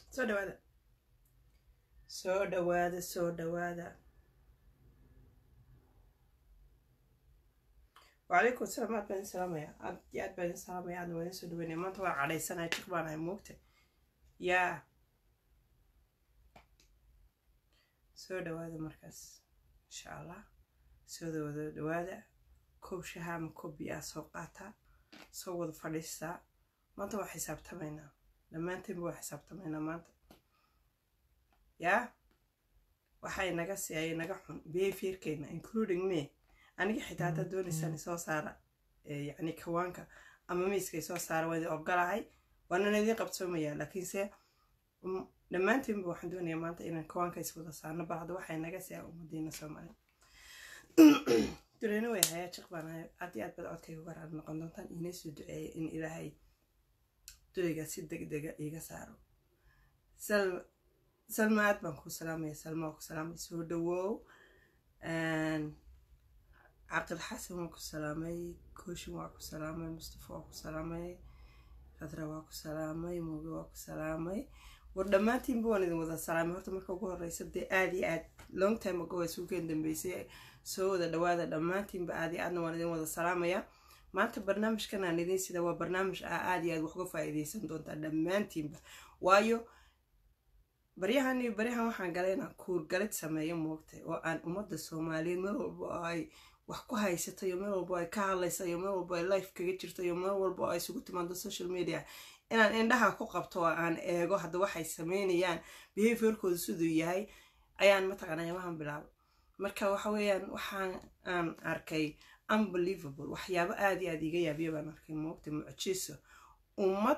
soo dhawaada soo dhawaada soo dhawaada wacalaykum asalaam aad baan idin salaamaya aad iyo aad baan idin salaamaya aadna waa idin soo dhaweynaya maanta waan cadhaysanaya jiq baan ahay moogta yaa soo dhawaada markaas insha allah soo wada dhawaada koob shaha ama koob biyaa soo qaataa soo wada fadhiistaa maanta waa xisaabtamaynaa dhammaantaynba waa xisaabtamaynaa maanta yaa waxa inaga siiyay inaga xun behaviorkeena including me aniga xitaa haddaad doonaysaan isoo saara yacni kawaanka ama miiska isoo saara waa idin ogolahay waanana idin qabsoomayaa laakiinse dhammaantaynba waxaan doonayaa maanta inaan kawaanka iswada saarno bal hadda waxaa inaga siyaa ummadiina soomaali dureena way hayaa jiq baan ahay aad iyo aad baad codkayga uga raali noqon doontaan inay soo duceeya in ilaahay durayga si deg dega iiga saaro salma aad baan kuu salaamaya salma waa ku salaamay soo dhawow caqil xasan waa ku salaamay kooshin waa ku salaamay mustafa waa ku salaamay khadra waa ku salaamay muuge waa ku salaamay war dhammaantiinba waan idin wada salaamay horta marka ugu horeysa dee aad iyo aad long time ago waa suugeen dambeysay soo wada dhawaada dhammaantiinba aad iyo aadna waan idin wada salaamaya maanta barnaamijkan aan idin sida waa barnaamij ah aad iyo aad wax uga faa'iideysan doontaa dhammaantiinba waayo baryahan iyo baryahan waxaan galay inaan kuurgalid sameeyo moogtay oo aan ummadda soomaaliyeed meel walba ay wax ku haysato iyo meel walba ay ka hadlaysa iyo meel walba ay life kaga jirto iyo meel walba ay isugu timaado social media inaan indhaha ku qabto oo aan eego hadda waxay sameynayaan behaviorkooda siduu yahay ayaan mataqaana imahan bilaabo marka waxa weeyaan waxaan aan arkay unbelievable waxyaabo aada iyo aada iga yaabiya baan arkay moogta mucjiso ummad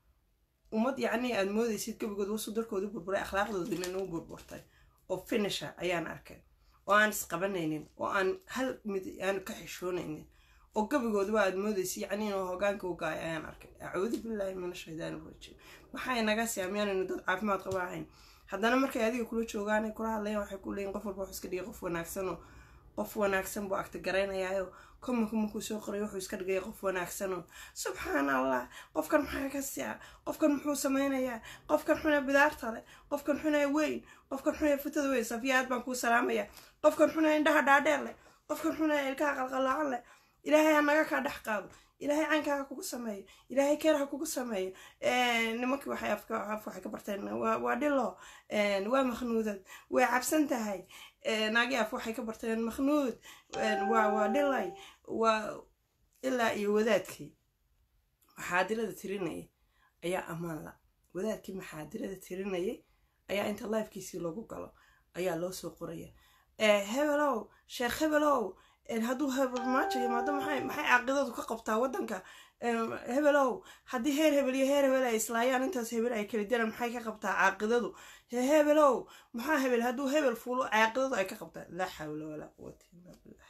ummad yacni aad moodaysid gabigood wasu darkoodu burburay akhlaaqdoodina inuu burburtay oo finisha ayaan arkay oo aan isqabanaynin oo aan hal mid aan ka xishoonaynin oo gabigooduba aad moodaysid yacni inuu hogaanka u gaay ayaan arkay acuudu billaahi min ashaydaani rajiim maxaa inaga siyaamyaanaynu dad caafimaad qaba ahayn haddana markay adiga kula joogaan kula hadlayaan waxay ku leeyiin qof walba wuxuu iska dhigay qof wanaagsanoo qof wanaagsan buu agta garaynayaayo komanka markuu soo qoray wuxuu iska dhigaya qof wanaagsanoo subxaan allah qofkan maxaa ka siya qofkan muxuu sameynayaa qofkan xuna bidaarta leh qofkan xuna weyn qofkan xuna futada weyn safiya aad baan kuu salaamaya qofkan xuna indhaha dhaadheer leh qofkan xuna ilkaha qalqalaacan leh ilaahay ha naga kaa dhex qaado ilaahay caankaaga kugu sameeyo ilaahay keer ha kugu sameeyo nimankii waxay af waxay ka barteen waa dhilo waa makhnuudad way cabsan tahay naagi af waxay ka barteen makhnuud waa waa dhilay waa ilaa iyo wadaadkii maxaadirada tirinayay ayaa ammaan la wadaadkii maxaadirada tirinayay ayaa inta lifekiisii lagu galo ayaa loo soo qoraya hebelow sheekh hebelow hadduu hebelmaajo yimaado maxay maxay caaqidadu ka qabtaa waddanka hebelow haddii heer hebel iyo heer hebel ay islaayaan intaas hebel ay kala jiraan maxay ka qabtaa caaqidadu hebelow maxaa hebel hadduu hebel fuulo caaqidadu ay ka qabtaa laa xawla walaa quwata illa billah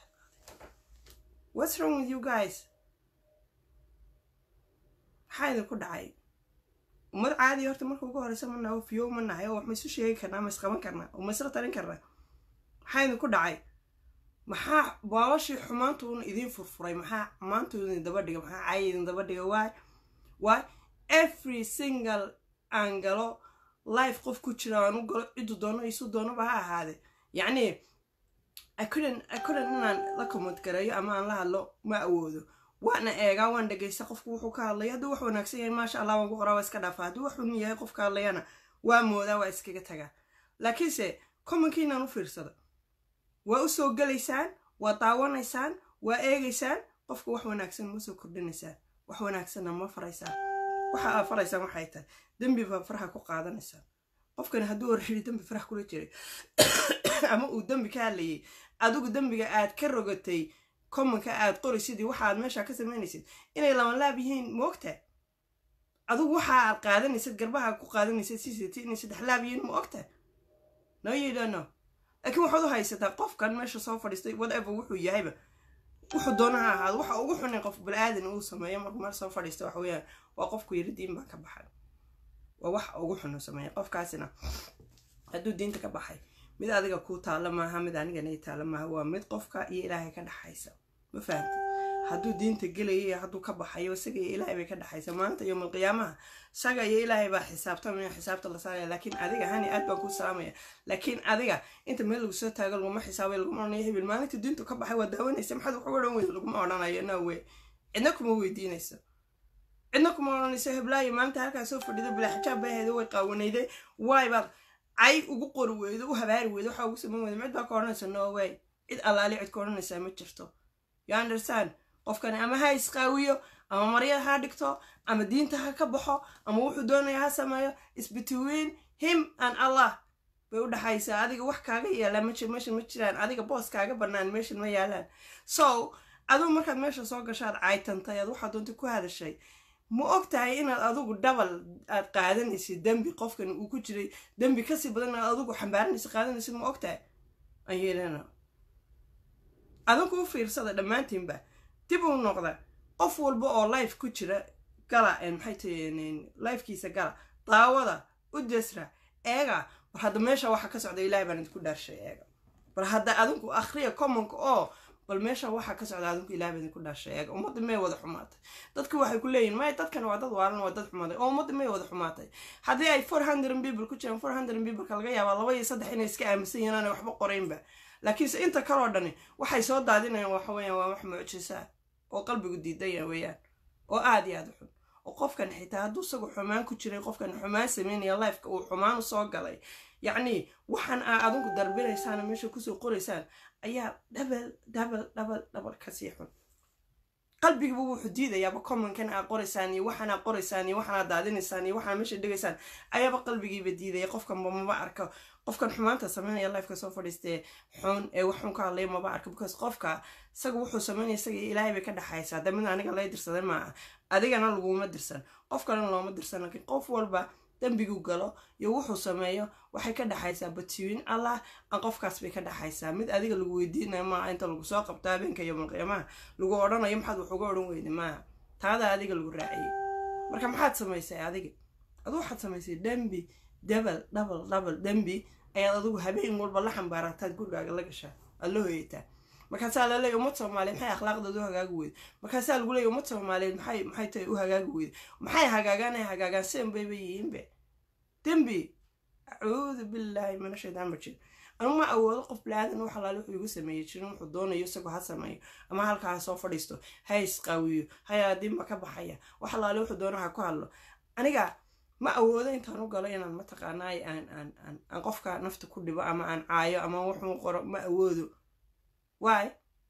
what's wrong with you guys maxaa idinku dhacay ummad caadi horta marka ugu horeysa ma naho fiyo ma nahay oo wax ma isu sheegi karnaa ma isqaban karnaa oo ma isla talin karnaa maxaa idinku dhacay maxaa baalashii xumaantuuna idiin furfuray maxaa xumaantu idin daba dhiga maxaa caaya idin daba dhiga waay waay every single aan galo life qof ku jira aan u galo ciddu doono isu doonoba ha ahaade yacni akudan akudan inaan la comment gareeyo ama aan la hadlo ma awoodo waana eegaa waan dhegaysta qofku wuxuu ka hadlaya hadduu wax wanaagsan yahay maasha allah waan ku qoraa waa iska dhaafa hadduu wax xun yahay qofka hadlayana waa moodaa waa iskaga tagaa laakiinse commonkiinaan u fiirsada waa u soo gelaysaan waa daawanaysaan waa eegaysaan qofka wax wanaagsan ma soo kordhinaysaan wax wanaagsanna ma faraysaan waxa aa faraysaan waxay tahay dembi baa faraha ku qaadanaysaan qofkani hadduu horreeyay dembi faraha kula jiray ama uu dembi ka hadlayay adigu dembiga aad ka rogatay commonka aad qoraysidii waxa aad meesha ka samaynaysid inay labanlaab yihiin moogta adigu waxa aad qaadanaysid garbaha ku qaadanaysid sisiti inay saddex laab yihiin ma ogta no you don't know laakiin waxaad u haysataa qofkan meesha soo fadhiistay whatever wuxuu yahayba wuxuu doona ha ahaado waxa ugu xunin qof bani-aadan uu sameeyo markuu meel soo fadhiista waxa weeyaan waa qofku yiri diin baa ka baxay waa wax ugu xun uu sameeya qofkaasina hadduu diinta ka baxay mid adiga kuu taalla maaha mid anigana taalla maaha waa mid qofka iyo ilaahay ka dhaxaysa ma fahamti hadduu diinta gelaya iyo hadduu ka baxayo isaga iyo ilaahay bay ka dhexaysa maanta yowmal qiyaamaha isaga iyo ilaahay baa xisaabtamaya xisaabta la saaraya laakiin adiga hani aad baan kuu salaamaya laakiin adiga inta meel lagu soo taago laguma xisaabay laguma odhanayo hebel maalinta diintu ka baxay waa daawanaysa maxaad wax uga odhan weyda laguma odhanayo no way cidna kuma weydiinayso cidna kuma odhanayso heblaayo maalinta halkaa soo fadhida bilaa xijaab bay ahayda way qaawanayday waay baad cay ugu qori weydo u habaari weydo waxaa ugu samayn weydo cid baa ka odhanaysa no way cid allaali cid ka odhanaysaa ma jirto you understand qofkani ama ha isqaawiyo ama maryad ha dhigto ama diinta ha ka baxo ama wuxuu doonaya ha sameeyo is between him and allah bay u dhexaysaa adiga wax kaaga yaallaa ma meeshan ma jiraan adiga boos kaaga bannaan meeshan ma yaalaan so aduu markaad meesha soo gashaad caytantay aad waxaa doonta ku hadashay ma og tahay inaad adigu dhabal aad qaadanaysid dembi qofkan uu ku jiray dembi kasii badan inaad adigu xambaaranaysa qaadanaysid ma og tahay aan yeelana adinku u fiirsada dhammaantiinba dib uu noqda qof walba oo life ku jira gala maxay tahay lifekiisa gala daawada u desra eega war hadda meesha waxa ka socda ilahay baan idinku dhaarshay eega bal hadda adinku akhriya commonka oo bal meesha waxa ka socda adinku ilahay baan idinku dhaarshay eega ummadda may wada xumaatay dadka waxay ku leeyihin maya dadkan waa dad waalan waa dad xumaaday oo ummadda may wada xumaatay haddii ay four hundred people ku jiraan four hundred peopleka laga yaabaa laba iyo saddex inay iska aaminsan yihiin aanay waxba qoraynba laakiinse inta kaloo dhani waxay soo daadinayaan waxa weeyaan waa wax mucjisaa oo qalbigu diidaya weeyaan oo aada iyo aada u xun oo qofkan xitaa hadduu isagu xumaan ku jiray qofkan xumaan sameynaya lifeka uu xumaan u soo galay yacni waxaan aa adinku darbinaysaana meesha kusoo qoraysaan ayaa dhabal dhabal dhabal dhabal kasii xun qalbigiiba wuxuu diidayaaba commonkan aa qoraysaan iyo waxaan aa qoraysaan iyo waxaan aa daadinaysaan iyo waxaan meesha dhigaysaan ayaaba qalbigiiba diidaya qofkanba maba arko qofkan xumaanta sameynaya lifeka soo fadhiistee xun ee wax xun ka hadlaya maba arko because qofka isaga wuxuu sameynaya isaga ilaahay bay ka dhexaysaa de mid aniga lay dirsaday maaha adigana laguma dirsan qof kalena looma dirsan laakiin qof walba dembigu galo iyo wuxuu sameeyo waxay ka dhexaysaa batiwin allah aan qofkaas bay ka dhexaysaa mid adiga lagu weydiinayo maaha inta lagu soo qabto habeenka iyo malqiyaamaha lagu odhanayo maxaad wax uga odhan weyda maaha taada adiga lagu raaciyey marka maxaad samaysay adiga adu waxaad samaysay dembi dabal dhabal dhabal dembi ayaad adigu habeen walba la xambaarataad gurigaaga la gashaa aad la hoyataa markaasaa laleeya ummad soomaaliyeed maxay akhlaaqdeed u hagaagi weyda markaasaa lagu leeya ummad soomaaliyeed maxay maxay tahay u hagaagi weyda maxay hagaagaan ay hagaagaan seen bayba yihiinbe dembi acuudu billaahi mina shaydaan majid anu ma awoodo qof bilaadan wax alaale wuxuu igu sameeyey jirin wuxuu doonayo isagoo ha sameeyo ama halkaa ha soo fadhiisto ha isqaawiyo hayaa dimba ka baxaya wax alaale wuxuu doono ha ku hadlo aniga ma awoodo intaan u galo inaan mataqaanaay aan aan aan aan qofka nafta ku dhibo ama aan caayo ama wuxuu qoro ma awoodo waay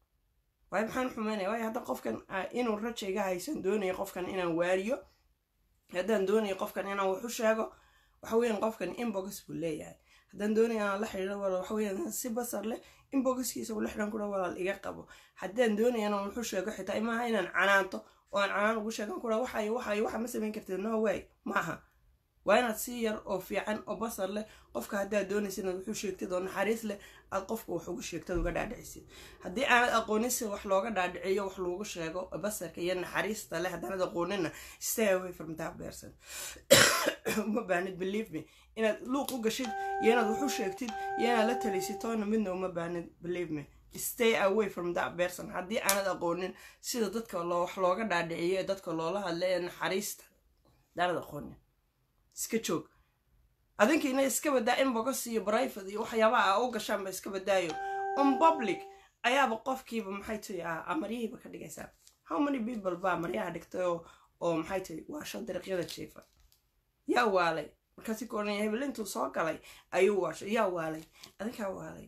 waay maxaan xumeynaya waayo hadda qofkan inuu rajayga haysan doonayo qofkan inaan waariyo haddaan doonayo qofkan inaan waxu sheego waxa weeyaan qofkan inbox buu leeyahay haddaan doonaya inaan la xidhiiro walaal waxa weeyaan si basar leh inboxkiisa ula xidhan kura walaal iga qabo haddaan doonaya inaan waxu sheego xitaa imaaha inaan canaanto oo aan canaan ugu sheegan kura waxayo waxayo waxa ma samayn kartid no way maaha waa inaad si yar oo fiican oo basar leh qofka haddaad doonaysa inaad wuxuu sheegtid oo naxariis leh aad qofka wax ugu sheegtad uga dhaadhicisid haddii aanad aqoonin si wax looga dhaadhiciyo wax loogu sheego basarka iyo naxariista leh haddaanad aqoonina stay away from that person uma baanid believe me inaad luuq u gashid iyo inaad waxu sheegtid iyo inaad la talisid toona midna uma baanid believe me stay away from that person haddii aanad aqoonin sida dadka loo wax looga dhaadhiciyo ee dadka loola hadla ee naxariista haddaanad aqoonin iska joog adinkiina iska badaa inbox iyo brivate iyo waxyaabaha a u gashaanba iska badaayo on public ayaaba qofkiiba maxay tahi a maryihiiba ka dhigaysaa how many people baa maryaha dhigtay oo oo maxay tahi waasho dariiqyada jiifa yaa waalay markaasi ka odhanaya hebel intuu soo galay ayuu waashay yaa waalay adinkaa waalay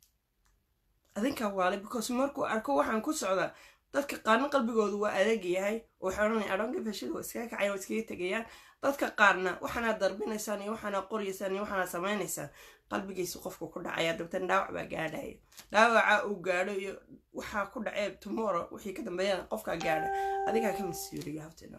adinkaa waalay because markuu arko waxaan ku socdaa dadka qaarna qalbigoodu waa adeeg yahay oo waxay odhanaya adhoonka fashida waa iskaga kacayan waa iskaga tegayaan dadka qaarna waxaanaad darbinaysaan iyo waxaanaad qoryaysaan iyo waxaanaad samaynaysaan qalbigiisa qofka ku dhacaya dabtan dhaawac baa gaadhaya dhaawaca uu gaadho iyo waxaa ku dhacee tomorrow wixii ka dambeeyana qofkaa gaadha adigaa ka mas-uuliya habtina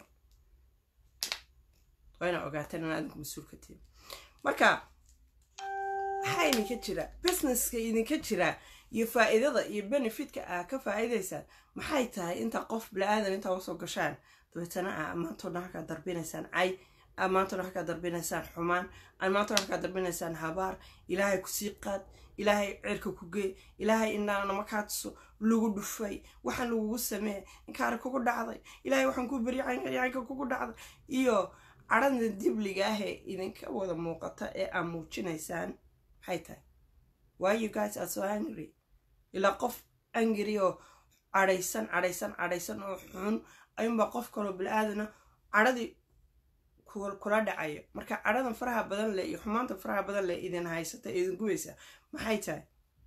waa ina ogaateen in adinku mas-uul ka tihin marka maxaa idinka jira businesska idinka jira iyo faa-iidada iyo benefitka aa ka faa-iidaysaan maxay tahay intaa qof bila-aadan intaa usoo gashaan dabeetana aa maantoo dhan halkaa darbinaysaan cay aad maantana wax kaa darbinaysaan xumaan aad maantana wax kaa darbinaysaan habaar ilaahay kusii qaad ilaahay cirka ku gee ilaahay inaana makaa tuso lagu dhufay waxaan lagugu sameeya inkaari kugu dhacday ilaahay waxaan ku beri yaanka kugu dhacday iyo cadhada dibliga ah ee idinka wada muuqata ee aad muujinaysaan maxay tahay why you guys are so angry ilaa qof angry oo cadhaysan cadhaysan cadhaysan oo xun ayuunbaa qof kaloo bil-aadana cadhadii kula dhacayo marka cadhadan faraha badan leh iyo xumaanta faraha badan leh idin haysata ee idin gubaysa maxay tahay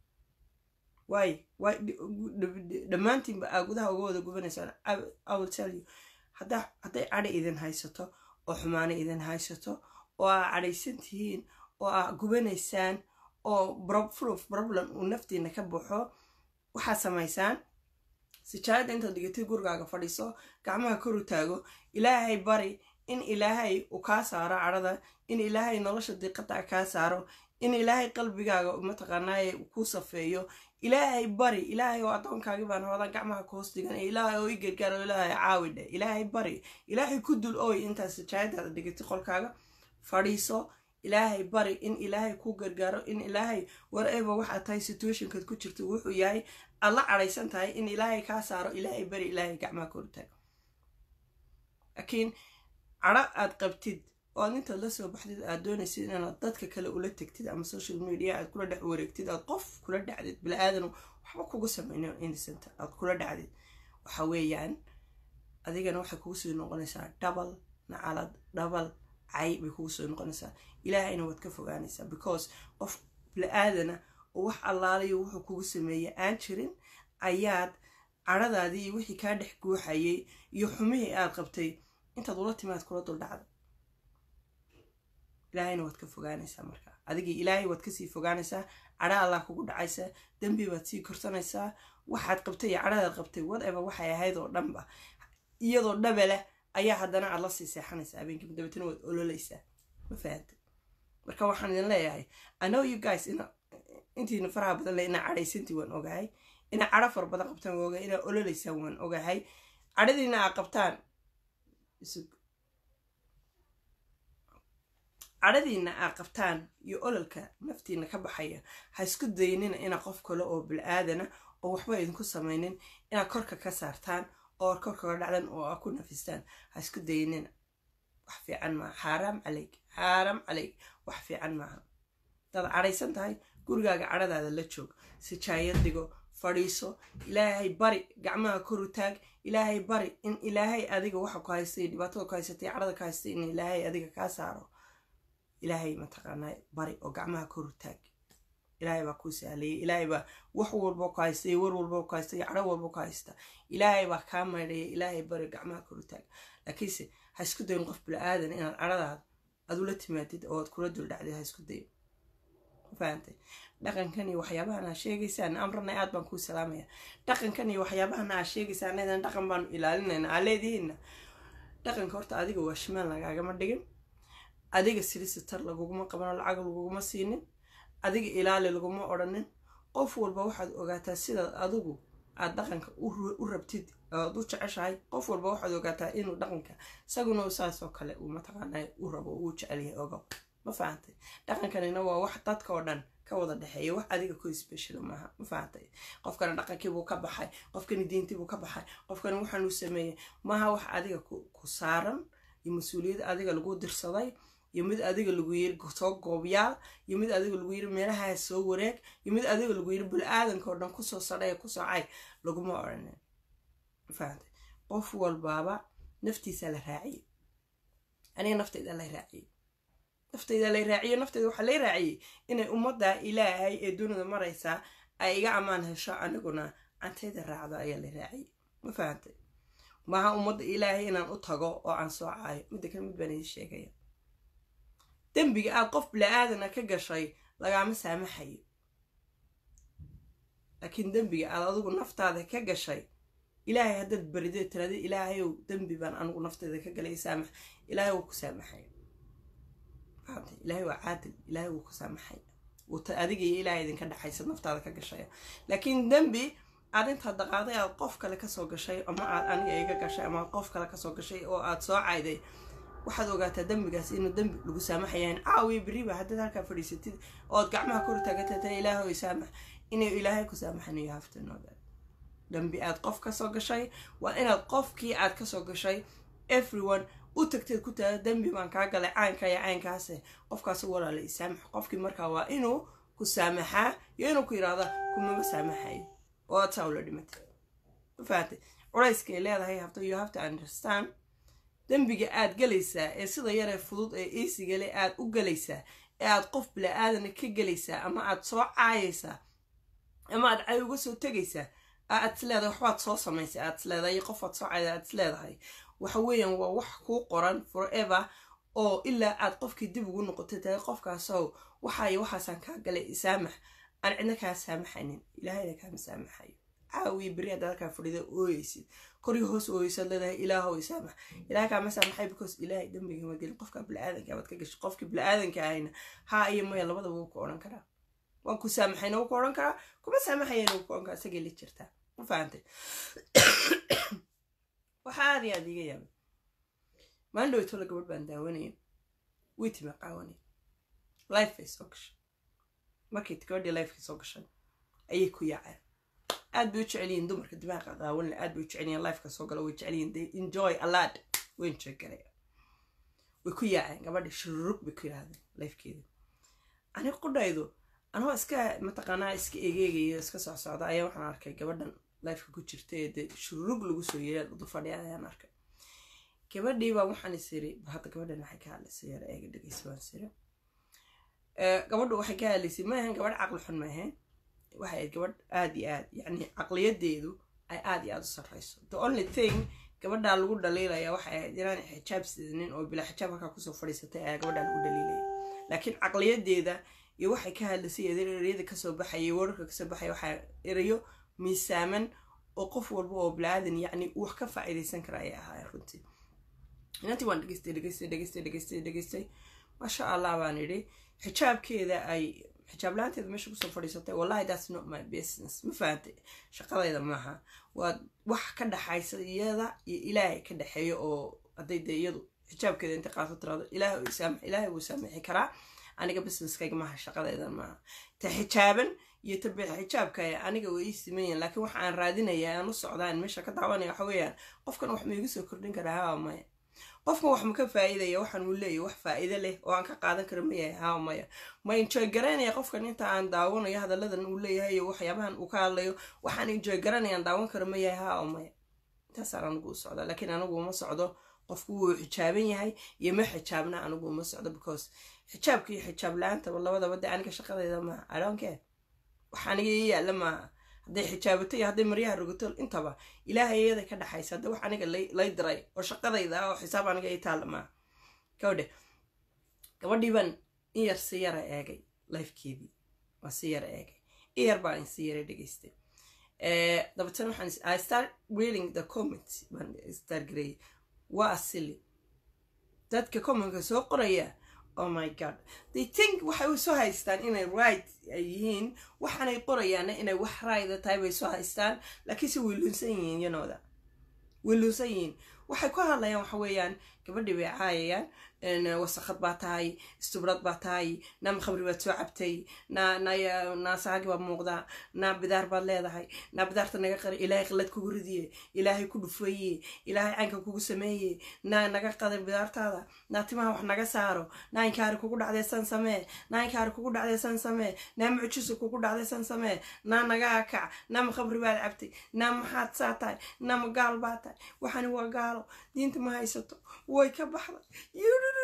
waay waay dhammaantiinba aa gudaha uga wada gubanaysaan iwill tell you haddaa hadday cadha idin haysato oo xumaano idin haysato oo aa cadhaysan tihiin oo aa gubanaysaan oo full problem uu naftiina ka baxo waxaad samaysaan sijaayadda intaad dhigatay gurigaaga fadhiiso gacmaha kor u taago ilaahay bari in ilaahay uu kaa saaro cadhada in ilaahay nolosha diiqada kaa saaro in ilaahay qalbigaaga mataqaanaaye kuu safeeyo ilaahay bari ilaahay oo addoonkaagi baan hoodan gacmaha ka hoos dhigan ilaahay oo i gargaaro ilaahay caawidhe ilaahay bari ilaahay ku dul ooy intaad sijaayadaada dhigatay qolkaaga fadhiiso ilaahay bari in ilaahay kuu gargaaro in ilaahay wareba waxaad tahay situationkaad ku jirto wuxuu yahay aad la cadhaysan tahay in ilaahay kaa saaro ilaahay bari ilaahay gacmaha kor taago laakiin cadho aad qabtid oo aad intaad la soo baxdid aad doonaysid inaad dadka kale ula tegtid ama social media aad kula dhex wareegtid aad qof kula dhacdid bili-aadan waxba kugu sameyna innocent aad kula dhacdid waxa weeyaan adigana waxay kugu soo noqonaysaa double nacalad double cay bay kugu soo noqonaysaa ilaahayna waad ka fogaanaysaa because qof bili-aadana oo wax allaalayo wuxuu kugu sameeyey aan jirin ayaad cadhadaadii iyo wixii kaa dhex guuxayay iyo xumihii aad qabtay intaad ula timaad kula duldhacda ilaahayna waad ka fogaanaysaa markaa adigii ilaahay waad kasii fogaanaysaa cadha allah kugu dhacaysaa dembi baad sii korsanaysaa waxaad qabtay iyo cadhadaad qabtay whatever waxay ahayd oo dhanba iyadoo dhabeleh ayaa haddana aad la sii seexanaysaa habeenkii dabeetana waad ololeysaa ma fahanta marka waxaan idin leeyahay anow you guys ina intiina faraha badan le inaa cadhaysantii waan ogahay inaa cadho fara badan qabtaan waan ogahay inaa ololeysaan waan ogahay cadhadiina aa qabtaan cadhadiina aa qabtaan iyo ololka naftiina ka baxaya ha isku daynina inaa qof kale oo bil-aadana oo waxba idinku samaynin inaad korka ka saartaan oo korkaga dhacdan oo aa ku nafistaan ha isku daynina wax fiican maaha xaaraam caleyk xaaraam caleyk wax fiican maaha hadaad cadhaysan tahay gurigaaga cadhadaada la joog sijaayad dhigo fadhiiso ilaahay bari gacmaha koru taag ilaahay bari in ilaahay adiga waxa ku haystay dhibaatada ku haysatay cadhada ku haystay in ilaahay adiga kaa saaro ilaahay mataqaanaa bari oo gacmaha koru taag ilaahay baa kuu sahlayay ilaahay baa wax walba ku haystay war walba ku haysta cadho walba ku haysta ilaahay baa kaa maydhaya ilaahay bari gacmaha koru taag laakiinse ha isku dayin qof bila-aadan inaad cadhadaada aad ula timaadid oo aad kula duldhacdid ha isku dayin fahantay dhaqankan iyo waxyaabahan aa sheegaysaan amrana aad baan kuu salaamaya dhaqankan iyo waxyaabahan aa sheegaysaan eedan dhaqan baanu ilaalinayna aa leedihiinna dhaqanka horta adiga waa shimaan lagaagama dhigin adiga silisitar laguguma qabano lacag laguguma siinin adiga ilaali laguma odhanin qof walba waxaad ogaataa sidaad adigu aad dhaqanka u rabtid oad u jeceshahay qof walba waxaad ogaataa inuu dhaqanka isaguna saasoo kale uu mataqaana u rabo uu jecelyahay ogo ma fahantay dhaqankanina waa wax dadka oo dhan ka wada dhexeeya wax adiga ku special maaha ma fahantay qofkana dhaqankiibuu ka baxay qofkani diintiibuu ka baxay qofkani waxaanuu sameeyey maaha wax adiga ku saaran iyo mas-uuliyad adiga lagu dirsaday iyo mid adiga lagu yiri soo goobyaal iyo mid adiga lagu yiri meelaha soo wareeg iyo mid adiga lagu yiri bul-aadanka oo dhan kusoo sadhay kusoo cay laguma odhanin fahantay qof walbaaba naftiisa la raaciyey aniga naftayda la raaciyey naftayda lay raaciyo naftayda waxaa lay raaciyey inay ummadda ilaahay ee dunida maraysaa ay iga ammaan hesho aniguna cantayda raacdo ayaa lay raaciyey ma fahantay maaha ummadda ilaahay inaan u tago oo aan soo caayo midda kale mid baan idin sheegaya dembiga aad qof bila-aadana ka gashay lagaama saamaxayo laakiin dembiga aad adigu naftaada ka gashay ilaahay haddaad baridee tiraada ilaahayow dembi baan anigu nafteyda ka galay saamax ilaahay wuu ku saamaxaya fahamtay ilaahay waa caadil ilaahay wuu ku saamaxaya adiga iyo ilaahay idinka dhexaysa naftaada ka gashaya laakiin dembi aad intaad daqaaday aad qof kale kasoo gashay ama aad aniga iga gashay ama aad qof kale kasoo gashay oo aad soo cayday waxaad ogaataa dembigaas inuu dembi lagu saamaxayaan caawiya beriba haddaad halkaa fadhiisatid ood gacmaha kor taagatata ilaahoy saamax inuu ilaahay ku saamaxanayo haftanooda dambi aad qof kasoo gashay waa inaad qofkii aad kasoo gashay everyone u tagteed ku taada dembi baan kaa galay caynka iyo caynkaase qofkaas walaala isaamax qofkii markaa waa inuu ku saamaxaa iyo inuu ku yidhaahda kumama saamaxayo oo aad saa ula dhimatay mafahatay culayskay leedahay hafta you have to understand dembiga aad galaysaa ee sida yaree fudud ee iisigale aad u galaysaa ee aad qof bila-aadana ka gelaysaa ama aad soo caayaysaa ama aad cay uga soo tegaysaa aad is leedahay waxbaad soo samaysay aad is leedahay qofaad soo cayda aad is leedahay waxa weeyaan waa wax kuu qoran forever oo ilaa aad qofkii dib ugu noqotay tahay qofkaasow waxaayo waxaasaan kaa galay isaamax aan cidna kaa saamaxanin ilaahayna kaama saamaxayo caawiya beri haddaad halkaa fadhida ooyeysid korii hoos ooyeysaad leedahay ilaahow isaamax ilaah kaama saamaxay because ilaahay dembiga ma gelin qofka bili-aadanka baad ka gashay qofkii bili-aadanka ahayna haa iyo maya labadaba wuu ku odhan karaa waan ku saamaxayna wuu ku odhan karaa kuma saamaxayana wuu ku odhan karaa isagay la jirtaa ma fahantay waxaa aad iyo aad iiga yaabay maalin dhowtoola gabadh baan daawanaya way tima qaawanay lifebay soo gashay markay gabadhii lifekay soo gashay ayay ku yaaceen aad bay u jecelyihiin dumarka dimaaqa qaawanle aad bay u jecelyihiin lifeka soo gala way jecelyihiin they enjoy alad way enjoy garaya way ku yaaceen gabadhii shururug bay ku yidhahdeen lifekeeda ani qudhaydu anoo iska mataqaanaa iska egeegayo iska socsocda ayaa waxaan arkay gabadhan lifeka ku jirta ee dee shururug lagu soo yeeya du fadhiya ayaan arkay gabadhiibaa waxaan is iri hadda gabadhan waxay ka hadlaysay yar eega dhegeysa waan siri gabadhu waxay ka hadlaysay ma ahayn gabadh caqli xun ma ahayn waxay ahayd gabadh aad iyo aad yacni caqliyadeedu ay aad iyo aad u sarreyso the only thing gabadhaa lagu dhaliilaya waxay ahayd inaan xijaab sidanin oo bilaa xijaab halkaa kusoo fadhiisatay ayaa gabadhaa lagu dhaliilaya laakiin caqliyadeeda iyo waxay ka hadlaysay ereyada kasoo baxayay wararka kasoo baxaya waxaa erayo miisaaman oo qof walba oo bilaadan yacni wax ka faa'iidaysan kara ayay ahaayeen runtii inantii waan dhegeystay dhegeystay dhegeystay dhegeystay dhegeystay maasha allah baan idhi xijaabkeeda ay xijaab la-aanteeda meesha kusoo fadhiisatay wallahi that's not my business ma fahantay shaqadayda maaha waa wax ka dhaxaysa iyada iyo ilaahay ka dhexeeyo oo hadday dee iyadu xijaabkeeda inta qaato tiraado ilaahay isaamax ilaahay wuu saamixi karaa aniga businesskayga maaha shaqadayda maaha ta xijaaban iyo ta bix xijaabka aniga way ii simayan laakiin waxa aan raadinaya aan u socdaan meesha ka daawanaya waxa weeyaan qofkan wax ma igu soo kordhin karaa haa maya qofkan wax ma ka faa'iidaya waxaan uu leeyahy wax faa'iido leh oo aan ka qaadan karo ma yahay haa maya ma enjoy garanaya qofkan inta aan daawanayo hadalladan uu leeyahay iyo waxyaabahan uu ka hadlayo waxaan enjoy garanaya aan daawan karo ma yahay haa maya intaasaan anigu u socdaa laakiin anigu uma socdo qofku wuu xijaaban yahay iyo ma xijaabna anigu uma socdo because xijaabka iyo xijaab la-aantaba labadaba dee aniga shaqadayda maaha adhonkee wax aniga ii yaalla maaha hadday xijaabato iyo hadday maryaha rogato intaba ilaahay iyada ka dhaxaysa hadda wax aniga lay diray oo shaqadayda oo xisaab aniga ii taalla maaha gabadhe gabadhii baan in yar si yara eegay lifekeedii waa si yara eegay in yar baan si yara dhegeystay dabeetana waxaan i start reading the comments baan start gareeyay waa asili dadka commentka soo qoraya oh my god they think waxay soo haystaan inay right ay yihiin waxaanay qorayaana inay wax rayda tahay bay soo haystaan laakiinse way luunsan yihiin yanooda way luunsan yihiin waxay ku hadlayaan waxa weeyaan gabadhii bay caayayaan wasakad baa tahay istubrad baa tahay naama khamri baad soo cabtay na na naasaagi baa muuqdaa naa bidaar baad leedahay naa bidaarta naga qari ilaahay qilad kugu ridiye ilaahay ku dhufeeye ilaahay caynka kugu sameeye naa naga qaday bidaartaada naa timaha wax naga saaro naa inkaari kugu dhacday san samee naa inkaari kugu dhacday san samee naa mucjiso kugu dhacday san samee naa naga akac naama khamri baad cabtay naa maxaad saa tahay naama gaal baa tahay waxani waa gaalo diinta ma haysato way ka baxday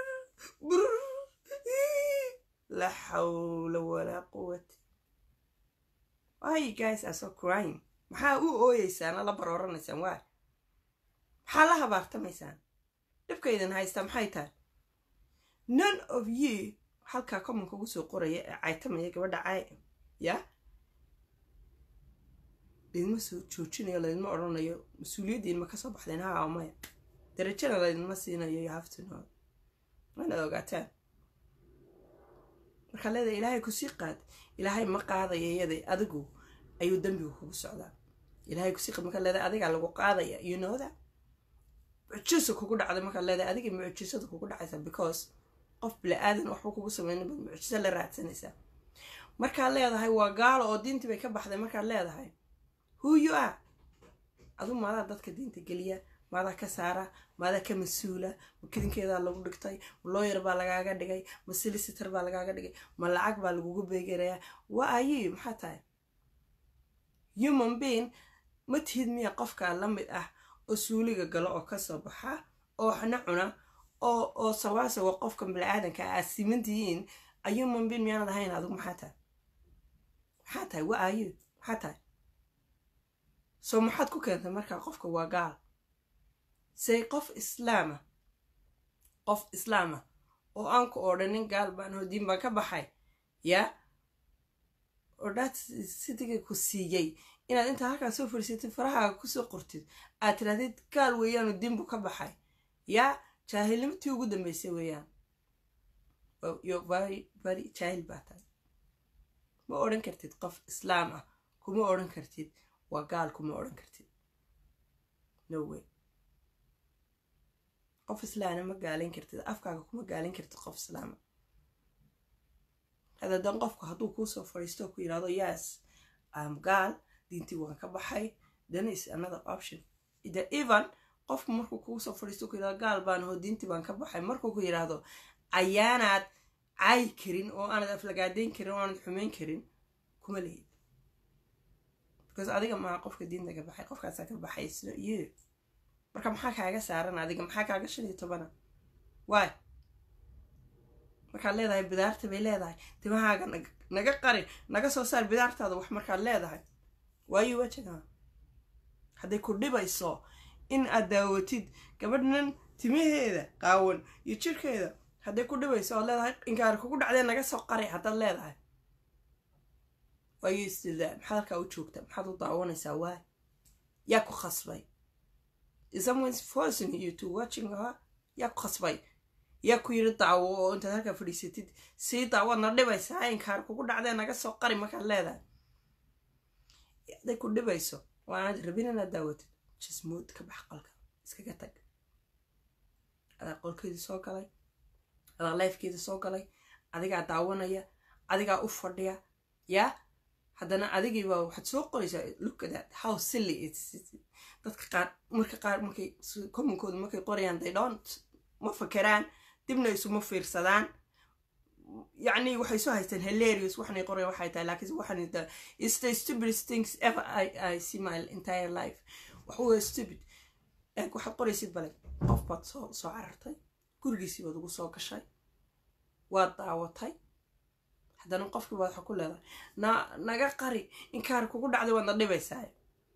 la xawla walaa quwata why you guys are so crying maxaa u ooyeysaan la barooranaysaan waa maxaa la habaartamaysaan dhibkaydan haystaa maxay tahay none of you halkaa commonka ugu soo qoraya ee caytamaya gabadha caay ya laydma soo joojinayo laydma odhanayo mas-uuliyaddiin ma kasoo baxdeen haa maya darajana laydinma siinayo you have to know waanaad ogaataan markaa leedahay ilaahay kusii qaad ilaahay ma qaadaya iyada adigu ayuu dembigu kugu socdaa ilaahay kusii qaad markaa leedahay adigaa lagu qaadaya you know that mucjiso kugu dhacday markaad leedahay adiga mucjisada kugu dhacaysa because qof bili-aadan waxba kugu sameyna baad mucjiso la raadsanaysaa markaad leedahay waa gaalo oo diintii bay ka baxday markaad leedahay who you are adu maadaa dadka diinta geliya maadaa ka saara maadaa ka mas-uula ma kidinkeedaa lagu dhigtay ma looyar baa lagaaga dhigay ma silisitor baa lagaaga dhigay ma lacag baa lagugu beegarayaa wa ayi maxaa tahay human being ma tihid miya qofkaa la mid ah oo suuliga galo oo kasoo baxa oo waxna cuna oo oo sawaasawa qofka bini-aadanka aad simantihiin a human being miyaanad ahayn adigu maxaa tahay maxaa tahay wa ayi maxaa tahay soo maxaad ku keentay markaa qofka waa gaal say qof islaama qof islaama oo aan ku odhanin gaal baan hodiin baan ka baxay yaa odhaad sidiga ku siiyey inaad intaa halkaa soo fadhiisatid farahaaga kusoo qortid aad tirahdid gaal weeyaanu diinbu ka baxay yaa jaahilnimatii ugu dambeysay weeyaan very jaahil baa tahay ma odhan kartid qof islaam ah kuma odhan kartid waa gaal kuma odhan kartid no way qof islaana ma gaalayn kartid afkaaga kuma gaalayn kartid qof islaama hadadan qofku hadduu kuusoo fadhiisto ku yidhahdo yes am gaal diintii waan ka baxay then is another option the even qofku markuu kuusoo fadhiisto ku yidhahdo gaal baan hoo diintii baan ka baxay markuu ku yidhaahdo ayaanaad caayi karin oo aanad aflagaadeyn karin oo aanad xumeyn karin kuma lihid because adiga maa qofka diinta ka baxay qofkaasaa ka baxay sno you marka maxaa kaaga saaran adiga maxaa kaaga shan iyo tobana waay markaad leedahay bidaarta bay leedahay timahaaga naga qari naga soo saar bidaartaada wax markaad leedahay waayo wajagaa hadday ku dhibayso in aad daawatid gabadhnan timaheeda qaawan iyo jirkeeda hadday ku dhibayso oad leedahay inkaar kugu dhacdee naga soo qari haddaad leedahay waayo istildaa maxaad halkaa u joogta maxaad u daawanaysaa waay yaa ku khasbay someone's forcing you to watching her yaa ku khasbay yaa ku yiri daawo oo intaad halkaa fadhiisatid sii daawaadna dhibaysaa inkaar kugu dhacdee naga soo qari markaad leedahay hadday ku dhibayso oo aanad rabin inaad daawatid jismood ka bax qolka iskaga tag adaa qolkeedii soo galay adaa lifekeedii soo galay adigaa daawanaya adigaa u fadhiya yaa haddana adigiiba waxaad soo qoraysaa look at that how silly it's dadka qaar marka qaar markay commonkooda markay qorayaan they don't ma fakeraan dibna isuma fiirsadaan yacni waxay soo haystaan hilarious waxanay qorayaan waxay tahay laakiin waxan the is the stupidest things ever I, I see my entire life wax waa stupid eeg waxaad qoraysid bale qof baad soo soo carartay gurigiisii baad ugu soo gashay waad daawatay haddana qofkii baad waxa ku leedahay na naga qari inkaar kugu dhacday waadna dhibaysaa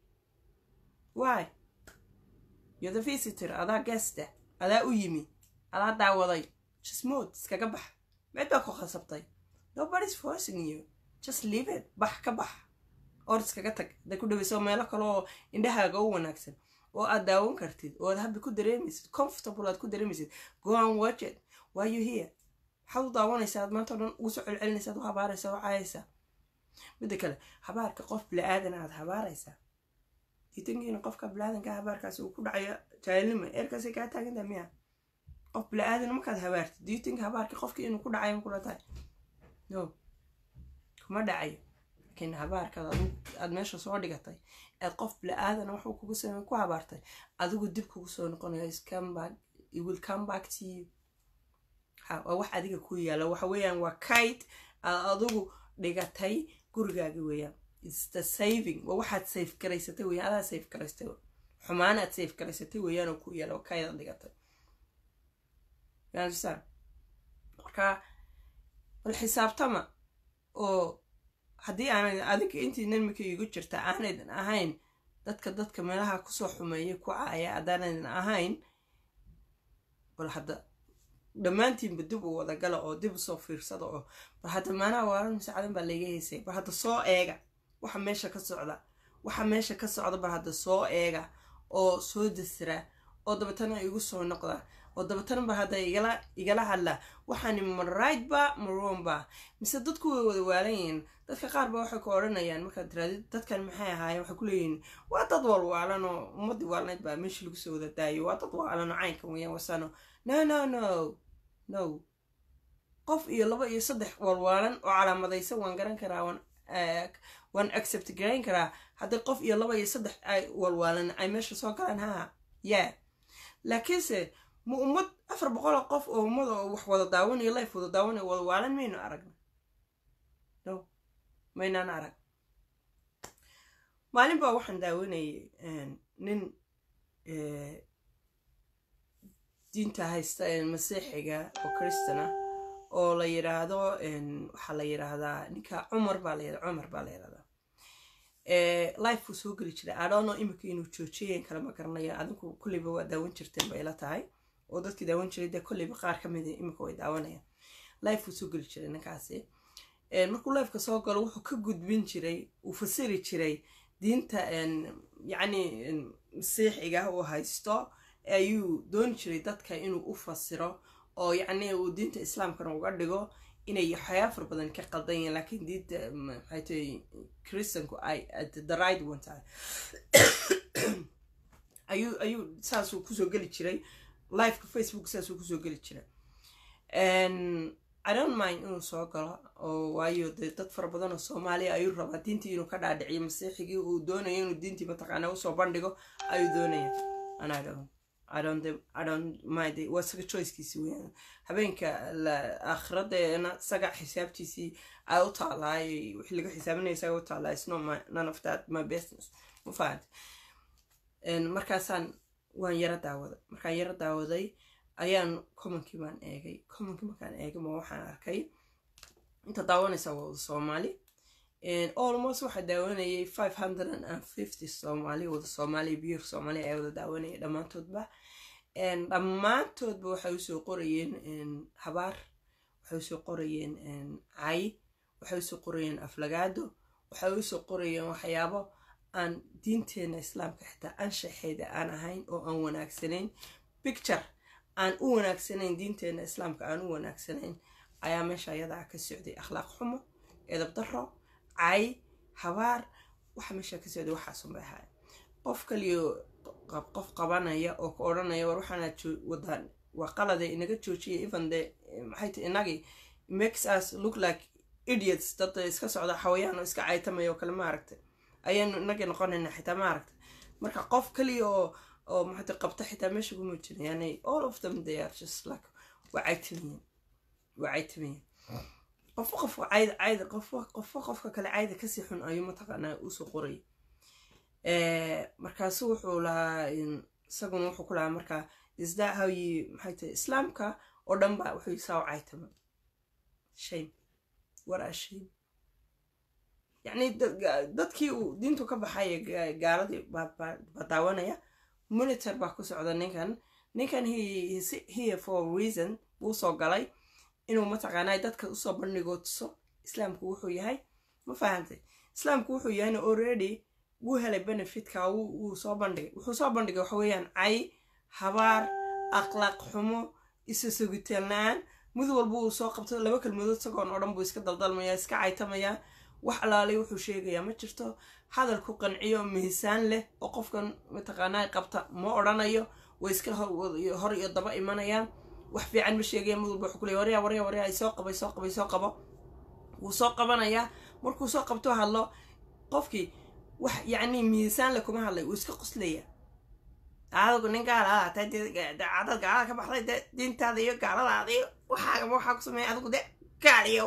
waay you're the visitor adaa gesta adaa u yimi adaa daawaday jismood iskaga bax meed baa ku khasabtay nobody's forcing you just leave it bax ka bax or iskaga tag hadday ku dhawayso meelo kale oo indhahaaga u wanaagsan oo aad daawan kartid oo aad habbi ku dareemaysid comfortable aad ku dareemaysid go and watch it why you here maxaad u daawanaysaa aad maanta o dhan ugu soo celcelinaysa ad u habaaraysa u caayaysaa midda kale habaarka qof bila-aadan aad habaaraysaa diitankiina qofka bila-aadanka habaarkaasi uu ku dhacayo jaahilnima eerkaasay kaa taagantaha miya qof bila-aadan markaad habaartid diitanka habaarka qofkii inuu ku dhacayo kula tahay no kuma dhacayo laakiin habaarkaad aad meesha soo dhigatay aad qof bila-aadan waxuu kugu samey ku habaartay adigu dib kugu soo noqonayo it will come back to you waa wax adiga ku yaala waxa weeyaan waa kayd aad adigu dhigatay gurigaaga weeyaan its the saving waa waxaad safe garaysatay weeyaan adaa safe garaystay xumaanaad safe garaysatay weeyaan oo ku yaala oo kayd aad dhigatay yaansan marka bal xisaabtama oo haddii aanay adiga intiinan mika igu jirta aanaydan ahayn dadka dadka meelaha kusoo xumeeya ku caaya haddaanaydan ahayn bal hadda dhammaantiinba dib u wadagala oo dib usoo fiirsada oo bal hadda maanaha waalan masaacadan baa layga heysay bal hadda soo eega waxa meesha ka socda waxa meesha ka socda bal hadda soo eega oo soo dasira oo dabeetana igu soo noqda oo dabatana ba hadda igala igala hadla waxaani ma right ba ma wrong ba mise dadku way wada waalan yihiin dadka qaar ba waxay ku odhanayaan markaad tiraadid dadkan maxay ahaayeen waxay ku leeyihiin waa dad walwaalan oo ummadii waalnayd baa meeshii lagu soo wada daayo waa dad waalan oo caynka weyaan wasano no no no no qof iyo laba iyo saddex walwaalan oo calaamadaysan waan garan karaa waan waan accept garayn karaa haddii qof iyo laba iyo saddex ay walwaalan ay meesha soo galaan ha yeah laakiinse ma ummad afar boqoloo qof oo ummad oo wax wada daawanayo life wada daawanayo wada waalan maynu aragna no maynaan arag maalin baa waxaan daawanayay nin diinta haysta masiixiga oo kristana oo la yidhaahdo waxaa la yidhaahdaa ninka cumar baa la cumar baa la yidhahdaa life uu soo geli jiray adhono imika inuu joojiyeen kale ma garanayo adinku kolleyba waa daawan jirteen bay la tahay oo dadkii daawan jiray dee kolleyba qaar ka mida imika way daawanayaan life uu soo geli jiray ninkaasi markuu lifeka soo galo wuxuu ka gudbin jiray uu fasiri jiray diinta yacni masiixiga uu haysto ayuu dooni jiray dadka inuu u fasiro oo yacni uu diinta islaamkana uga dhigo inay waxyaaba far badan ka qaldan yihiin laakiin diinta maxay tahay christianku ay the right one tahay ayuu ayuu saasuu kusoo geli jiray liveka facebook saasuu kusoo geli jiray i don't mind inuu soo galo oo waayo dee dad fara badan oo soomaaliya ayuu rabaa diintii inuu ka dhaadhiciyo masiixigii uu doonayo inuu diintii mataqaana usoo bandhigo ayuu doonaya and i don't I don't I don't mind waa isaga choicekiisi weyaan habeenka akhiradeena isaga xisaabtiisii ay u taalaay wixii laga xisaabinaya isaga u taalaay it's not my none of that my business ma fahant markaasaan waan yaro daawaday markaan yaro daawaday ayaan commonkii baan eegay commonkii markaan eegay ma waxaan arkay inta daawanaysa waa wada soomaali almost waxaa daawanayay five hundred and fifty soomaali wada soomaali biir soomaali ayaa wada daawanayay dhammaantoodba dhammaantoodba waxay usoo qorayeen habaar waxay usoo qorayeen cay waxay usoo qorayeen aflagaado waxay usoo qorayeen waxyaabo aan diinteena islaamka xitaa anshaxeeda aan ahayn oo aan wanaagsanayn picture aan u wanaagsanayn diinteena islaamka aan u wanaagsanayn ayaa meesha ayadaa ka socday akhlaaq xumo edab daro cay habaar waxa meesha ka socday waxaasunbay ahaay qof kaliyo qof qabanaya oo ka odhanaya war waxaana wadaan waa qalade inaga joojiyay even de maxay ti inagii makes us look like idiots dad iska socda xawayaan oo iska caytamaya oo kale ma aragtay ayaanu inagii noqonayna xitaa ma aragtay marka qof kaliya oo oo maxay qabta xitaa meesha kuma jira yani all of them they are just like waa caytamayen waa caytamayen qofo qofka cayda cayda qofo qofo qofka kale cayda kasii xun ayuu mataqaanaa usoo qoray markaasu wuxuu lahaa isaguna wuxuu ku lahaa markaa isdaa hawyi maxay tahay islaamka oo dhan ba wuxuu saa u caytama shame war a shame yacni dadkii uu diintu ka baxay gaaladii baa daawanaya monitor baa ku socda ninkan ninkan here for reason buu soo galay inuu mataqaanaa dadka usoo bandhigo tuso islaamku wuxuu yahay ma fahantay islaamku wuxuu yahayna already wuu helay benefitka wuu soo bandhigay wuxuu soo bandhigay waxa weeyaan cay habaar akhlaaq xumo isu sugitaan la-aan mid walba uu soo qabto laba kelmadood isagoon oo dhan buu iska daldalmayaa iska caytamayaa wax alaalay wuxuu sheegayaa ma jirto hadal ku qanciyo miisaan leh oo qofkan mataqaanaa qabta ma odhanayo way iska hor iyo daba imanayaan wax fiican ma sheegaya mid walba wuxuu ku leey waryaa waryaa waryaa soo qabay soo qabay soo qabo wuu soo qabanayaa markuu soo qabto hadlo qofkii wax yacni miisaan le kuma hadlay wuu iska qoslaya adigu nin gaala ahaatay cadad gaalada ka baxday de diintaada iyo gaaladaada iyo waxaagama waxaa ku sameeya adigu de gaaliyo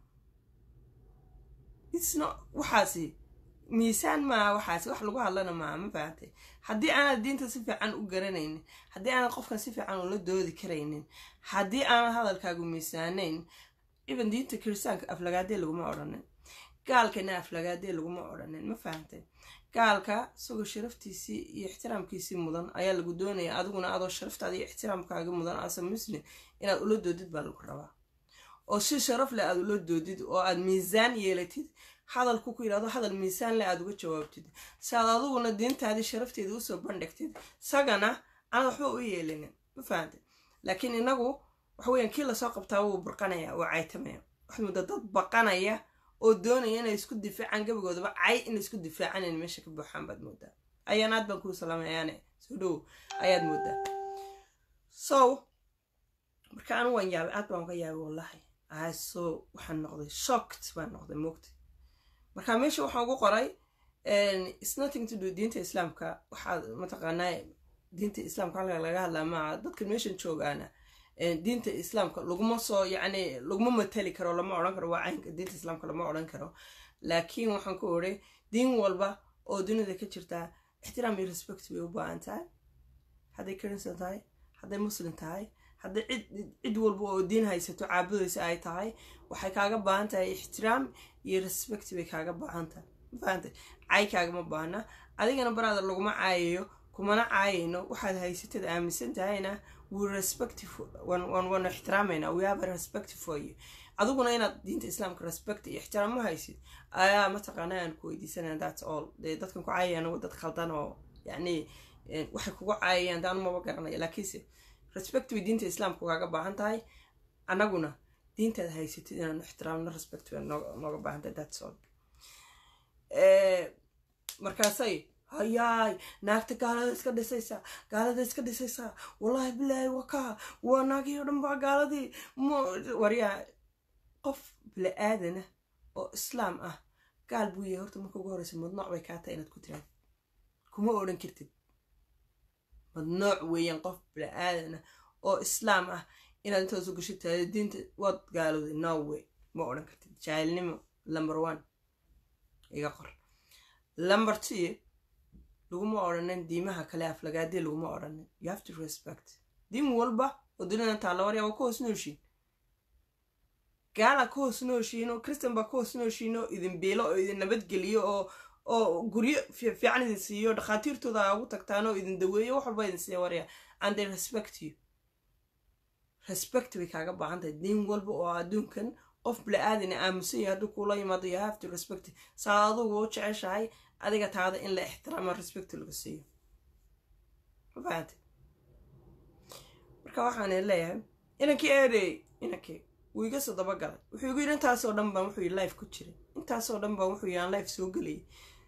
isno waxaasi miisaan maa waxaasi wax lagu hadlana maa ma fahamtay haddii aanad diinta si fiican u garanaynin haddii aanad qofkan si fiican ula doodi karaynin haddii aanad hadalkaagu miisaanayn iban diinta kiristaanka aflagaadee laguma odhanin gaalkana aflagaadee laguma odhanin ma fahamtay gaalka isagoo sharaftiisii iyo ixtiraamkiisii mudan ayaa lagu doonaya adiguna adoo sharaftaada iyo ixtiraamkaaga mudan asa muslim inaad ula doodid baa lagu rabaa oo si sharaf leh aad ula doodid oo aad miisaan yeelatid hadalku ku yidhahdo hadal miisaan leh aad uga jawaabtid si aad adiguna diintaadii sharafteeda usoo bandhigtid isagana aanad waxba u yeelinin ma fahamtay laakiin inagu waxa weeyaan kii lasoo qabtaa wuu burqanaya wuu caytamaya waxaad moodaa dad baqanaya oo doonaya inay isku difaacaan gabagoodaba cay inay isku difaacaan in meesha ka buuxaan baad moodaa ayaan aad baan kuu salaamayaane soo dhow ayaad moodaa so marka anu waan yaabay aad baan uga yaabay wallahi so waxaan noqday shocked baan noqday moogtay marka meesha waxaan ugu qoray it's nothing to do diinta islaamka waxaa mataqaanaa diinta islaamka halka laga hadlaa maaha dadka meeshan joogaana diinta islaamka laguma soo yacni laguma matali karo lama odhan karo waa caynka diinta islaamka lama odhan karo laakiin waxaan ku odhay diin walba oo dunida ka jirtaa ixtiraam iyo respect bay u baahan tahay hadday christian tahay hadday muslim tahay hadday cid cid walba oo diin haysato caabudaysa ay tahay waxay kaaga baahan tahay ixtiraam iyo respect bay kaaga baahan tahay mafahantay cay kaagama baahna adigana baraada laguma caayayo kumana caayayno waxaad haysatad aaminsan tahayna we respect waan ixtiraamayna we have a respect for you adiguna inaad diinta islaamka respect iyo ixtiraam ma haysid ayaa mataqaana aan ku weydiisanaya that's all dee dadkan ku caayayaan waa dad khaldan oo yacni waxay kugu caayayaan daan maba garanaya laakiinse respect way diinta islaamka kaaga baahan tahay annaguna diintaad haysatid inaan ixtiraamno respect bay nooga baahan tahay that's all markaasay hayaay naagta gaalada iska dhisaysaa gaalada iska dhisaysaa wallaahi bilaahi wakaa waa naagii oo dhan baa gaaladii waryaa qof bila-aadana oo islaam ah gaal buu yahay horta marka ugu horeysa madnooc bay kaa tahay inaad ku tiraad kuma odhan kartid madnooc weeyaan qof bila-aadana oo islaam ah inaad intaas u gashid tahay diinta waad gaalooday no way ma odhan kartid jaahilnimo number one iga qor number two laguma odhanin diimaha kale aflagaadee laguma odhanin you have to respect diin walba oo dunidan taalla warya waa ka hoos nooshiin gaala ka hoos nooshiin oo christian baa ka hoos nooshiin oo idin biilo oo idin nabadgeliyo oo oo guryo fiican idin siiyo dhakhaatiirtooda aa ugu tagtaan oo idin daweeyo wax walba idin siiya warya and they respect you respect bay kaaga baahan tahay diin walba oo adduunkan qof bila-aadina aamusan yahay hadduu kuula yimaado you have to respect saa adugu u jeceshahay adiga taada in la ixtiraamo respect laga siiyo mafahante marka waxaan leeyahay inankii eedey inankii wuu iga soo dabagalay wuxuu igu yidhi intaasoo dhan baan wuxuu life ku jiray intaasoo dhan baan wuxuu yaan life soo gelayay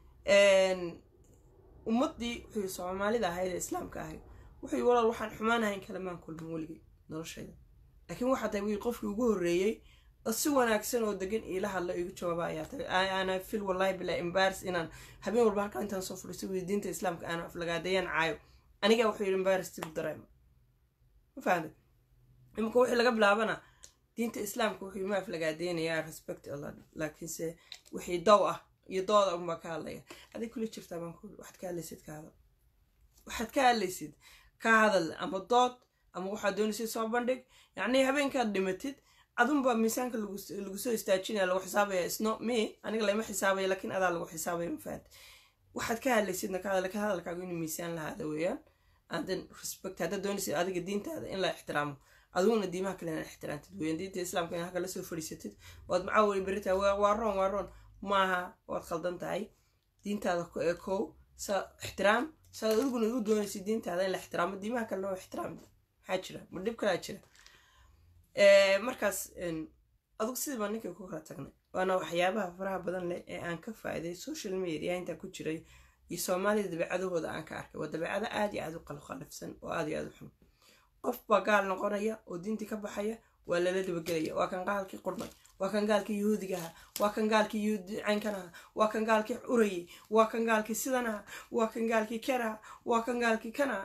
ummaddii wuxuu soomaalida ahayd ee islaamka ahayd wuxuu walaal waxaan xumaanahayn kalamaan kulmin weligay noloshayda laakiin waxaa tahay wii qofkii ugu horreeyey oo si wanaagsan oo degan iila hadla igu jawaaba ayaa tahay ana fil wallahi bilaa embaris inaan habeen walba halkaa intaan soo fadhiisto wii diinta islaamka aan aflagaadayaan caayo aniga wuxuu yidhi embaris tigu dareema ma fahamtay imika wixii laga bilaabana diinta islaamka wuxuu ma aflagaadeynayaa respect allah laakiinse wixii dow ah iyo dooda unbaa ka hadlaya adig kula jirtaa baan ku waxaad ka hadlaysid ka hadal waxaad ka hadlaysid ka hadal ama dood ama waxaad doonaysid soo bandhig yacnii habeenkaad dhimatid adunbaa miisaanka lagu soo istaajinaya lagu xisaabaya isno me aniga lama xisaabaya laakiin adaa lagu xisaabaya mafahat waxaad ka hadlaysidna ka hadal ka hadalkaagu inuu miisaan lahaada weeyaan andan respect haddaad doonaysid adiga diintaada in la ixtiraamo adiguna diimaha kale inaa ixtiraamtid weeyaan diinta islaamka in halka lasoo fadhiisatid waad macaa weli beritaa waa roon waa roon maaha waad khaldan tahay diintaada ku ekow sa ixtiraam saad adiguna u doonaysid diintaada in la ixtiraamo diimaha kalena waa ixtiraam maxaa jira ma dhib kalaa jira markaas adugu sidii baan ninkii ku kala tagnay waana waxyaabaha faraha badan leh ee aan ka faa'iiday social media intaa ku jiray iyo soomaalida dabeecadahooda aan ka arkay waa dabeecado aad iyo aad u qalqalifsan oo aad iyo aad u xun qof baa gaal noqonaya oo diintii ka baxaya waa lala dabagelaya waa kan gaalkii qurmay waa kan gaalkii yahuudigaha waa kan gaalkii yahuudi caynkanaha waa kan gaalkii urayay waa kan gaalkii sidanaha waa kan gaalkii kanaha waa kan gaalkii kanaha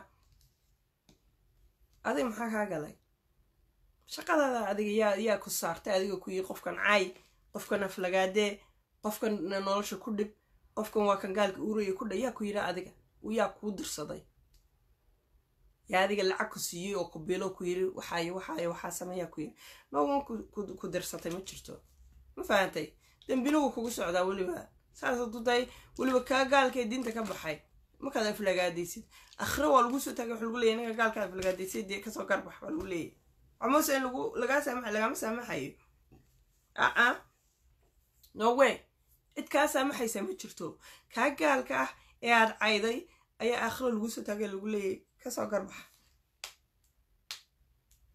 adig maxaa kaa galay shaqadaada adiga yaa yaa ku saartay adiga ku yii qofkan caay qofkan aflagaadee qofkan nolosha ku dhib qofkan waa kan gaalka uraya ku dha yaa ku yidha adiga yaa kuu dirsaday yaa adiga lacag ku siiyey oo ku bilo ku yiri waxaayo waxaayo waxaa sameeyaa ku yiri noogan ku dirsatay ma jirto ma fahantay dembilugu kugu socdaa weliba saas hadduu tahay weliba kaa gaalkee diinta ka baxay markaad aflagaadaysid akhre waa lagu soo taagay wax lagu leeyay ninka gaalka aflagaadaysay dee kasoo garbax waa lagu leeyay amase in lagu lagaa saamaxa lagama saamaxayo aa no way cid kaa saamaxaysa ma jirto kaa gaalka ah ee aad cayday ayaa aakhiro lagu soo taagay lagu leeyay kasoo garbaxa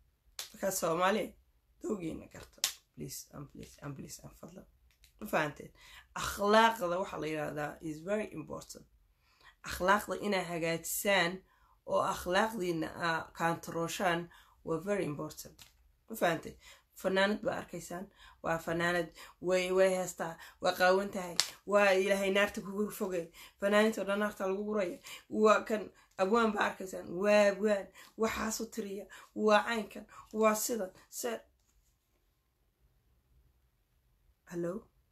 markaa soomaaliya dowgiina garta please and please and please and fadlan ma fahanteen akhlaaqda waxaa la yidhahdaa is very important akhlaaqda inaa hagaajisaan oo akhlaaqdiina aa kaantarooshaan waa very important ma fahanteen fanaanad baa arkaysaan waa fanaanad way way heestaa waa qaawan tahay waa ilaahay naarta kugu fogay fanaanintoo dhan naarta lagu guraya waa kan abwaan baa arkaysaan waa abwaan waxaasu tiriya waa caynkan waa sidan se hallo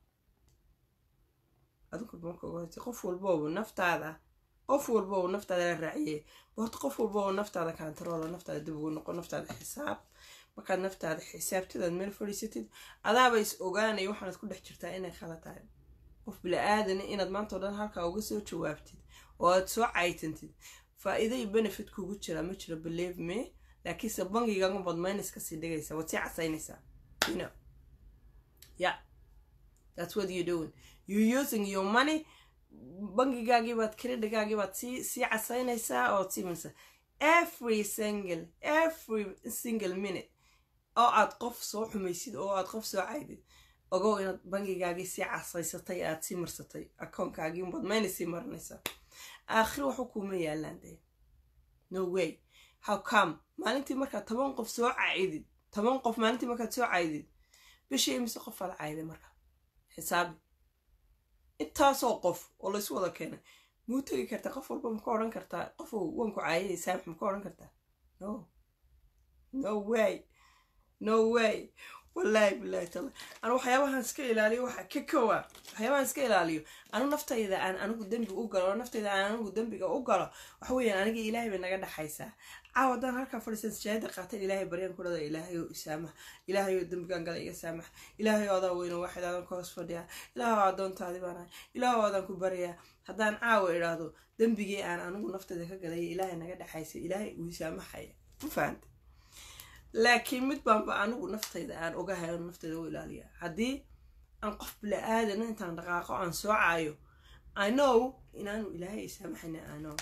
adinku marka ugu horeysa qof walbooba naftaada qof walbooba naftaada la raaciyey horta qof walbooba naftaada kaantaroolo naftaada dib ugu noqo naftaada xisaab markaad naftaada xisaabtadaad meel fadhiisatid adaaba is ogaanaya waxaanad ku dhex jirtaa inay khala tahay qof bila-aadana inaad maanta o dhan halkaa uga soo jawaabtid oo aad soo caytantid faa-iida iyo benefit kugu jira ma jiro believe me laakiinse bangigaga baad minus kasii dhigaysaa waad sii casaynaysaa you know yeah that's what you doing you using your money bangigaagii baad creditgaagii baad sii sii casaynaysaa ood sii minaysaa every single every single minute oo aad qof soo xumaysid oo aad qof soo caydid ogow inaad bangigaagii sii casaysatay aad sii marsatay akoonkaagii unbaad mayna sii marinaysaa aakhiro waxu kuuma yaalaan dee no way how come maalintii markaad toban qof soo caydid toban qof maalintii markaad soo caydid bishii imise qof aad cayday marka xisaabi intaasoo qof oo laysu wada keenay muu tegi kartaa qof walba maka odhan kartaa qofow wanku caayay saamax maka odhan kartaa no no way no way wallaahi bilaahi taala anu waxyaabahan iska ilaaliyo waxa ka kowa waxyaabahan iska ilaaliyo anu naftayda aan anigu dembi u galo oo naftayda aan anigu dembiga u galo waxa weeyaan aniga ilaahay bay naga dhexaysaa caaw haddaan halkaa fadhiisan sijaayada qaatan ilaahay baryaan ku dhada ilaahay oo isaamax ilaahay oo dembigan gala iga saamax ilaahay oo adaa weyno waaxid aadan ka hoos fadhiyaa ilaahay oo addoontaadi baan ahay ilaahay oo adaan ku baryaa haddaan caawa idhaahdo dembigii aan anigu naftayda ka galaya ilaahay naga dhexaysa ilaahay uu isaamaxaya ma fahanta laakiin mid baanba anigu naftayda aan ogahay anu naftayda u ilaaliya haddii aan qof bila-aadana intaan dhaqaaqo aan soo caayo anow inaanu ilaahay isaamaxayna anow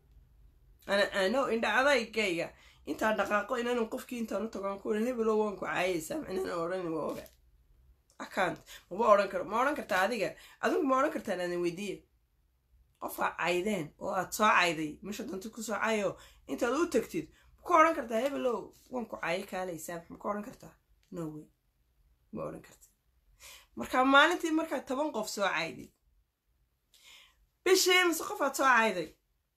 anow indha adaygayga intaan dhaqaaqo inaanu qofkii intaan u tagoan ku hebelo waan ku caayay saamax inaan odhan waa oga account maba odhan karo ma odhan kartaa adiga adigu ma odhan kartaa inaadan weydiiya qofaa caydeen oo aad soo cayday meesha danti ku soo cayo intaad u tagtid maka odhan kartaa hebelow waan ku caayo kaalay saamax maka odhan kartaa no way ma odhan karta marka maalintii markaad toban qof soo cayday bishii imise qofaad soo cayday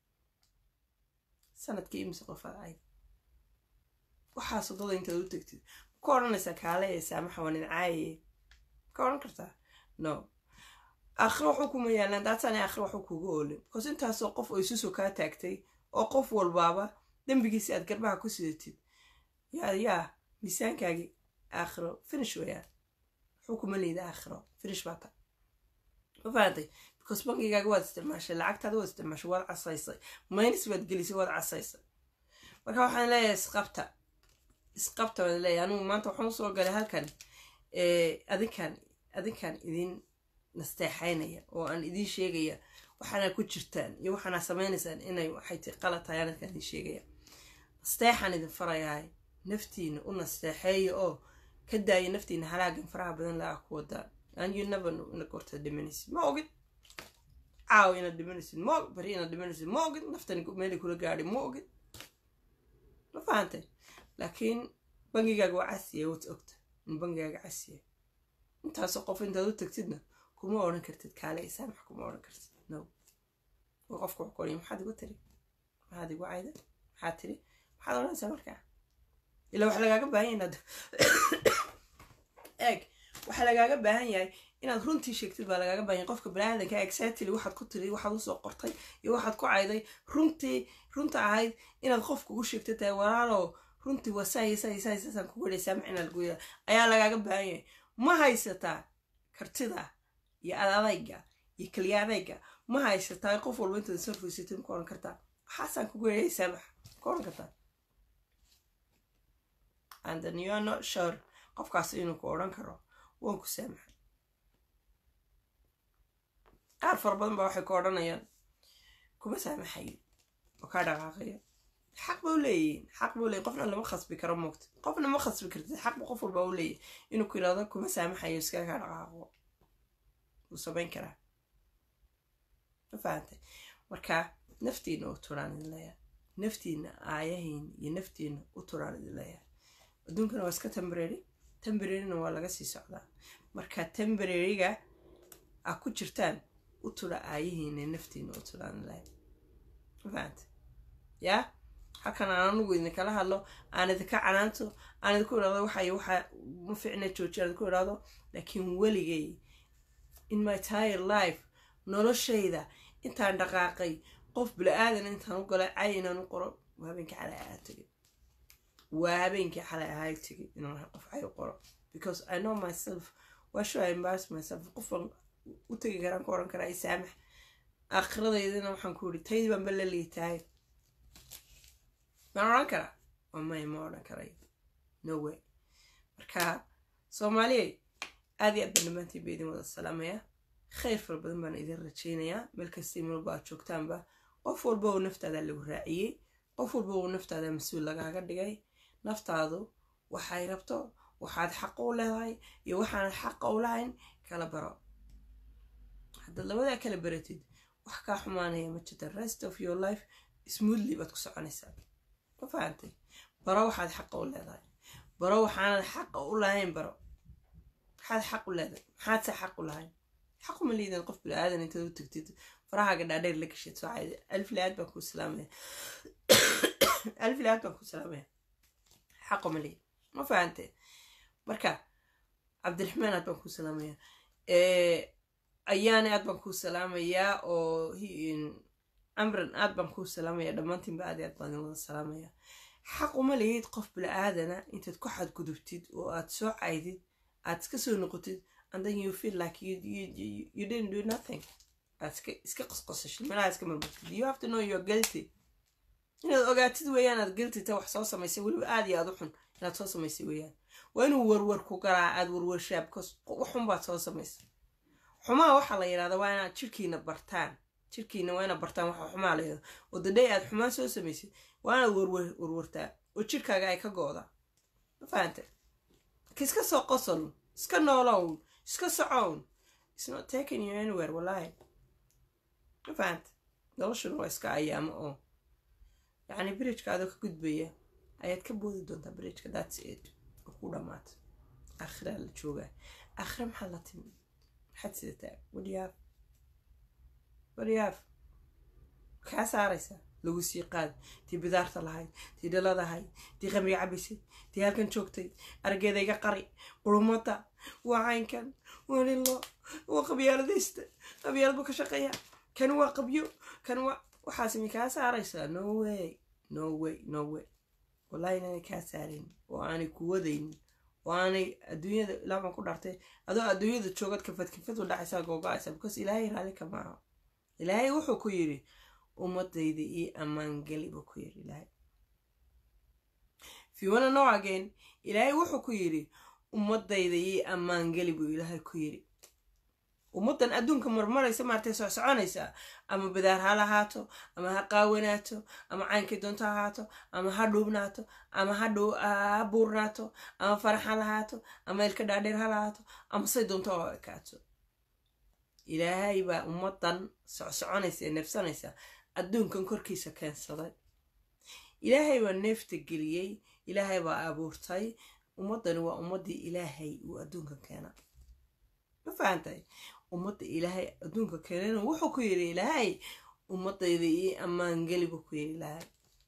sanadkii imise qofaad cayday waxaas wadada intaad u tagtid maka odhanaysaa kaalay saamaxa waan idin caayaye maka odhan kartaa no aakhiro waxu kuma yaalaan daatana aakhiro waxu kuga oolin because intaasoo qof oo isusoo kaa taagtay oo qof walbaaba dembigiisi aad garbaha ku sidatid yaa yaa miisaankaagii aakhiro finish wayaan waxuu kuma liida aakhiro finish baa ta ma fahamtay because bankigaaga waad isticmaashay lacagtaada waad isticmaashay waad casaysay minus waad gelisay waad casaysay marka waxaan leeyahay isqabta isqabta waan leeyahay anigu maanta waxaan usoo galay halkan adinkan adinkan idin nasteexaynaya oo aan idiin sheegaya waxaana ku jirtaan iyo waxaana samaynaysaan inay waxay ti qalad tahay anadkaan idin sheegaya nasteexaan idin farayahay naftiina u nasteexeeya oo ka daaya naftiina halaagan faraha badan laga ku wadaan and you never know inaad gorta dhimanaysid ma ogid caaw inaad dhimanaysid ma ogid bari inaad dhimanaysid ma ogid naftani meelay kula gaadhi ma ogid ma fahantay laakiin bangigaaga waa casiya waad ogta in bangigaaga casiya intaasoo qof intaad u tagtidna kuma odhan kartid kaale isaamax kuma odhan kartid no oo qofka wax koriya maxaad igu tiri maxaad igu cayda maxaad tiri maxaad odhanaysaa markaa ilaa waxa lagaaga baahan yahay inaad eeg waxaa lagaaga baahan yahay inaad runtii sheegtid baa lagaaga baahan yahay qofka baniaadanka exactly waxaad ku tiri waxaad usoo qortay iyo waxaad ku cayday runtii runta ahayd inaad qofka u sheegta tahay walaalow runtii waa saay saay saay saasaan kugu dhaysaa macina lagu yahay ayaa lagaaga baahan yahay ma haysataa kartida iyo adadayga iyo keliya adayga ma haysataa qof walba intaad soo fuysatay maka odhan kartaa waxaasaan kugu yeehay saamax maka odhan kartaa and then you are not sure qofkaas inuu ku odhan karo waan ku saamaxay qaar fara badan baa waxay ku odhanayaan kuma saamaxayo oo kaa dhaqaaqaya xaq ba u leeyihiin xaq ba u leeyihin qofna lama khasbi karo moogta qofna ma khasbi kartid xaq ba qof walba u leeyahy inuu ku yidhahdo kuma saamaxayo iskaga dhaqaaqo wuu samayn karaa ma fahantay marka naftiina u turaan idin leeyahay naftiina aayahiin iyo naftiina u turaan idin leeyahay adduunkana waa iska tembrary tembraryna waa laga sii socdaa marka tembraryga a ku jirtaan u tura aayihiina naftiina u turaan idin leeyahay ma fahantay yaa halkan aan anugu idinkala hadlo aan idinka canaanto aan idinku idhahdo waxay waxa ma fiicna jooji aan idinku idhahdo laakiin weligay in my tire life noloshayda intaan dhaqaaqay qof bila-aadan intaan u galay cay inaan u qoro waa habeenkii xalay ahaa tegay waa habeenkii xalay ahaa tegay inaan qof cay u qoro because i know myself why should i embarrass myself qofan u tegi karaan ku oran karaa isaamax aakhiradaydana waxaan ku yidhi taydii baan ba la liitahay maan odhan karaa oo may ma odhan karay no way marka soomaaliyay aad iyo aad baan dhammaantiin ba idin wada salaamaya khayr fara badan baan idin rajaynayaa meel kasta malba aad joogtaanba qof walba uu naftaada lagu raaciyey qof walba uu naftaada mas-uul lagaaga dhigay naftaadu waxay rabto waxaad xaqa u leedahay iyo waxaanad xaqa u lahayn kala baro haddaad labadaa kala baratid wax kaa xumaanaya ma jirta rest of your life smoothly baad ku soconaysaa ma fahantay baro waxaad xaqa u leedahay baro waxaanad xaqa u lahayn baro maxaad xaq u leedahay maxaadse xaq u lahayn xaq uma liidan qof bila-aadan intaad u tagtid farahaaga dhaadheer la gashid soocayda alif laad baan kuu salaamaya alif laad baan kuu salaamaya xaq uma liid ma fahantay marka cabdiraxmaan aad baan kuu salaamaya ayaane aad baan kuu salaamayaa oo amran aad baan kuu salaamaya dhammaantiinba aad aad baan wada salaamaya xaq uma lihid qof bila-aadana intaad ku xadgudubtid oo aad soo caydid aad iska soo noqotid and then you feel like you, you, you, you didn't do nothing aad iska iska qosqosashid meelaha iska marmartid you have to know you're guilty inaad ogaatid weeyaan aad guilty ta wax soo samaysay weliba aad iyo aad u xun inaad soo samaysay weeyaan waa inuu warwar ku garaa aad warwarshaa because waxun baad soo samaysay xumaa waxaa la yidhahdaa waa inaad jirkiina bartaan jirkiina waa inaad bartaan waxa xumaa la yidhahdo oo daday aad xumaan soo samaysay waa inaad warwar warwartaa oo jirkaaga ay ka go-da ma fahanta iska soo qosol iska noolown iska socown it's not taking you anywhere wallahi ma fahanta noloshuna waa iska ayaamo oo yacni bridgeka adoo ka gudbaya ayaad ka boodi doontaa bridgeka that's it oo ku dhamaata aakhiraa la joogaa aakhira maxaa la timi maxaad sidataa wadiyaaf wadiyaaf kaa saaraysaa lagu sii qaad tii bidaarta lahayd tii dhaladahayd tii qamriga cabaysay tii halkan joogtay argeeda iga qari qurumada waa caynkan waa nilo waa qabyaaladaysta qabyaalad buu ka shaqeeya kan waa qabyo kan waa waxaasmi kaa saaraysaa no way no way no way wallahi inaanay kaa saarayn oo aanay ku wadaynin oo aanay adduunyada ilaa baan ku dhartay adoo adduunyada joogad kafad kafad u dhacaysaa googo-aysa because ilaahay raali ka maaha ilaahay wuxuu ku yidhi ummadayda ii ammaangeli buu ku yidhi ilaahay if you wanna know again ilaahay wuxuu ku yidhi ummadayda ii ammaangeli buu ilaahay ku yidhi ummaddan adduunka marmaraysa maartay soo soconaysaa ama bidaar ha lahaato ama ha qaawanaato ama caynkay doonto ha ahaato ama ha dhuubnaato ama ha buurnaato ama farax ha lahaato ama ilka dhaadheer ha lahaato ama say doonto oo ekaato ilaahay baa ummaddan socsoconaysa ee neefsanaysa adduunkan korkiisa keensaday ilaahay baa neefta geliyey ilaahay baa abuurtay ummaddani waa ummaddii ilaahay uu adduunka keena ma fahantahay ummadda ilaahay adduunka keenana wuxuu ku yidhi ilaahay ummadayda ii ammaangeli buu ku yidhi ilaahay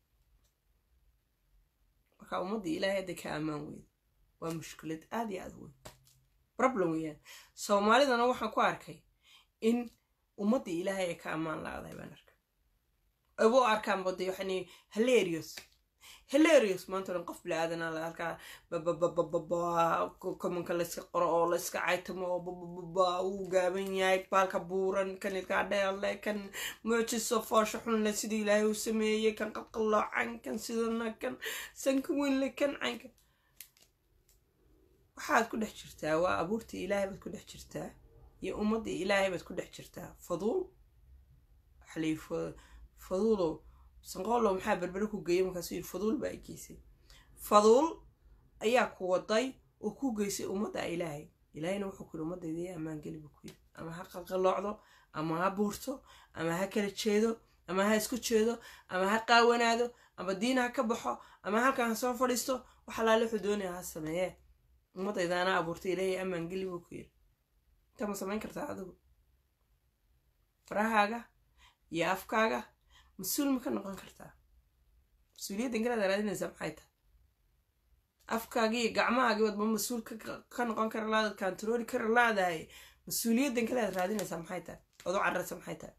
marka ummaddii ilaahay hadda ka ammaan weyda waa mushkilad aada iyo aada weyn problem weeyaan soomaalidana waxaan ku arkay in ummaddii ilaahay ay ka ammaan la-dahay baan arkay aba u arkaan bada waxani hilarious hilarious maanta dhan qof bila-aadanaa la halkaa bababababa komanka layska qoro oo layska caytamo oo babababa uu gaaban yahay baalka buuran kan ilkaa dheerle kan muujiso foosha xunle sidii ilaahay uu sameeyey kan qalqalloocan kan sidana kan sanka weynle kan caynka waxaad ku dhex jirtaa waa abuurtii ilaahay baad ku dhex jirtaa iyo ummaddii ilaahay baad ku dhex jirtaa faduul waxalii faduulo sanqoollow maxaa berbere ku geeyay markaasuu yidhi faduul baa i geysay faduul ayaa ku waday oo ku geysay ummadda ilaahay ilaahayna wuxuu ku yidhi ummaddayda yaa ammaangeli buu ku yidhi ama ha qalqaloocdo ama ha buurto ama ha kala jeedo ama ha isku jeedo ama ha qaawanaado ama diin ha ka baxo ama halkan ha soo fadhiisto wax alaale wuxuu doonaya ha sameeyee ummaddayda anaa abuurtay ilaahay ammaangeli buu ku yidhi intaa ma samayn kartaa adigu farahaaga iyo afkaaga mas-uul ma ka noqon kartaa mas-uuliyadda ingalaad raadinaysaa maxay tahay afkaagii iyo gacmahaagii wadba mas-uul ka noqon kara laadaad kantarooli kara laadahay mas-uuliyadda ingalaad raadinaysaa maxay tahay ood u cararaysa maxay tahay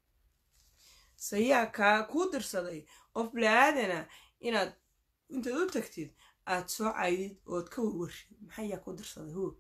sayaa kaa kuu dirsaday qof bilaaadana inaad intaad u tagtid aad soo caydid ood ka warwarshid maxaa yaa kuu dirsaday hu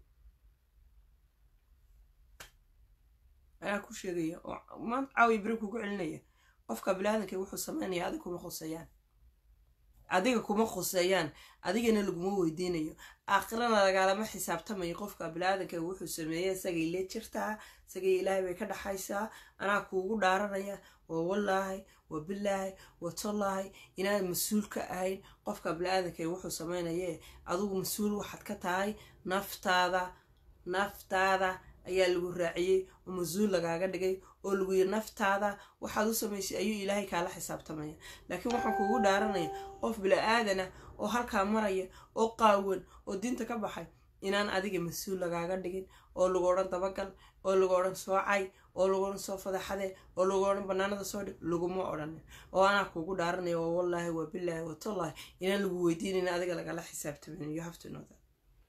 ayaa ku sheegaya oo maanta caawiya beri kugu celinaya qofka bilaadanka wuxuu sameynaya adiga kuma khuseeyaan adiga kuma khuseeyaan adigana laguma weydiinayo aakhirana lagaalama xisaabtamayo qofka bilaadanka wuxuu sameeyey isagay lee jirtaa isagay ilaahay bay ka dhaxaysaa anaa kuugu dhaaranaya waa wallaahi waa bilaahi waa tollaahi inaad mas-uul ka ahayn qofka bilaadanka wuxuu sameynaye adigu mas-uul waxaad ka tahay naftaada naftaada ayaa lagu raaciyey oo mas-uul lagaaga dhigay oo lagu yiri naftaada waxaad u samaysay ayuu ilaahay kaala xisaabtamaya laakiin waxaan kuugu dhaaranaya qof bila-aadana oo halkaa maraya oo qaawan oo diinta ka baxay inaan adiga mas-uul lagaaga dhigin oo lagu odhan dabagal oo lagu odhan soocay oo lagu odhan soo fadaxade oo lagu odhan banaanada soo dhig laguma odhanin oo anaa kuugu dhaaranaya oo wallaahi waa bilaahi waa tollaahi inaan lagu weydiinayn adiga lagala xisaabtamin you have to know that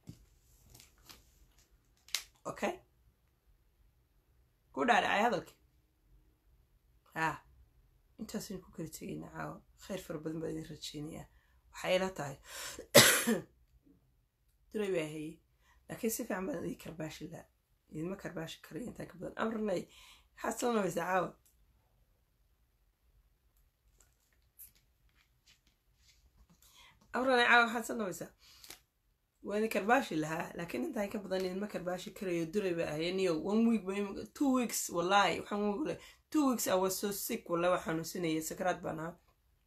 okay ku dhaadhacay hadalkii haa intaasaynu ku kala tegaynaa caawa khayr fara badan baa idin rajeynayaa waxay ila tahay duray baa hayey laakiin si fiican baan idin karbaashi laa idinma karbaashi karayo intaa ka badan amranay maxaad soo nabaysaa caawa amranay caawa maxaad soo nabaysaa waa idin karbaashi lahaa laakiin intaan ka badan idinma karbaashi karayo duray baa ahaye niyo one week ba two weeks wallahi waxaan wogole two weeks I was so sick wallahi waa xanuunsanayay sakraad baan ahaa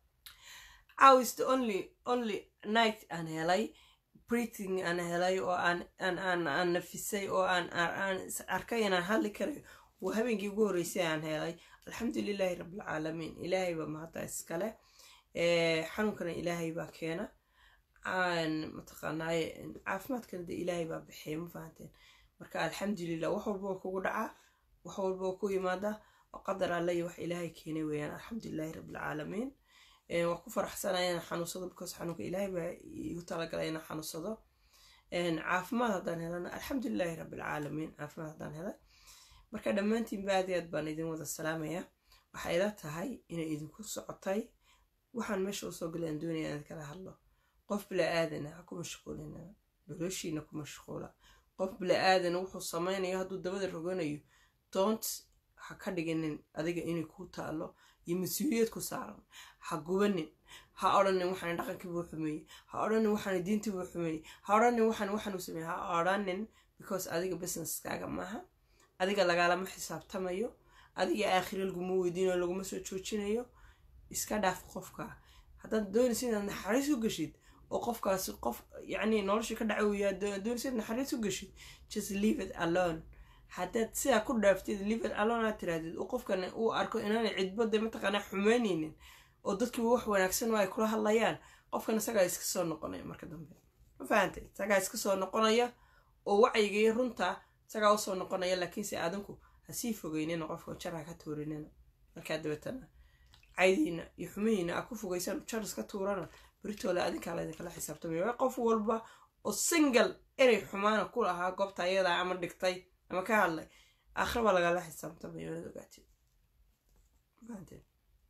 caaw is the only only night aan helay breathing aan helay oo aan aan aan aan nafisay oo aan aan arkay inaan hadli karayo waa habeenkii ugu horreysay aan helay alxamdulilahi rabbilcaalamiin ilaahay baa mahadda iskale xanuunkana ilaahay baa keena mataqaanaaye caafimaadkana de ilaahay baa bixiya ma fahanteen marka alxamdulilah wax walba oo kugu dhacaa wax walba oo ku yimaada oo qadar alle iyo wax ilaahay keenay weeyaan alxamdulilahi rabbilcaalamiin waa ku faraxsanaya inaan xanuunsado because xanuunka ilaahay baa igu talagalay inaan xanuunsado caafimaad haddaan helana alxamdulilahi rabbilcaalamiin caafimaad haddaan helay marka dhammaantiinba aad iyo aad baan idin wada salaamaya waxay ila tahay inay idinku socotay waxaan meesha usoo galay aan doonaya inaan kala hadlo qof bila-aadana ha ku mashquulina noloshiina ku mashquula qof bila-aadana wuxuu sameynayo hadduu dabada roganayo doont ha ka dhiginin adiga inay kuu taalo iyo mas-uuliyad ku saaran ha gubanin ha odhanin waxaan dhaqankii buu xumeeyey ha odhanin waxaan diintii buu xumeeyey ha odhanin waxaan waxaan u sameeyey ha odhanin because adiga businesskaaga maaha adiga lagaalama xisaabtamayo adiga aakhire laguma weydiinayo laguma soo joojinayo iska dhaaf qofka haddaad doonaysa inaad naxariis u geshid oo qofkaasi qof yacni nolosha ka dhaca weyaa doonaysa inaad naxariis u geshid just leave it alone haddaad sidaa ku dhaaftid leave it alone aad tirahdid oo qofkan uu arko inaanay cidbada mataqaanaa xumeyneynin oo dadkiiba wax wanaagsan oo ay kula hadlayaan qofkan isagaa iska soo noqonaya marka dambe ma fahantay isagaa iska soo noqonaya oo wacyigii runta isagaa usoo noqonaya laakiinse aadinku hasii fogeynina qofka jar ha ka tuurinina markaa dabeetana caydiina iyo xumihiina aa ku fogeysaan jar iska tuurana beritoole adinkaa laydinkala xisaabtamaya qof walba oo single erey xumaana ku lahaa goobta ayadaa ama dhigtay ama ka hadlay aakhira baa lagala xisaabtamaya waad ogaatid fahanteen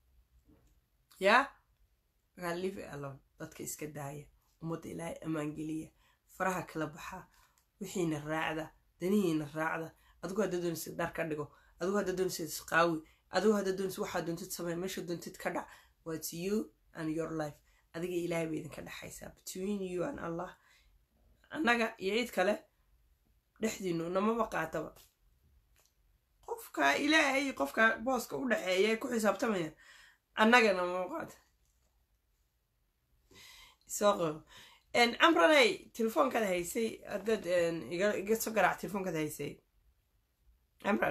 yaa markaa live alone dadka iska daaya ummadda ilaahay ammaangeliya faraha kala baxaa wixiina raacda danihiina raacda adigu hadda doonaysid dhar ka dhigo adigu hadda doonaysid isqaawi adigu hadda doonaysid waxaa doontid samey meesha doontid ka dhac whats you and your life adiga ilaahay bay idinka dhexaysaa between you and allah annaga iyo cid kale dhexdiinu namaba qaataba qofka ilaahay qofka booska u dhexeeya ay ku xisaabtamayaan annagana muuqaad soo qabo camranay telefoonkaad haysay haddaad iga soo garaac telefoonkaad haysay camran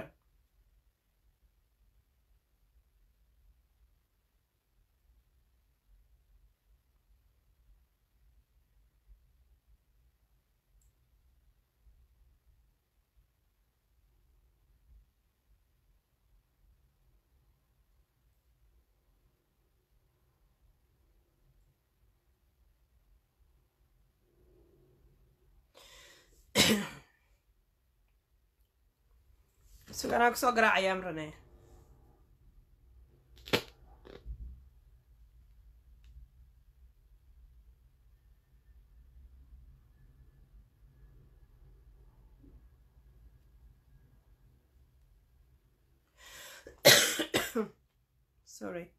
suganaa kusoo garaacaya amrane sorry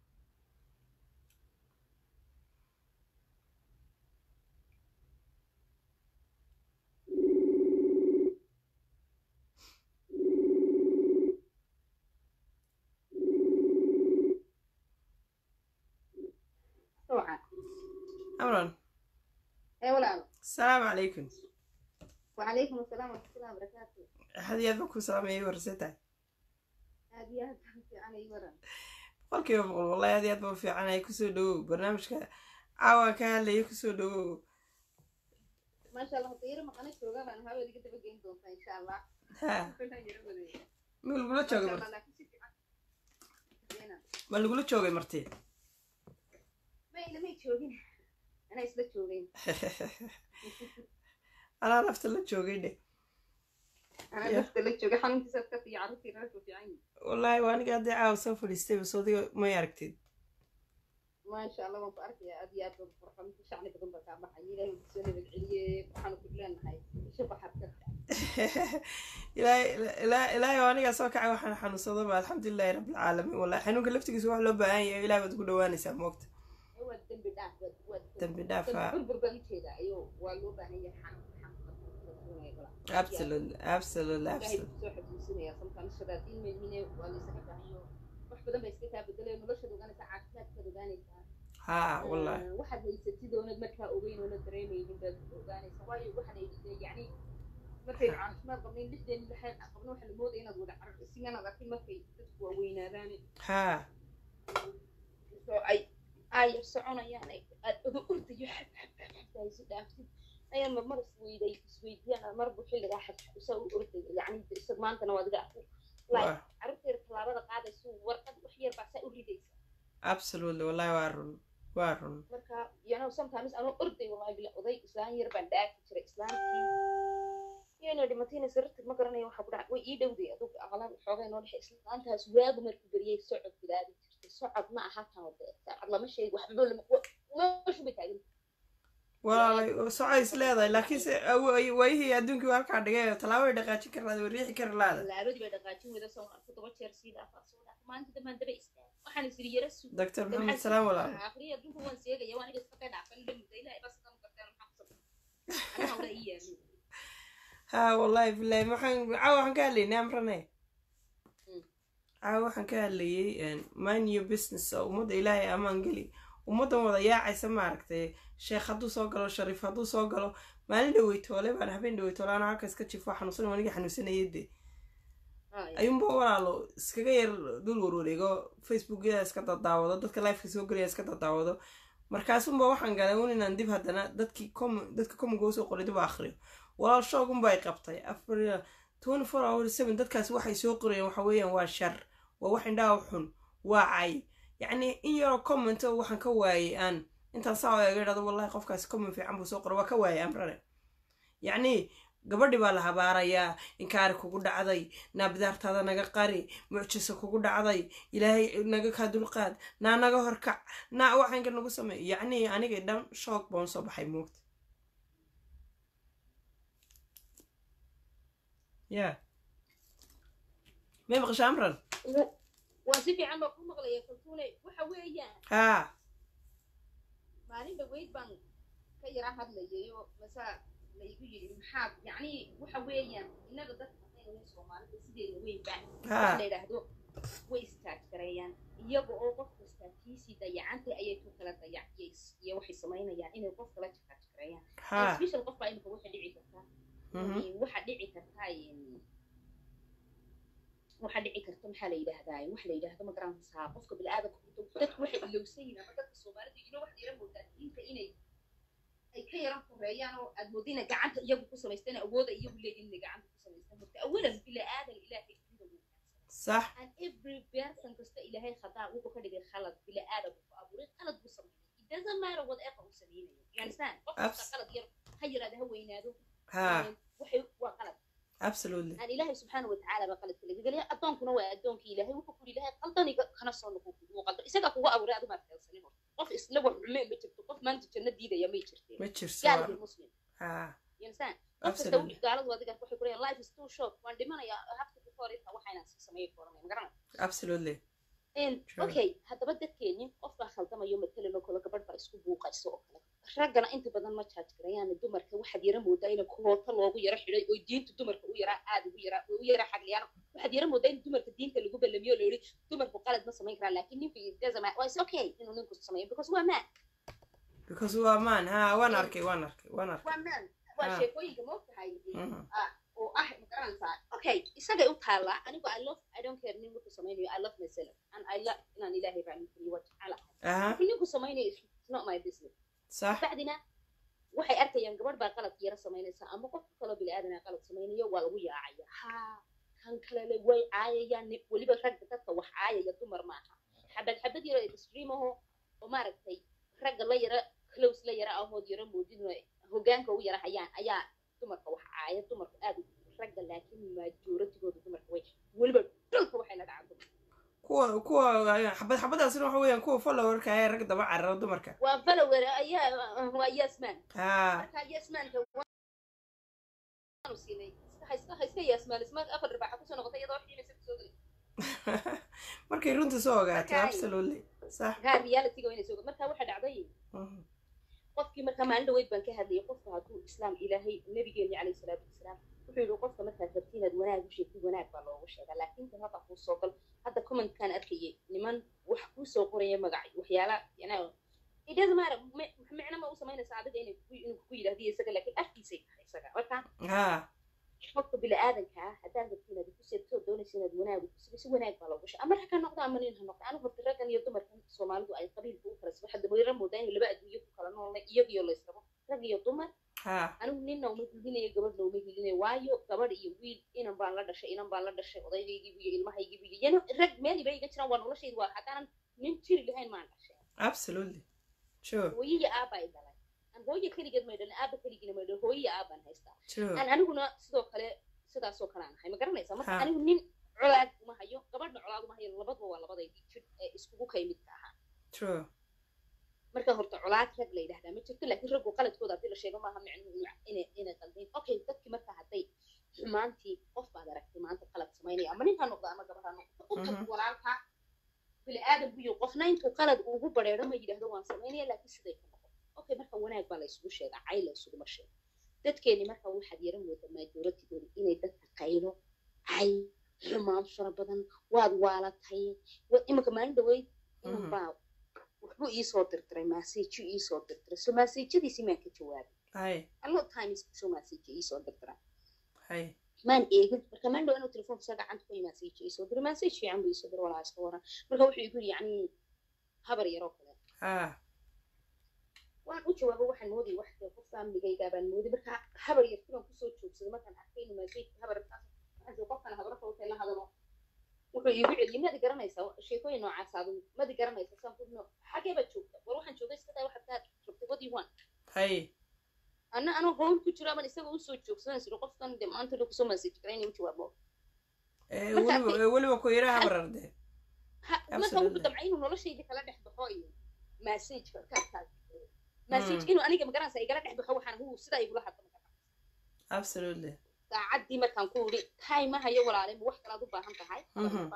amran ايه ولا asalaamu calaykum وعليكم السلام ورحمة الله وبركاته axad iyo aad ba ku salaamayay warsataa aad iyo aad baan fiican ii waran boqolkiiba boqol wallahi aad iyo aad ba u fiicanaya kusoo dhawow barnaamijka caawa ka hadlaya kusoo dhawow maasha allah dayro maqana jooga baan hawada iga daba geyn doontaa insha allah ha Waxaan yara wadeeya. ma lagula joogay Maasha marti Allah, laakiin si fiican. Zeena. ma lagula joogay marti ma ilamay joogin anaa isla joogeen anaa lafta la joogay dhe anaa Yeah. lafta la joogay xanuunkiisa ka fiican carruurtii reerku fiican yihiin wallaahi waa aniga haddii caawa soo fadhiistay bas odiga may aragtid maasha allah waan ku arkayaa aad iyo aad baan qurxan shacni badan baa kaa baxay ilaahay wuu kusoo nabad celiyey waxaanu ku leenahay isha baxarka ilaahay ilaa- ilaahay oo anigaa soo kacay waxaan xanuunsadaba alxamdulilahi rabbilcaalamiin wallahi xanuunka laftigiisa wax loo baahan yahay ilahay baad ugu dhawaanaysaa moogta waa dembi dhaaf waa- waa dambi dhaaf ah burbur baan ujeedaa ayuu waa loo baahan yahay xanuun xanuun absolutely absolutely ilaahay absolutely kusoo xasuusinaya sometimes shadaadiin meymine waa laysaga baahanyo wax badan bay iska kaa bedelay noloshaad ogaanaysaa caafimaadkaad ogaanaysaa ha wallahi Eh, waxaad haysatid oonad markaa ogeyn oonad dareemaynin baad ogaanaysaa waayo waxaad haysatay yacni markaynu caafimaad qabnayn lixdeen lixeen qabno waxa la moodaya inaad wada carar isiganaad arkin markay dadku waaweynaadaan ha oo ay aayar soconayaan ay aad oga ordayo xab xab xab xab haysi dhaaftid ayaan marmar isweyday isweydiyaan marbu xilligaa xabxabusa u ordaya yacni isag maantana waa adiga arku like waa carruurteeda tallaabada qaadayso warqad wax yar baa saa u ridaysa absolutely wallahi waa run waa run marka you know sometimes anoo orday wallahi bila oday islaan yar baan dhaafi jiray islaantii iyana dhimatayna sirarta ma garanayo waxa ku dhaca way ii dhowday adug aqlan xoogay noo dhexe islaantaas waagu markuu beriyay socod bilaadi jirtay socod ma aha tan wade saacad lama sheegi waxba lama meeshu bay taagan walaalay soco is leedahay laakiin se awo- waayihii adduunkii waa halkaa dhigay tallaabo ay dhaqaajin kari laada way riixi kari laada laabadii bay dhaqaajin weyda soo arko toba jeer sii dhaafaa soo dhaaf maanta dambaan daba istaag waxaan isiri yara sug doctor maxamed salaam walaal aqriya adduunka waan seegaya waan iga iska dhaafan dhamida ilaahay bas kan kartaan maxaa kusabsan anaha wala ii yaalin ha wallahi bilahi maxaan caawa waxaan ka hadlaynay amrane Mm. caawa waxaan ka hadlayay mind your business oo ummadda ilaahay amaan geli ummaddan wada yaacaysa maaragtay sheekh hadduu soo galo shariif hadduu soo galo maalin dhaweytoole baan habeen dhaweytoole anaa halka iska jifo xanuunsan anigii xanuunsanayay de ayuunba walaalo iskaga yar dul warwareego facebookyada iska dadaawado dadka lifeka soo gelaya iska dadaawado markaasunba waxaan galay un inaan dib haddana dadkii com dadka commonka usoo qoray dib u akhriyo walaal shoogunba ay qabtay afar twenty four hour seven dadkaas waxay soo qorayeen waxa weeyaan waa shar waa wax indhaha xun waa cay yacni in yaroo comment oo waxaan ka waayay aan intaan saa eega idhahdo wallahi qofkaasi comment fiican buu soo qoray waa ka waayay amrane yacni gabadhi baa la habaarayaa inkaari kugu dhacday naa bidaartaada naga qari mucjiso kugu dhacday ilaahay naga kaa dulqaad naa naga horkac naa waxaanka nagu sameey yacni aniga dhan shoog baan soo baxay moogta ya may maqasha amran waan si fiican baa ku maqlaya kaltuune waxa weeyaan haa maalin dhaweyd baan ka yara hadlayay oo masaa laygu yidhi maxaad yacni waxa weeyaan innaga dadka hadaynu soomaalida sideeda weyn baa haa la yidhaahdo way istaag gareeyaan iyaga oo qofka istaag tiisii dayacantay ayay tu kala dayaciyay iyo waxay samaynayaan inay qof kala jikaajikareeyaan ha special qof baa imika waxa dhici kartaa mhm, waxa dhici kartaa em, waxa dhici karta maxaa la yidhaahdaa waxa la yidhaahdo ma garanaysaa qofka bini'aadamka horta dadku waxay ilowsan yihiin ama dadka soomaalida ino waxaad yara moodaa diinta inay ay ka yaran koreeyaan oo aad moodda inay gacanta iyagu ku samaystaan awooda iyagu leeyihin inay gacanta ku samaystaan horta awalan bini'aadan ilaahay dunida wuu sax and every person kasta ilaahay khadaa wuxuu ka dhigay khalad bini'aadam ku abuuray khalad buu sameeyay it doesn't matter whatever uu sameynayo you understand qof kasta Abs- qalad yar ha yaraada ha weynaado ha waxay waa qalad absolutely aan ilaahay subxaana watacaala baa qaladka laga geliya addoonkuna waa addoonkii ilaahay wuxuu kuri ilaahay qaldaniga kana soo noqon kugu qaldo isagaa kugu abuuray adu maad keelsanin horta qof isla wax xume ma jirto qof maanta janno diidaya may jirteen ma jirso gaal iyo muslim ha you understand qof kasta absolutely wixii gaaladu adiga waxay kuleeyahay life is too short waan dhimanayaa habka ku hor inta waxayna sameeyay koranay ma garanay absolutely And, Sure. okay haddaba dadkeenni qof baa khaldamayo matalan oo kale gabadh baa isku buuqayso oo kale raggana inta badan ma jaaj garayaan dumarka waxaad yara moodaa in koota loogu yara xidhay oo diinta dumarka u yaraa aad ugu yaraa u yara xagliyaan waxaad yara moodaa in dumarka diinta lagu ballamiyo oo layidhi dumarku qalad ma samayn karaan laakiin ninku dazama waa is okay inuu ninku sameeyo because waa man because waa man ha waan arkay waan arkay waan arkay waa man waa Ah. sheekooyinka moogtahay Mhm. oo ah ma garanaysaa okay isagay u taallaa anigu i love i don't care nin wuxuu samaynayo i love myself and i love inaan ilaahay raacin kariyo waa jecela aha laakiin ninku samaynayo it's not my business sax bacdina waxay arkayaan gabadh baa qalad yara samaynaysa ama qof kaloo bini'aadana qalad samaynayo waa lagu yaacaya ha kan kalele way caayayaan ni- weliba ragga dadka wax caayaya dumar maaha xabad xabad yaro extreme aho oo maaragtay ragga la yara close la yara ahood yara moodin hogaanka u yara hayaan ayaa dumarka wax caaya dumarku aad u- ragga laakiin majoratigooda dumarka way weliba dhulka waxay la dhacaan dumarka kuwa kuwa xabad xabadaasina waxa weeyaan kuwa followerka ee rag daba carara dumarka waa follower ayaa waa yasman ha marka yasmaanka waanu siinay iska hayska hayska yasmaan ismaan afar dhibaaxa kusoo noqotay iyadoo xiimaysa kusoo gelay markay runta soo ogaato Marka ay- absolutely sax gaa realityga waa inay soo marka waxaa dhacday Mhm. qofkii marka maalin dhaweyd baan ka hadlayay qofka hadduu islaam ilaahay nabigeeni calayhi salaatu wasalaam wuxuu yidhi qofka markaad rabti inaad wanaag u sheegtid wanaag baa loogu sheegaa laakiin tan hadda kuu soo gal hadda commentkaan arkayay niman wax kuu soo qoraya magac waxyaala yana it doesn't matter mi- micno ma u samaynaysa adiga inay ku- inuu ku yidhahdiyo isaga laakiin afkiisay tahay isaga marka ha qofka bini'aadanka ah haddaad rabti inaad ku seebtoo doonaysa inaad wanaag u kusigo si wanaag baa loogu sheega ama rag ha noqdo ama nin ha noqdo anigu horta raggan iyo dumarkan soomaalidu ay qabiilka u kala saba hadda wayra moodaa in laba adduunyo ku kala noolnay iyagiyo laysrabo rag iyo dumar ha anigu ninna uma hilinayo gabadhna uma hilinayo waayo gabadh iyo wiil inan baan la dhashay inan baan la dhashay odaygaygiibu iyo ilmahaygiibu iyo yana rag meel iba iga jiraan waa noloshayda waa haddaanan nin jiri lahayn maan dhashay absolutely sure hooyo iyo aaba ay dhalay aan hooyo keligeed may dhalin aaba keligiina may dhalin hooyo iyo aabaan haystaa true aan aniguna sidoo kale sidaasoo kale aan ahay ma garanaysaa marka Ha. anigu nin colaad uma hayo gabadhna colaad uma hayo labaduba waa labadaydii jir ee iskugu kay midka ahaa true marka horta colaad rag la yidhahdaa ma jirto laakiin raggu qaladkooda haddii la sheego maaha micnuhu inuu- inay inay qaldayn okay dadkii marka hadday xumaantii qof baad aragtay maanta qalad samaynaya ama nin ha noqdo ama gabar ha noqdo u tag Mhm. walaalka bini'aadam buyo qofna intuu qalad ugu bareero ma yidhahdo waan samaynaya laakiin siday ka noqon okay marka wanaag baa la isugu sheegaa cay la isuguma sheego dadkeeni marka waxaad yara moodaa maajooratigooda inay dadka qaylo cay xumaan fara badan waad waalatay wa- iminka maalin dhaweyd inan Mhm. baa wuxbuu iisoo dirdiray maaseejo iisoo dirdiray so maaseejadiisi maan ka jawaabay hay allo times soo maaseejo iisoo dirdiraa hay maan eegin marka maan dhaw inuu telefoonka saa gacanta ku maaseejo iisoo diray maaseej fiican buu iisoo diray walaa iska waran marka wuxuu igu yidhi yacni habar yaroo kale ha waan u jawaabo waxaan moodayay wax dee qof faamligaygaa baan mooday marka habar yarti baan kusoo joogsaday markaan arkay inuu maaseejka habar qofkan habarka utay la hadalo wuxuu iigu celiyey madi garanaysaa sheekooyin noocaas adu madi garanaysaa saan kudno xagee baad joogta war waxaan joogay iska daa waxaad kaa joogtay what do you want hay anna anoo howl ku jiro aban isaga usoo joogsadan siro qofkan de maanta dha kusoo maaseej garay inay u jawaabo Eh, Marka- weliba eh, weliba ku yaraha bararde Ha- marka Absolutely. wuxuu damcay inuu noloshayda kala dhex baxo iyo maaseejka ka maaseej Mm. inuu aniga magaranaysa igala dhex baxo waxaan hu sidaa igula hadla absolutely saacaddii markaan ku idhi time ma hayo walaale ma wax kalaad u baahan tahay Mhm.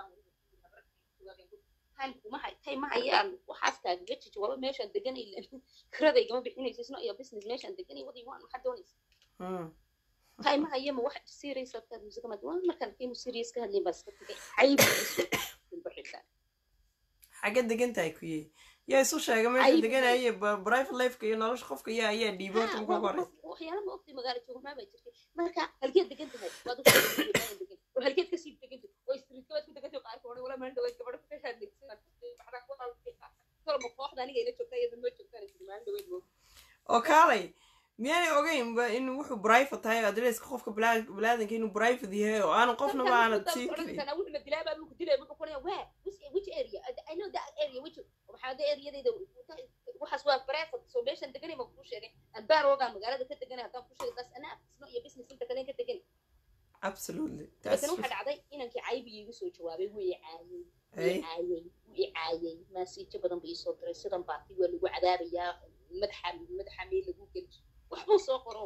time kuma hay time ma hayaan waxaas kaagaga jawaabo meeshaan deganay kirada igama bixinayso isno iyo business meeshaan deganay wadi waan maxaa doonaysa Mm. time ma hayo ma wax serious aad kaad musiga mad waan markaan arkay inuu serious ka hadlay baa iska tagay cayb xagga degan tahay kuye yaa isu sheega meesha Ayib. deganaya private lifeka iyo nolosha qofka yaa ayaa dhiibay horta marka ugu horeysa waxyaala ma ogtay magaalo joognaa baa jirtay marka halkeed degan tahay waad u sheegtay degan oo halkeed kasii degan tahay oo streetka waad ku degan tahay qaarka hore wala maan dhaweyd gabadha ku kashaa degsan baxda ku qalbay kolba kooxda aniga ila joogtaa iyada ma joogtaan isla maan dhaweyd wo oo kaalay miyaanay ogeynba in wuxuu private tahay adresska qofka bilaa- bilaadanka inuu private yahay oo aanu qofnaba aanad sii karin kana wuxuu la dilaa baa lagu dilay wuxuu qoraya waa which which area i know that area which waxaa da areadayda waxaas waa private so meeshan deganay ma kuu sheegay aan baar ogaa magaalada ka deganay haddaan kuu sheegay taas anaa afisno iyo business inta kale ka deganay absolutely dabeetana waxaa dhacday inankii caybi iigu soo jawaabay wuu i caayey wuu Hey. i caayey wuu i caayey maasiijo badan buu iisoo diray sidan baati waa lagu cadaabayaa madaxa madaxa meel lagu geli waxbuu soo qoro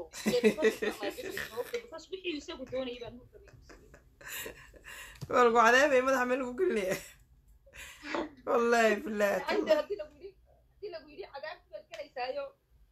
because wixii isagu doonayay baan u rabay waa lagu cadaabaya madaxa meel lagu gelinaya wallahi billahi hadii hadii lagu yidhi hadii lagu yidhi cadaabti baad gelaysaayo